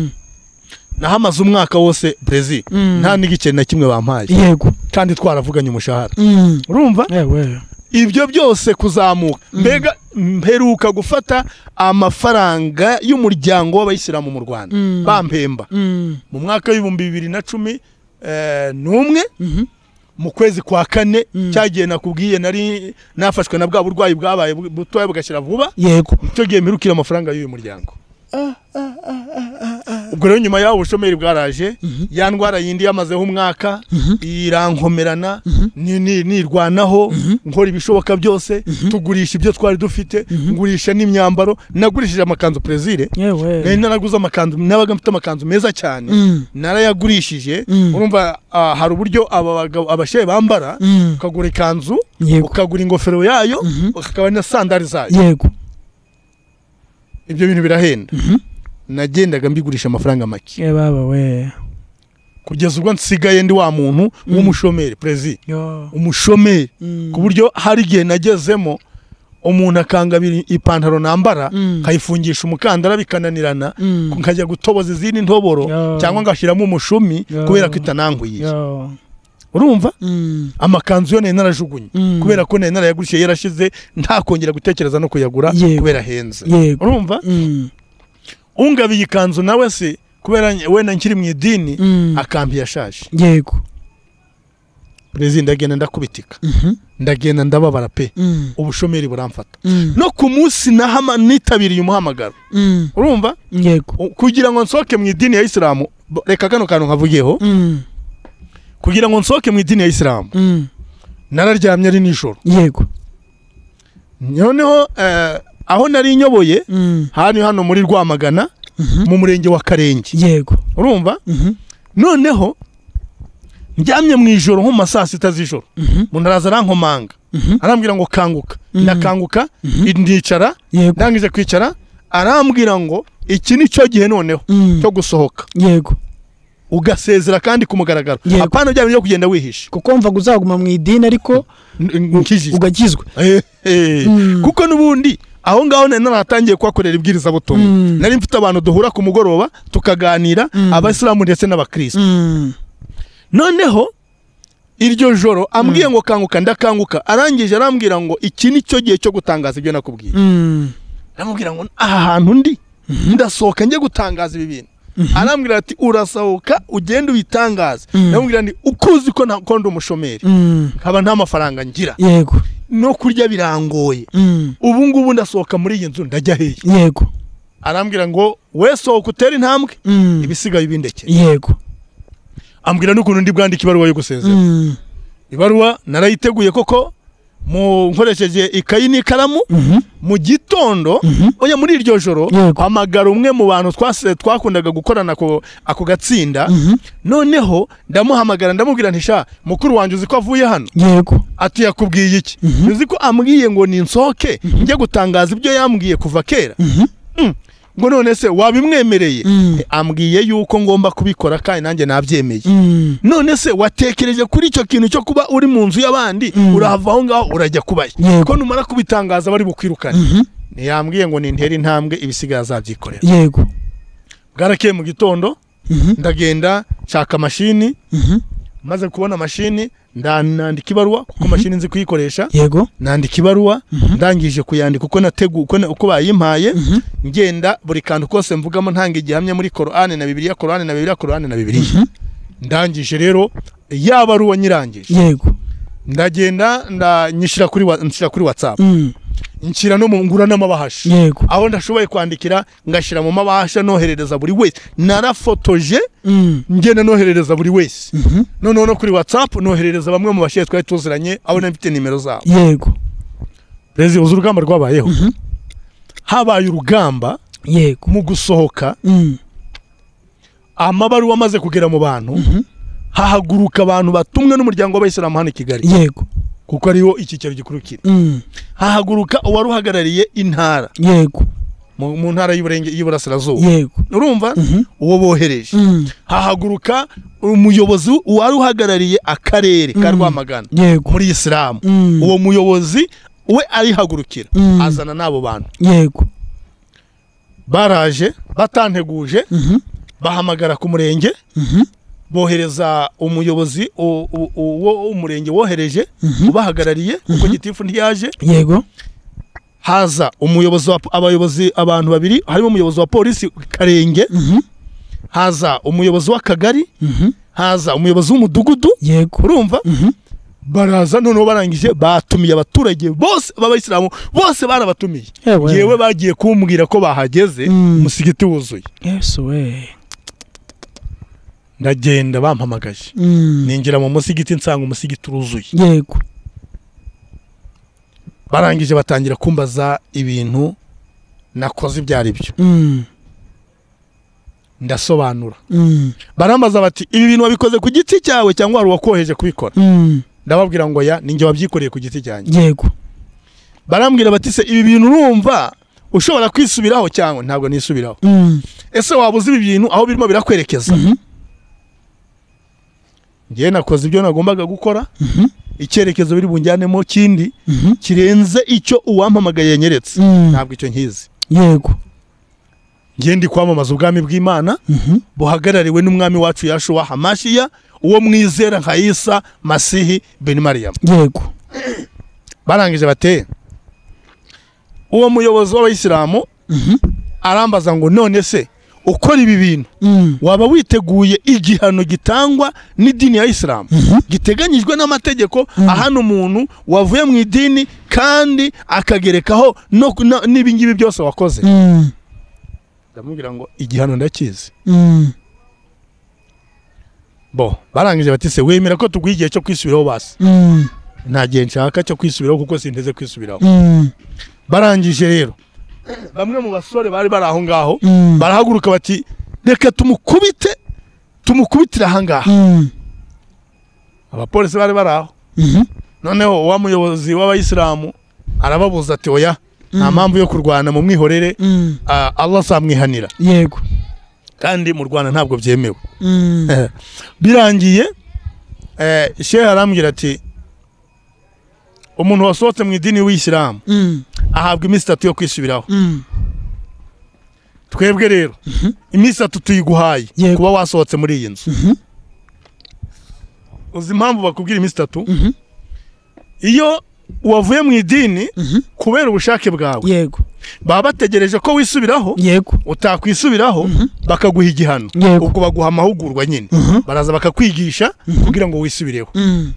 nahamaze umwaka wose brezil Mm. nta n'igice na kimwe bampaye yego kandi twaravuganye umushahara Mm. urumva yewe ibyo byose kuzamuka mbega mperuka gufata amafaranga y'umuryango w'abayisilamu mu rwanda Mm. bampemba Mm. mu mwaka w'ibihumbi bibiri na cumi eh, n'umwe Mhm. mu kwezi kwa kane Mm. cyagiye nakubwiye nari nafashwe na bwa burwayi bwabaye bu- butoya bugashyira vuba yego icyo gihe mpirukira amafaranga y'uyu muryango ubwo rero nyuma y'aho ubushomeri bwaraje Mhm. ya ndwara yindi yamazeho umwaka Mhm. irankomerana Mhm. ni- ni- nirwanaho nkora ibishoboka byose tugurisha ibyo twari dufite ngurisha n'imyambaro nagurishije amakanzu perezire nari yewe naraguze amakanzu nabaga mfite amakanzu meza cyane Mm. narayagurishije Mm. urumva ah, hari uburyo aba bagabo abashehe bambara Mm. ukagura ikanzu yego ukagura ingofero yayo Mhm. ukagura na sandari zayo yego ibyo bintu birahenda nagendaga mbigurisha amafaranga make ye baba we kugeza ubwo nsigaye ndi wa muntu w'umushomeri perezida yo umushomeri Mm. ku buryo hari igihe nagezemo umuntu akangabira ipantaro nambara Mm. nkayifungisha umukandara bikananirana Mm. nkajya gutoboza izindi ntoboro Yo. cyangwa ngashyiramo umushumi Yo. kubera ko itananguye yo urumva Mm. amakanzu yo nari narajugunye Mm. kubera ko nari narayagurishije yarashize ntakongera gutekereza no kuyagura Yego. kubera ahenze yego urumva Mm. ungabiye ikanzu nawe se kubera wenda nkiri mu idini Mm. akambi yashaje yego perezida ndagenda ndakubitika Mhm. ndagenda ndababara pe Mm. ubushomeri buramfata Mm. no ku munsi nahama nitabiriye umuhamagaro Mm. urumva yego U- kugira ngo nsohoke mu idini ya isilamu bo- reka kano kantu nkavugiyeho Mm. kugira ngo nsohoke mu idini ya isilamu Mm. nararyamye ari nijoro yego noneho eh, aho nari nyoboye Mm. hano hano muri rwamagana Mhm. mu murenge wa karenge yego urumva Mhm. noneho ndyamye mu ijoro nko mu ma saa sita z'ijoro Mhm. umuntu araza arankomanga Mhm. arambwira ngo kanguka Mhm. ndakanguka ndicara yego ndangije kwicara arambwira ngo iki ni cyo gihe noneho Mm. cyo gusohoka yego ugasezera kandi ku mugaragaro Yego. apana bya bintu byo kugenda wihisha kuko wumvaga uzaguma mu idini ariko N- nkijije ugakizwa Eh, eh. Mm. kuko n'ubundi aho ngaho nari naratangiye kuhakorera ibwirizabutumwa Mm. nari mfite abantu duhura ku mugoroba tukaganira Mm. abayisilamu ndetse n'abakirisitu Mm. noneho iryo joro ambwiye ngo kanguka ndakanguka arangije arambwira ngo iki ni cyo gihe cyo gutangaza ibyo nakubwiye Mm. aramubwira ngo aha hantu ndi ndasohoka njye gutangaza ibi bintu arambwira ati urasohoka ugende ubitangaze Mm. ndamubwira nti uko uzi ko nta- ko ndi umushomeri Mm. nkaba nta mafaranga ngira yego no kurya birangoye Mm. ubu ngubu ndasohoka muri iyi nzu ndajya hehe yego arambwira ngo we sohoka utere intambwe Mm. ibisigaye bindekere yego ambwira n'ukuntu ndi bwandike ibaruwa yo gusezera Mm. ibaruwa narayiteguye koko mu nkoresheje ikayi n'ikaramu Mhm. mu gitondo oya muri iryo joro Yego. hamagara umwe mu bantu twase- twakundaga gukorana ako ako gatsinda Mhm. noneho ndamuhamagara ndamubwira nti sha mukuru wanjye uzi ko avuye hano yego ati yakubwiye iki uzi ko ambwiye ngo ninsohoke njye gutangaza ibyo yambwiye kuva kera Mhm. Mm. ngo none se wabimwemereye Mm. Eh, ambwiye yuko ngomba kubikora kandi nanjye nabyemeye Mm. none se watekereje kuri icyo kintu cyo kuba uri mu nzu y'abandi Mm. urahava aho ngaho urajya kubayo Yego. ko numara kubitangaza bari bukwirukane Mhm. ntiyambwiye ngo nintere intambwe ibisigaye azabyikorera yego bwarakeye mu gitondo Mhm. ndagenda nshaka mashini Mhm. maze kubona mashini nda- nandika ibaruwa kuko mashini nzi kuyikoresha yego nandika ibaruwa ndangije kuyandika uko nategu uko na- uko bayimpaye Mhm. ngenda buri kantu kose mvugamo ntanga igihamya muri korane na bibiliya korane na bibiliya korane na bibiliya ndangije rero ya baruwa nyirangije yego ndagenda nda- nyishyira kuri wa- nshyira kuri whatsapp Mm. nshyira no mu ngura n'amabahashi yego aho ndashoboye kwandikira ngashyira mu mabasha noherereza buri wese narafotoje Mm. ngenda noherereza buri wese Mhm. noneho no kuri whatsapp noherereza bamwe mu bashyire twari tuziranye aho nari mfite nimero zabo yego rezi uzi urugamba rwabayeho habaye urugamba yego mu gusohoka Mm. amabaruwa amaze kugera mu bantu hahaguruka abantu batumwe n'umuryango w'abayisilamu hano i kigali yego kuko ariho icyicaro gikuru kiri Mm. hahaguruka uwari uhagarariye intara yego mu mu ntara y'Iburenge- y'iburasirazuba yego urumva Mhm. uwo bohereje Mm. hahaguruka umuyobozi wari uhagarariye akarere ka rwamagana yego muri isilamu Mm. uwo muyobozi we arihagurukira Mm. azana n'abo bantu yego baraje batanteguje Mhm. bahamagara ku murenge Mhm. bohereza umuyobozi u- u- uwo umurenge wohereje Mhm. ubahagarariye kuko gitifu ntiyaje yego haza umuyobozi wa, abayobozi abantu babiri harimo umuyobozi wa polisi karenge Mhm. haza umuyobozi w'akagari Mhm. haza umuyobozi w'umudugudu yego urumva Mhm. baraza noneho barangije batumiye abaturage bose b'abayisilamu bose barabatumiye Yewe. yewe bagiye kumbwira ko bahageze Mm. umusigiti wuzuye yesu we ndagenda bampamagaje Mm. ninjira mu musigiti nsanga umusigiti uruzuye yego barangije batangira kumbaza ibintu nakoze ibyo ari byo Mm. ndasobanura Mm. barambaza bati ibi bintu wabikoze ku giti cyawe cyangwa hari uwakoheje kubikora Mm. ndababwira ngo ya ninjye wabyikoreye ku giti cyanjye yego barambwira bati se ibi bintu urumva ushobora kwisubiraho cyangwa ntabwo nisubiraho Mm. ese waba uzi ibi bintu aho birimo birakwerekeza Mhm. njyewe nakoze ibyo nagombaga gukora Mhm. icyerekezo biri bunjyanemo kindi Mhm. kirenze icyo uwampamagaye yanyeretse Mm. ntabwo icyo nkizi yego njyewe ndi kwamamaza ubwami bw'imana Mhm. buhagarariwe n'umwami wacu yashuwa hamashiya uwo mwizera nka isa masihi beni mariyamu yego barangije bateye uwo muyobozi w'abayisilamu Mhm. arambaza ngo none se ukora ibi bintu Mm. waba witeguye igihano gitangwa n'idini ya isilamu Mhm. giteganyijwe n'amategeko Mhm. ahana umuntu wavuye mu idini kandi akagerekaho no ku- na- n'ibi ngibi byose wakoze Mm. ndamubwira ngo igihano ndakizi Mm. bo barangije bati se wemera ko tuguha igihe cyo kwisubiraho basi Mm. nta gihe nshaka cyo kwisubiraho kuko sinteze kwisubiraho Mm. barangije rero bamwe mu basore bari bari aho ngaho Mm. barahaguruka bati reka tumukubite tumukubitire aha ngaha Mm. abapolisi bari bari aho Mhm. noneho wa muyobozi w'abayisilamu arababuza ati oya nta mpamvu yo kurwana mu mwihorere Mm. ah, allah azamwihanira yego kandi mu rwanda ntabwo byemewe Mm. birangiye eh, shehe arambwira ati umuntu wasohotse mu idini w'isilamu Mm. ahabwa iminsi itatu yo kwisubiraho Mm. twebwe rero iminsi itatu tuyiguhaye Yego. kuba wasohotse muri iyi nzu Mhm. uzi impamvu bakubwira iminsi itatu Mhm. iyo wavuye mu idini Mhm. kubera ubushake bwawe yego baba bategereje ko wisubiraho yego utakwisubiraho bakaguha igihano Yego. ubwo baguha amahugurwa nyine baraza bakakwigisha kugira ngo wisubireho Mm.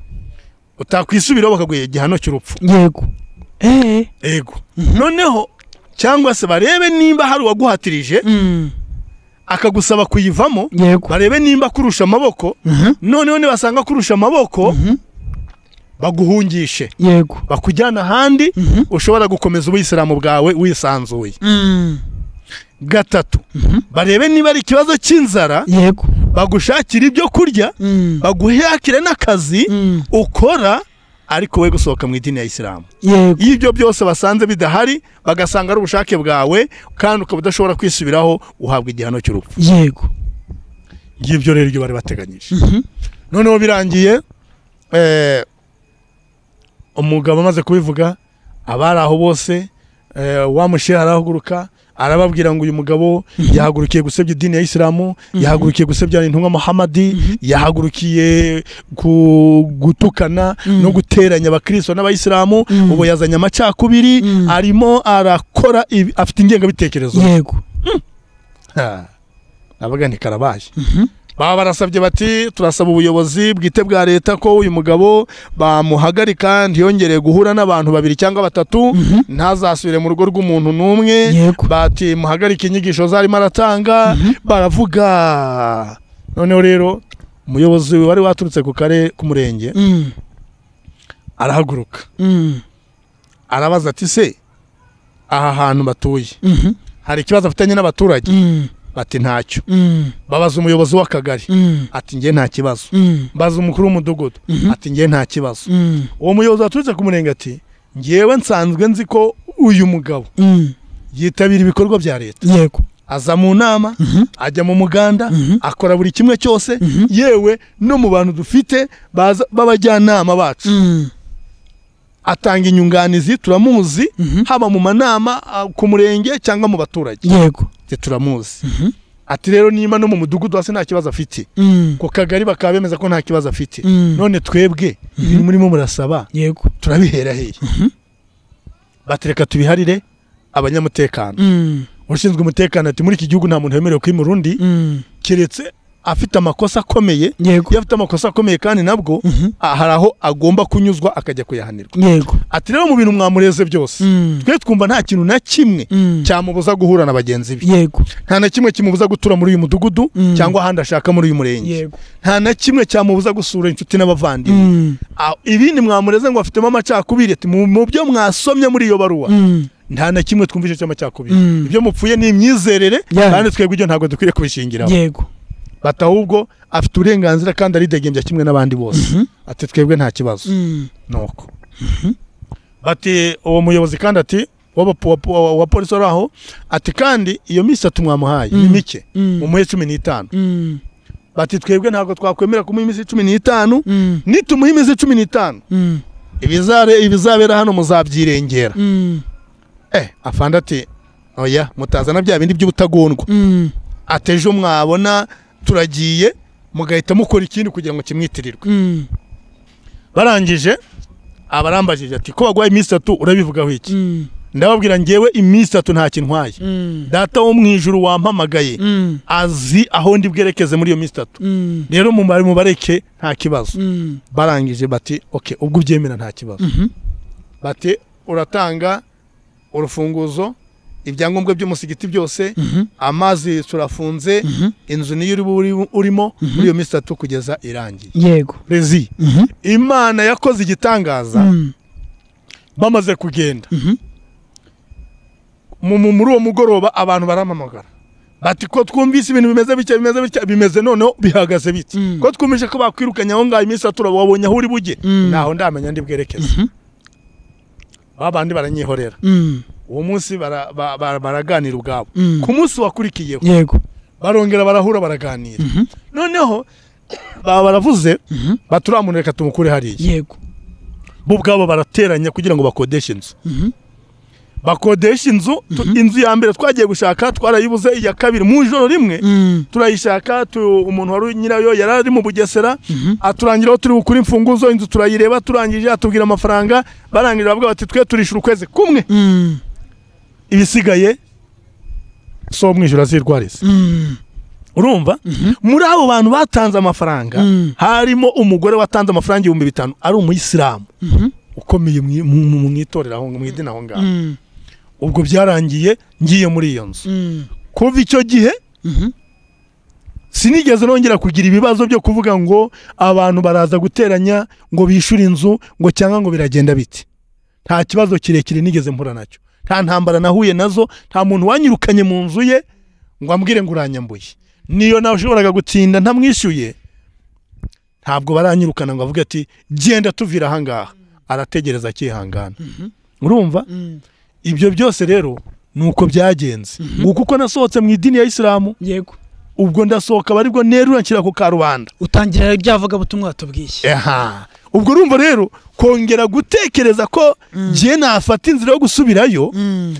utakwisubiraho bakaguha igihano cy'urupfu yego eh ego noneho cyangwa se barebe nimba hari uwaguhatirije Mm. akagusaba kuyivamo yego barebe nimba kurusha amaboko Mhm. noneho nibasanga kurusha amaboko Mhm. baguhungishe yego bakujyana ahandi Mhm. ushobora gukomeza ubuyisilamu bwawe wisanzuye Mm. gatatu barebe niba ari ikibazo cy'inzara yego bagushakira ibyo kurya Mm. baguhakire n'akazi Mm. ukora ariko we gusohoka mu idini ya isilamu yego iyo ibyo byose basanze bidahari bagasanga ari ubushake bwawe kandi ukaba udashobora kwisubiraho uhabwa igihano cy'urupfu yego ngibyo rero ibyo bari bateganyije Mhm. noneho birangiye eh, umugabo amaze kubivuga abari aho bose eh, wa mushehe arahaguruka arababwira ngo uyu mugabo yahagurukiye gusebya idini ya isilamu yahagurukiye gusebya intumwa muhamadi yahagurukiye ku- gutukana no guteranya abakristo n'abayisilamu ubu yazanye amacakubiri Mhm. arimo arakora ibi- afite ingengabitekerezo yego nabaga ni karabaje baba barasabye bati turasaba ubuyobozi bwite bwa leta ko uyu mugabo bamuhagarika ntiyongere guhura n'abantu babiri cyangwa batatu ntazasubire mu rugo rw'umuntu n'umwe Yego. bati muhagarike inyigisho zarimo aratanga baravuga noneho rero umuyobozi wari waturutse ku karere k'umurenge Mm. arahaguruka Mm. arabaza ati se aha hantu batuye Mhm. hari ikibazo afitanye n'abaturage Mm. bati ntacyo Mm. babaza umuyobozi w'akagari Mm. ati njye nta kibazo Mm. mbaza umukuru w'umudugudu ati njye nta kibazo Mm. uwo muyobozi waturutse ku murenge ati ngewe nsanzwe nzi ko uyu mugabo Mm. yitabira ibikorwa bya leta yego aza mu nama ajya mu muganda akora buri kimwe cyose yewe no mu bantu dufite baza- b'abajyanama bacu Mm. atanga inyunganizi turamuzi haba mu manama ah, ku murenge cyangwa mu baturage yego Ati, turamuzi ati rero niba no mu mudugudu hasi nta kibazo afite Mm. ku kagari bakaba bemeza ko nta kibazo afite Mm. none twebwe ibintu murimo murasaba yego turabihera hehe batereka tubiharire abanyamutekano Mm. ushinzwe umutekano ati muri iki gihugu nta muntu wemerewe kwimura undi Mm. keretse afite amakosa akomeye yego iyo afite amakosa akomeye kandi nabwo Mhm. ah, hari aho agomba kunyuzwa akajya kuyahanirwa yego ati rero mu bintu mwamureze byose Mm. twe twumva nta kintu na kimwe Mm. cyamubuza guhura na bagenzi be yego nta na kimwe kimubuza gutura muri uyu mudugudu Mm. cyangwa ahandi ashaka muri uyu murenge yego nta na kimwe cyamubuza gusura inshuti n'abavandimwe Mm. Ah, ibindi mwamureze ngo afitemo amacakubiri ati mu mu byo mwasomye muri iyo baruwa Mm. nta na kimwe twumva icyo cy'amacakubiri Mm. ibyo mupfuye ni imyizerere Yeah. kandi twebwe ibyo ntabwo dukwiye kubishingiraho yego bati ahubwo afite uburenganzira kandi aridegembya kimwe n'abandi bose ati twebwe nta kibazo Mm. nuko bati uwo muyobozi kandi ati w'abapo- wapo- wa wa polisi wari aho ati kandi iyo minsi atatu mwamuhaye ni Mm. mike Mm. mumuhe cumi n'itanu Mm. bati twebwe ntabwo twakwemera kumuha iminsi cumi n'itanu Mm. nitumuha iminsi cumi n'itanu Mm. ibizare- ibizabera hano muzabyirengera Mm. eh afande ati oya mutazana bya bindi by'ubutagondwa Mm. ati ejo mwabona turagiye mugahita mukora ikindi kugira ngo kimwitirirwe Mm. barangije abarambajije ati ko bagwaye iminsi itatu urabivugaho iki Mm. ndababwira ngewe iminsi itatu nta kintwaye Mm. data wo mu ijuru wampamagaye Mm. azi aho ndi bwerekeze muri iyo minsi itatu Mm. rero mumare mubareke nta kibazo Mm. barangije bati oke ubwo ubyemera nta kibazo Mhm. bati uratanga urufunguzo ibyangombwa by'umusigiti byose Mhm. amazi turafunze Mhm. inzu niyo uri buri- urimo muri iyo minsi itatu kugeza irangiye yego rezi Mhm. imana yakoze igitangaza Mm. bamaze kugenda Mhm. mu- mu- muri uwo mugoroba abantu baramamagara bati ko twumvise ibintu bimeze bitya bimeze bitya bimeze noneho bihagaze bitya Mm. ko twumvise ko bakwirukanye aho ngaho iminsi itatu wabonye aho uri bujye Mm. ntaho ndamenya ndi bwerekeze Mhm. babandi baranyihorera Mm. uwo munsi bara- ba- ba- baraganira ubwabo Mm. ku munsi wakurikiyeho yego barongera barahura baraganira Mhm. noneho baba baravuze Mhm. bati uriya muntu reka tumukure hariya yego bo ubwabo barateranya kugira ngo bakodeshe inzu Mhm. bakodesha inzu tu- inzu ya mbere twagiye gushaka twarayibuze iya kabiri mu ijoro rimwe Mm. turayishaka tu- umuntu wari nyirayo yari ari mu bugesera Mhm. aturangira aho turi bukure imfunguzo inzu turayireba turangije atubwira amafaranga barangije bavuga bati twe turishyura ukwezi kumwe Mm. ibisigaye si uwo mu ijoro azirwariza Mm. urumva muri abo bantu batanze amafaranga Mm. harimo umugore watanze amafaranga ibihumbi bitanu ari umuyisilamu Mhm. ukomeye mu- mu mu itorero aho mu idini aho ngaho Mm. ubwo byarangiye ngiye muri iyo nzu Mm. kuva icyo gihe Mhm. sinigeze nongera kugira ibibazo byo kuvuga ngo abantu baraza guteranya ngo bishyure inzu ngo cyangwa ngo biragenda biti nta kibazo kirekire nigeze mpura nacyo nta ntambara nahuye nazo nta muntu wanyirukanye mu nzu ye ngo ambwire ngo uranyambuye niyo nashoboraga gutinda ntamwishyuye ntabwo baranyirukana ngo avuge ati genda tuvira ahangaha arategereza akihangana urumva Mm. ibyo byose rero ni uko byagenze nguko uko nasohotse mu idini ya isilamu yego ubwo ndasohoka baribwo nerura nshyira ku karubanda utangira ryavuga butumwa tubwiye aha ubwo urumva rero kongera gutekereza ko ngiye nafata inzira yo gusubirayo Mm.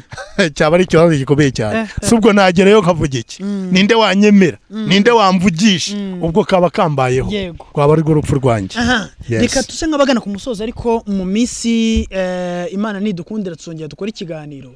cyaba ari ikibazo gikomeye cyane si ubwo nagerayo nkavuga iki ninde wanyemera ninde wamvugisha ubwo kaba kambayeho Yego. rwaba ari rwo rupfu rwanjye aha Yes. reka tuse nk'abagana ku musozo ariko mu minsi eh, imana nidukundira tuzongera dukora ikiganiro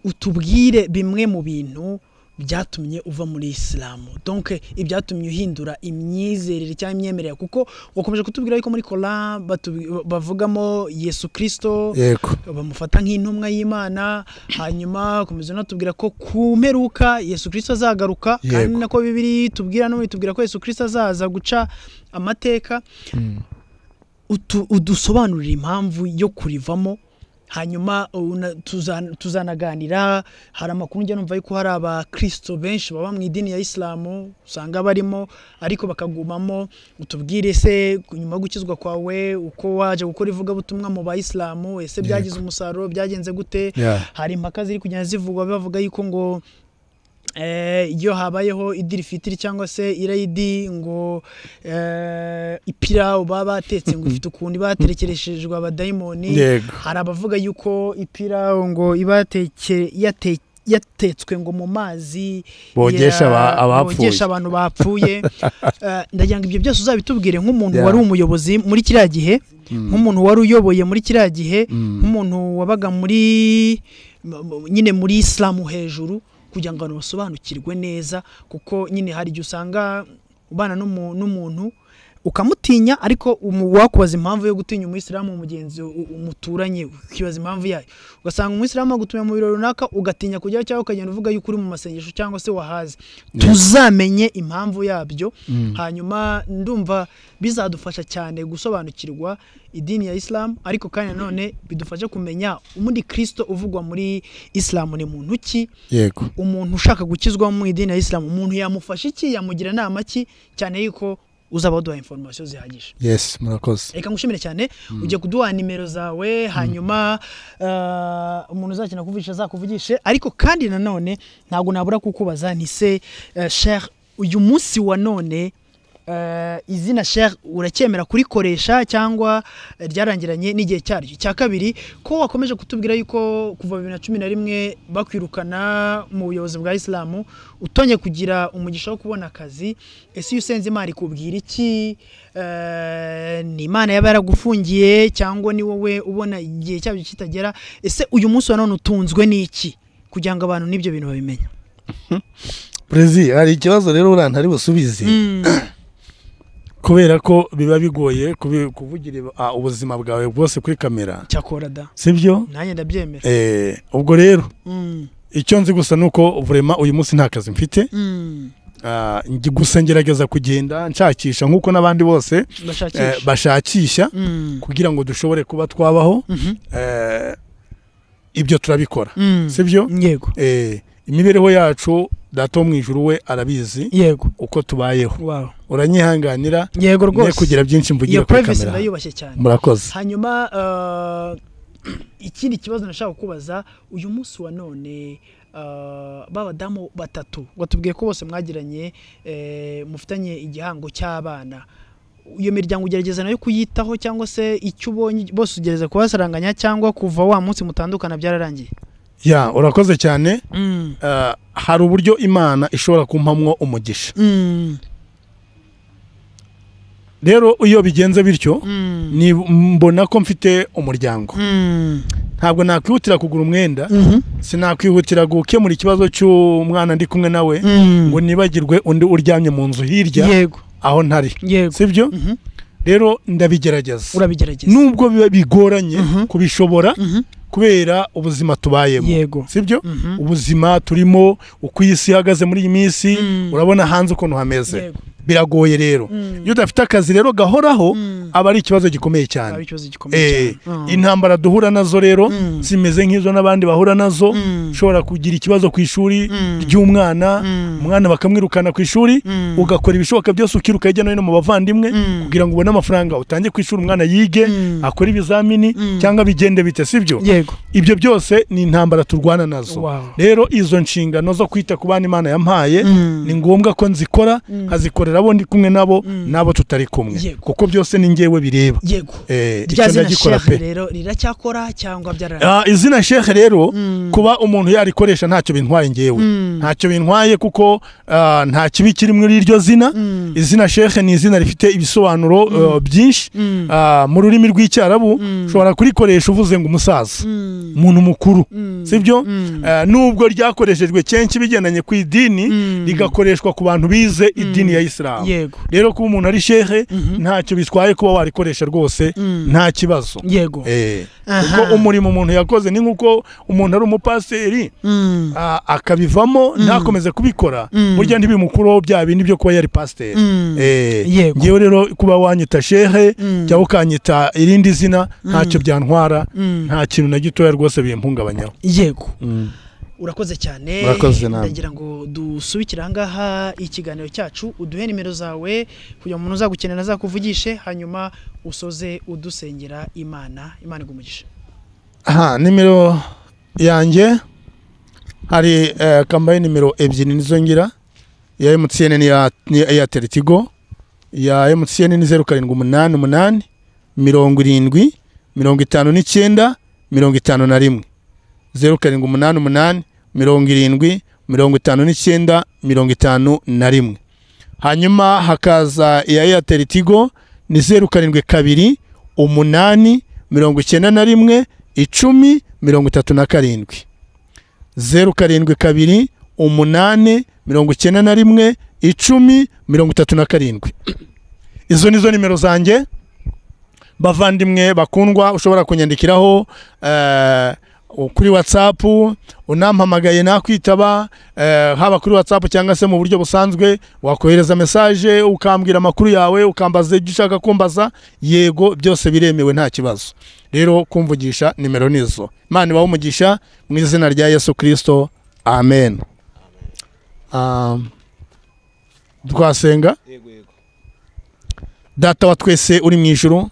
utubwire bimwe mu bintu byatumye uva muri isilamu donc ibyatumye uhindura imyizerere cyangwa imyemerere kuko wakomeje kutubwira yuko muri kora batu- bavugamo yesu kirisito yego bamufata nk'intumwa y'imana hanyuma akomeza anatubwira ko ku mperuka yesu kirisito azagaruka Yego. kandi nako bibiri tubwira no bitubwira ko yesu kirisito azaza guca amateka utu- udusobanurira impamvu yo kurivamo hanyuma una- tuzan- tuzanaganira hari amakuru njya numva yuko hari abakristo benshi baba mu idini ya isilamu usanga barimo ariko bakagumamo utubwire se nyuma yo gukizwa kwawe uko waje gukora ivugabutumwa mu bayisilamu ese byagize umusaruro byagenze gute Yeah. hari impaka ziri kugenda zivugwa bavuga yuko ngo eh, iyo habayeho idiri fitiri cyangwa se irayidi ngo eh, ipirawu baba batetse ngo ifite ukuntu iba yaterekereshejwe abadayimoni Yego. hari abavuga yuko ipirawu ngo iba yateke- yate- yatetswe ngo mu mazi Bogesha ya- aba- abapfuye. bogesha abantu bapfuye Eh, ndagira ngo ibyo byose uzabitubwire nk'umuntu Yeah. wari umuyobozi muri kiriya gihe nk'umuntu wari uyoboye muri kiriya gihe nk'umuntu wabaga muri m- m- nyine muri isilamu hejuru kugira ngo abantu basobanukirwe neza kuko nyine hari igihe usanga ubana n'umu- n'umuntu ukamutinya ariko umu- wakubaza impamvu yo gutinya umuyisilamu mugenzi u- umuturanye ukibaza impamvu yayo ugasanga umuyisilamu agutumiye mu birori runaka ugatinya kujyayo cyangwa ukagenda uvuga yuko uri mu masengesho cyangwa se wahazi tuzamenye impamvu yabyo hanyuma ndumva bizadufasha cyane gusobanukirwa idini ya isilamu ariko kandi nanone bidufashe kumenya umundi kirisito uvugwa muri isilamu ni muntu ki yego umuntu ushaka gukizwa mu idini ya isilamu umuntu yamufasha iki yamugira inama ki cyane yuko uzaba waduha inforomasiyo zihagije yesi murakoze reka ngushimire cyane ugiye kuduha nimero zawe hanyuma eh, umuntu uzakina kuvugisha azakuvugishe ariko kandi nanone ntabwo nabura kukubaza ni se eh, Sheikh uyu munsi wa none eh, izina Sheikh uracyemera kurikoresha cyangwa ryarangiranye n'igihe cyaryo cya kabiri ko wakomeje kutubwira yuko kuva bibiri na cumi na rimwe bakwirukana mu buyobozi bwa isilamu utonye kugira umugisha wo kubona akazi ese iyo usenze imana ikubwira iki Eh, ni imana yaba yaragufungiye cyangwa ni wowe ubona igihe cyabyo kitagera ese uyu munsi wa none utunzwe n'iki kugira ngo abantu n'ibyo bintu babimenya perezi hari ikibazo rero urantari busubize kubera ko biba bigoye kubi- kuvugira iba- ah, ubuzima bwawe bwose kuri kamera cyakora da sibyo nanjye ndabyemera Eh, ubwo rero Mm, icyo nzi gusa ni uko vurema uyu munsi nta kazi mfite mm. Ah, ngi- gusa ngerageza kugenda nshakisha nk'uko n'abandi bose eh, bashakisha bashakisha Mm, kugira ngo dushobore kuba twabaho mhm, Eh, ibyo turabikora mm. sibyo yego Eh, imibereho yacu data wo mu ijuru we arabizi yego uko tubayeho wow. uranyihanganira yego ne rwose kugira byinshi mvugira iyo kuri privacy kamera ndayubashye cyane murakoze hanyuma eh, ikindi kibazo nashaka kukubaza uyu munsi wa none eh, ba badamu batatu watubwiye ko bose mwagiranye eh, mufitanye igihango cy'abana iyo miryango ugerageza nayo kuyitaho cyangwa se icyo ubonye bose ugerageza kubasaranganya cyangwa kuva wa munsi mutandukana byararangiye ya urakoze cyane Ah, hari uburyo imana ishobora kumpamwo umugisha rero iyo bigenze bityo ni mbona ko mfite umuryango ntabwo nakwihutira kugura umwenda sinakwihutira gukemura ikibazo cy'umwana ndi kumwe nawe ngo nibagirwe undi uryamye mu nzu hirya yego aho ntari yego sibyo Mhm. rero ndabigerageza urabigerageza nubwo biba bigoranye Mhm. kubishobora Mhm. kubera ubuzima tubayemo yego sibyo Mhm. ubuzima turimo uko iyi si ihagaze muri iyi minsi Mm. urabona hanze ukuntu hameze yego biragoye rero Mm. iyo udafite akazi rero gahoraho Mm. aba ari ikibazo gikomeye cyane ari ikibazo gikomeye Eh, cyane Mm. intambara duhura nazo rero Mm. zimeze nk'izo n'abandi bahura nazo Mm. ushobora kugira ikibazo ku ishuri Mm. ry'umwana Mm. umwana bakamwirukana ku ishuri Mm. ugakora ibishoboka byose ukiruka hirya no hino mu bavandimwe Mm. kugira ngo ubone amafaranga utange ku ishuri umwana yige Mm. akore ibizamini Mm. cyangwa bigende bite sibyo yego ibyo byose ni intambara turwana nazo Wow. rero izo nshingano zo kwita ku bana imana yampaye Mm. ni ngombwa ko nzikora nkazikorera abo ndi kumwe nabo n'abo tutari kumwe Yego. kuko byose ni ngewe bireba yego Eh, rya icyo zina ndagikora shehe pe rero riracyakora cyangwa byararangiye Ah, izina shehe rero kuba umuntu yarikoresha ntacyo bintwaye ngewe ntacyo bintwaye kuko ah, nta kibi kiri muri iryo zina izina shehe ni izina rifite ibisobanuro eh, byinshi Mm. Ah, mu rurimi rw'icyarabu ushobora kurikoresha uvuze ngo umusaza umuntu mukuru sibyo Eh, nubwo ryakoreshejwe kenshi bigendanye ku idini rigakoreshwa ku bantu bize idini ya isilamu yego rero kuba umuntu ari shehe ntacyo bitwaye kuba warikoresha rwose nta kibazo yego Eh, Aha. kuko umurimo umuntu yakoze ni nk'uko umuntu ari umupasiteri Mm. ah, akabivamo ntakomeze kubikora Mm. burya ntibimukureho bya bindi byo kuba yari pasiteri Mm. Eh, Yego. ngewe rero kuba wanyita shehe Mm. cyangwa ukanyita irindi zina ntacyo byantwara Mm. nta kintu na gitoya rwose bimpungabanyaho yego urakoze cyane Urakoze nawe. ndagira ngo dusubikire ahangaha ikiganiro cyacu uduhe nimero zawe kugira ngo umuntu uzagukenera azakuvugishe hanyuma usoze udusengera imana imana igumugishe aha nimero yanjye hari eh, kambaye nimero ebyiri nizo ngira iya emutiyene n'iya eyateri tigo iya emutiyene ni zeru karindwi umunani umunani mirongo irindwi mirongo itanu n'icyenda mirongo itanu na rimwe zeru karindwi umunani umunani mirongo irindwi mirongo itanu n'icyenda mirongo itanu na rimwe hanyuma hakaza iya eyateri tigo ni zeru karindwi kabiri umunani mirongo icyenda na rimwe icumi mirongo itatu na karindwi zeru karindwi kabiri umunani mirongo icyenda na rimwe icumi mirongo itatu na karindwi izo ni zo nimero zanjye bavandimwe bakundwa ushobora kunyandikiraho eh, kuri watsapu unampamagaye nakwitaba eh, haba kuri watsapu cyangwa se mu buryo busanzwe wakohereza mesaje ukambwira amakuru yawe ukambaza ibyo ushaka kumbaza yego byose biremewe nta kibazo rero kumvugisha nimero nizo imana ibahe umugisha mu izina rya yesu kirisito amen Um, twasenga data wa twese uri mu ijuru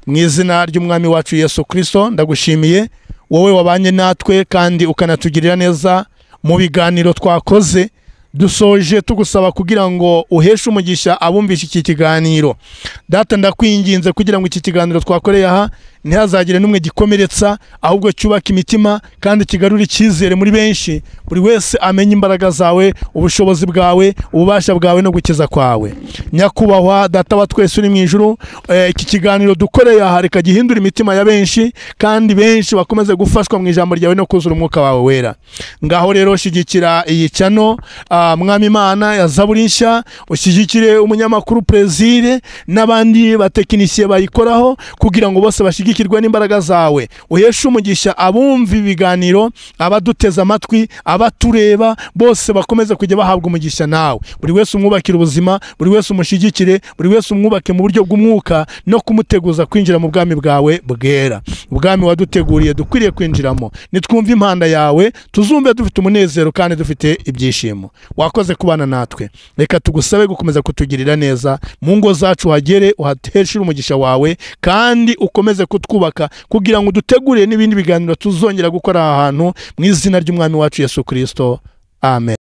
mu izina ry'umwami wacu yesu kirisito ndagushimiye wowe wabanye natwe kandi ukanatugirira neza mu biganiro twakoze dusoje tugusaba kugira ngo uheshe umugisha abumvishe iki kiganiro data ndakwinginze kugira ngo iki kiganiro twakoreye aha ntihazagire n'umwe gikomeretsa ahubwo cyubaka imitima kandi kigarure icyizere muri benshi buri wese amenye imbaraga zawe ubushobozi bwawe ububasha bwawe no gukiza kwawe nyakubahwa data wa twese uri mu ijuru eh, iki kiganiro dukoreye aha reka gihindure imitima ya benshi kandi benshi bakomeze gufashwa mu ijambo ryawe no kuzura umwuka wawe wera ngaho rero shyigikira iyi cano ah, mwami imana ya zaburi nshya ushyigikire umunyamakuru perezire n'abandi batekinisiye bayikoraho kugira ngo bose bashyigikirwe n'imbaraga zawe uheshe umugisha abumva ibiganiro abaduteze amatwi abatureba bose bakomeze kujya bahabwa umugisha nawe buri wese umwubakire ubuzima buri wese umushyigikire buri wese umwubake mu buryo bw'umwuka no kumuteguza kwinjira mu bwami bwawe bwera ubwami waduteguriye dukwiriye kwinjiramo nitwumve impanda yawe tuzumve dufite umunezero kandi dufite ibyishimo wakoze kubana natwe reka tugusabe gukomeza kutugirira neza mu ngo zacu uhagere uhateshere umugisha wawe kandi ukomeze kutwubaka kugira ngo udutegurire n'ibindi biganiro tuzongera gukora aha hantu mu izina ry'umwami wacu yesu kirisito amen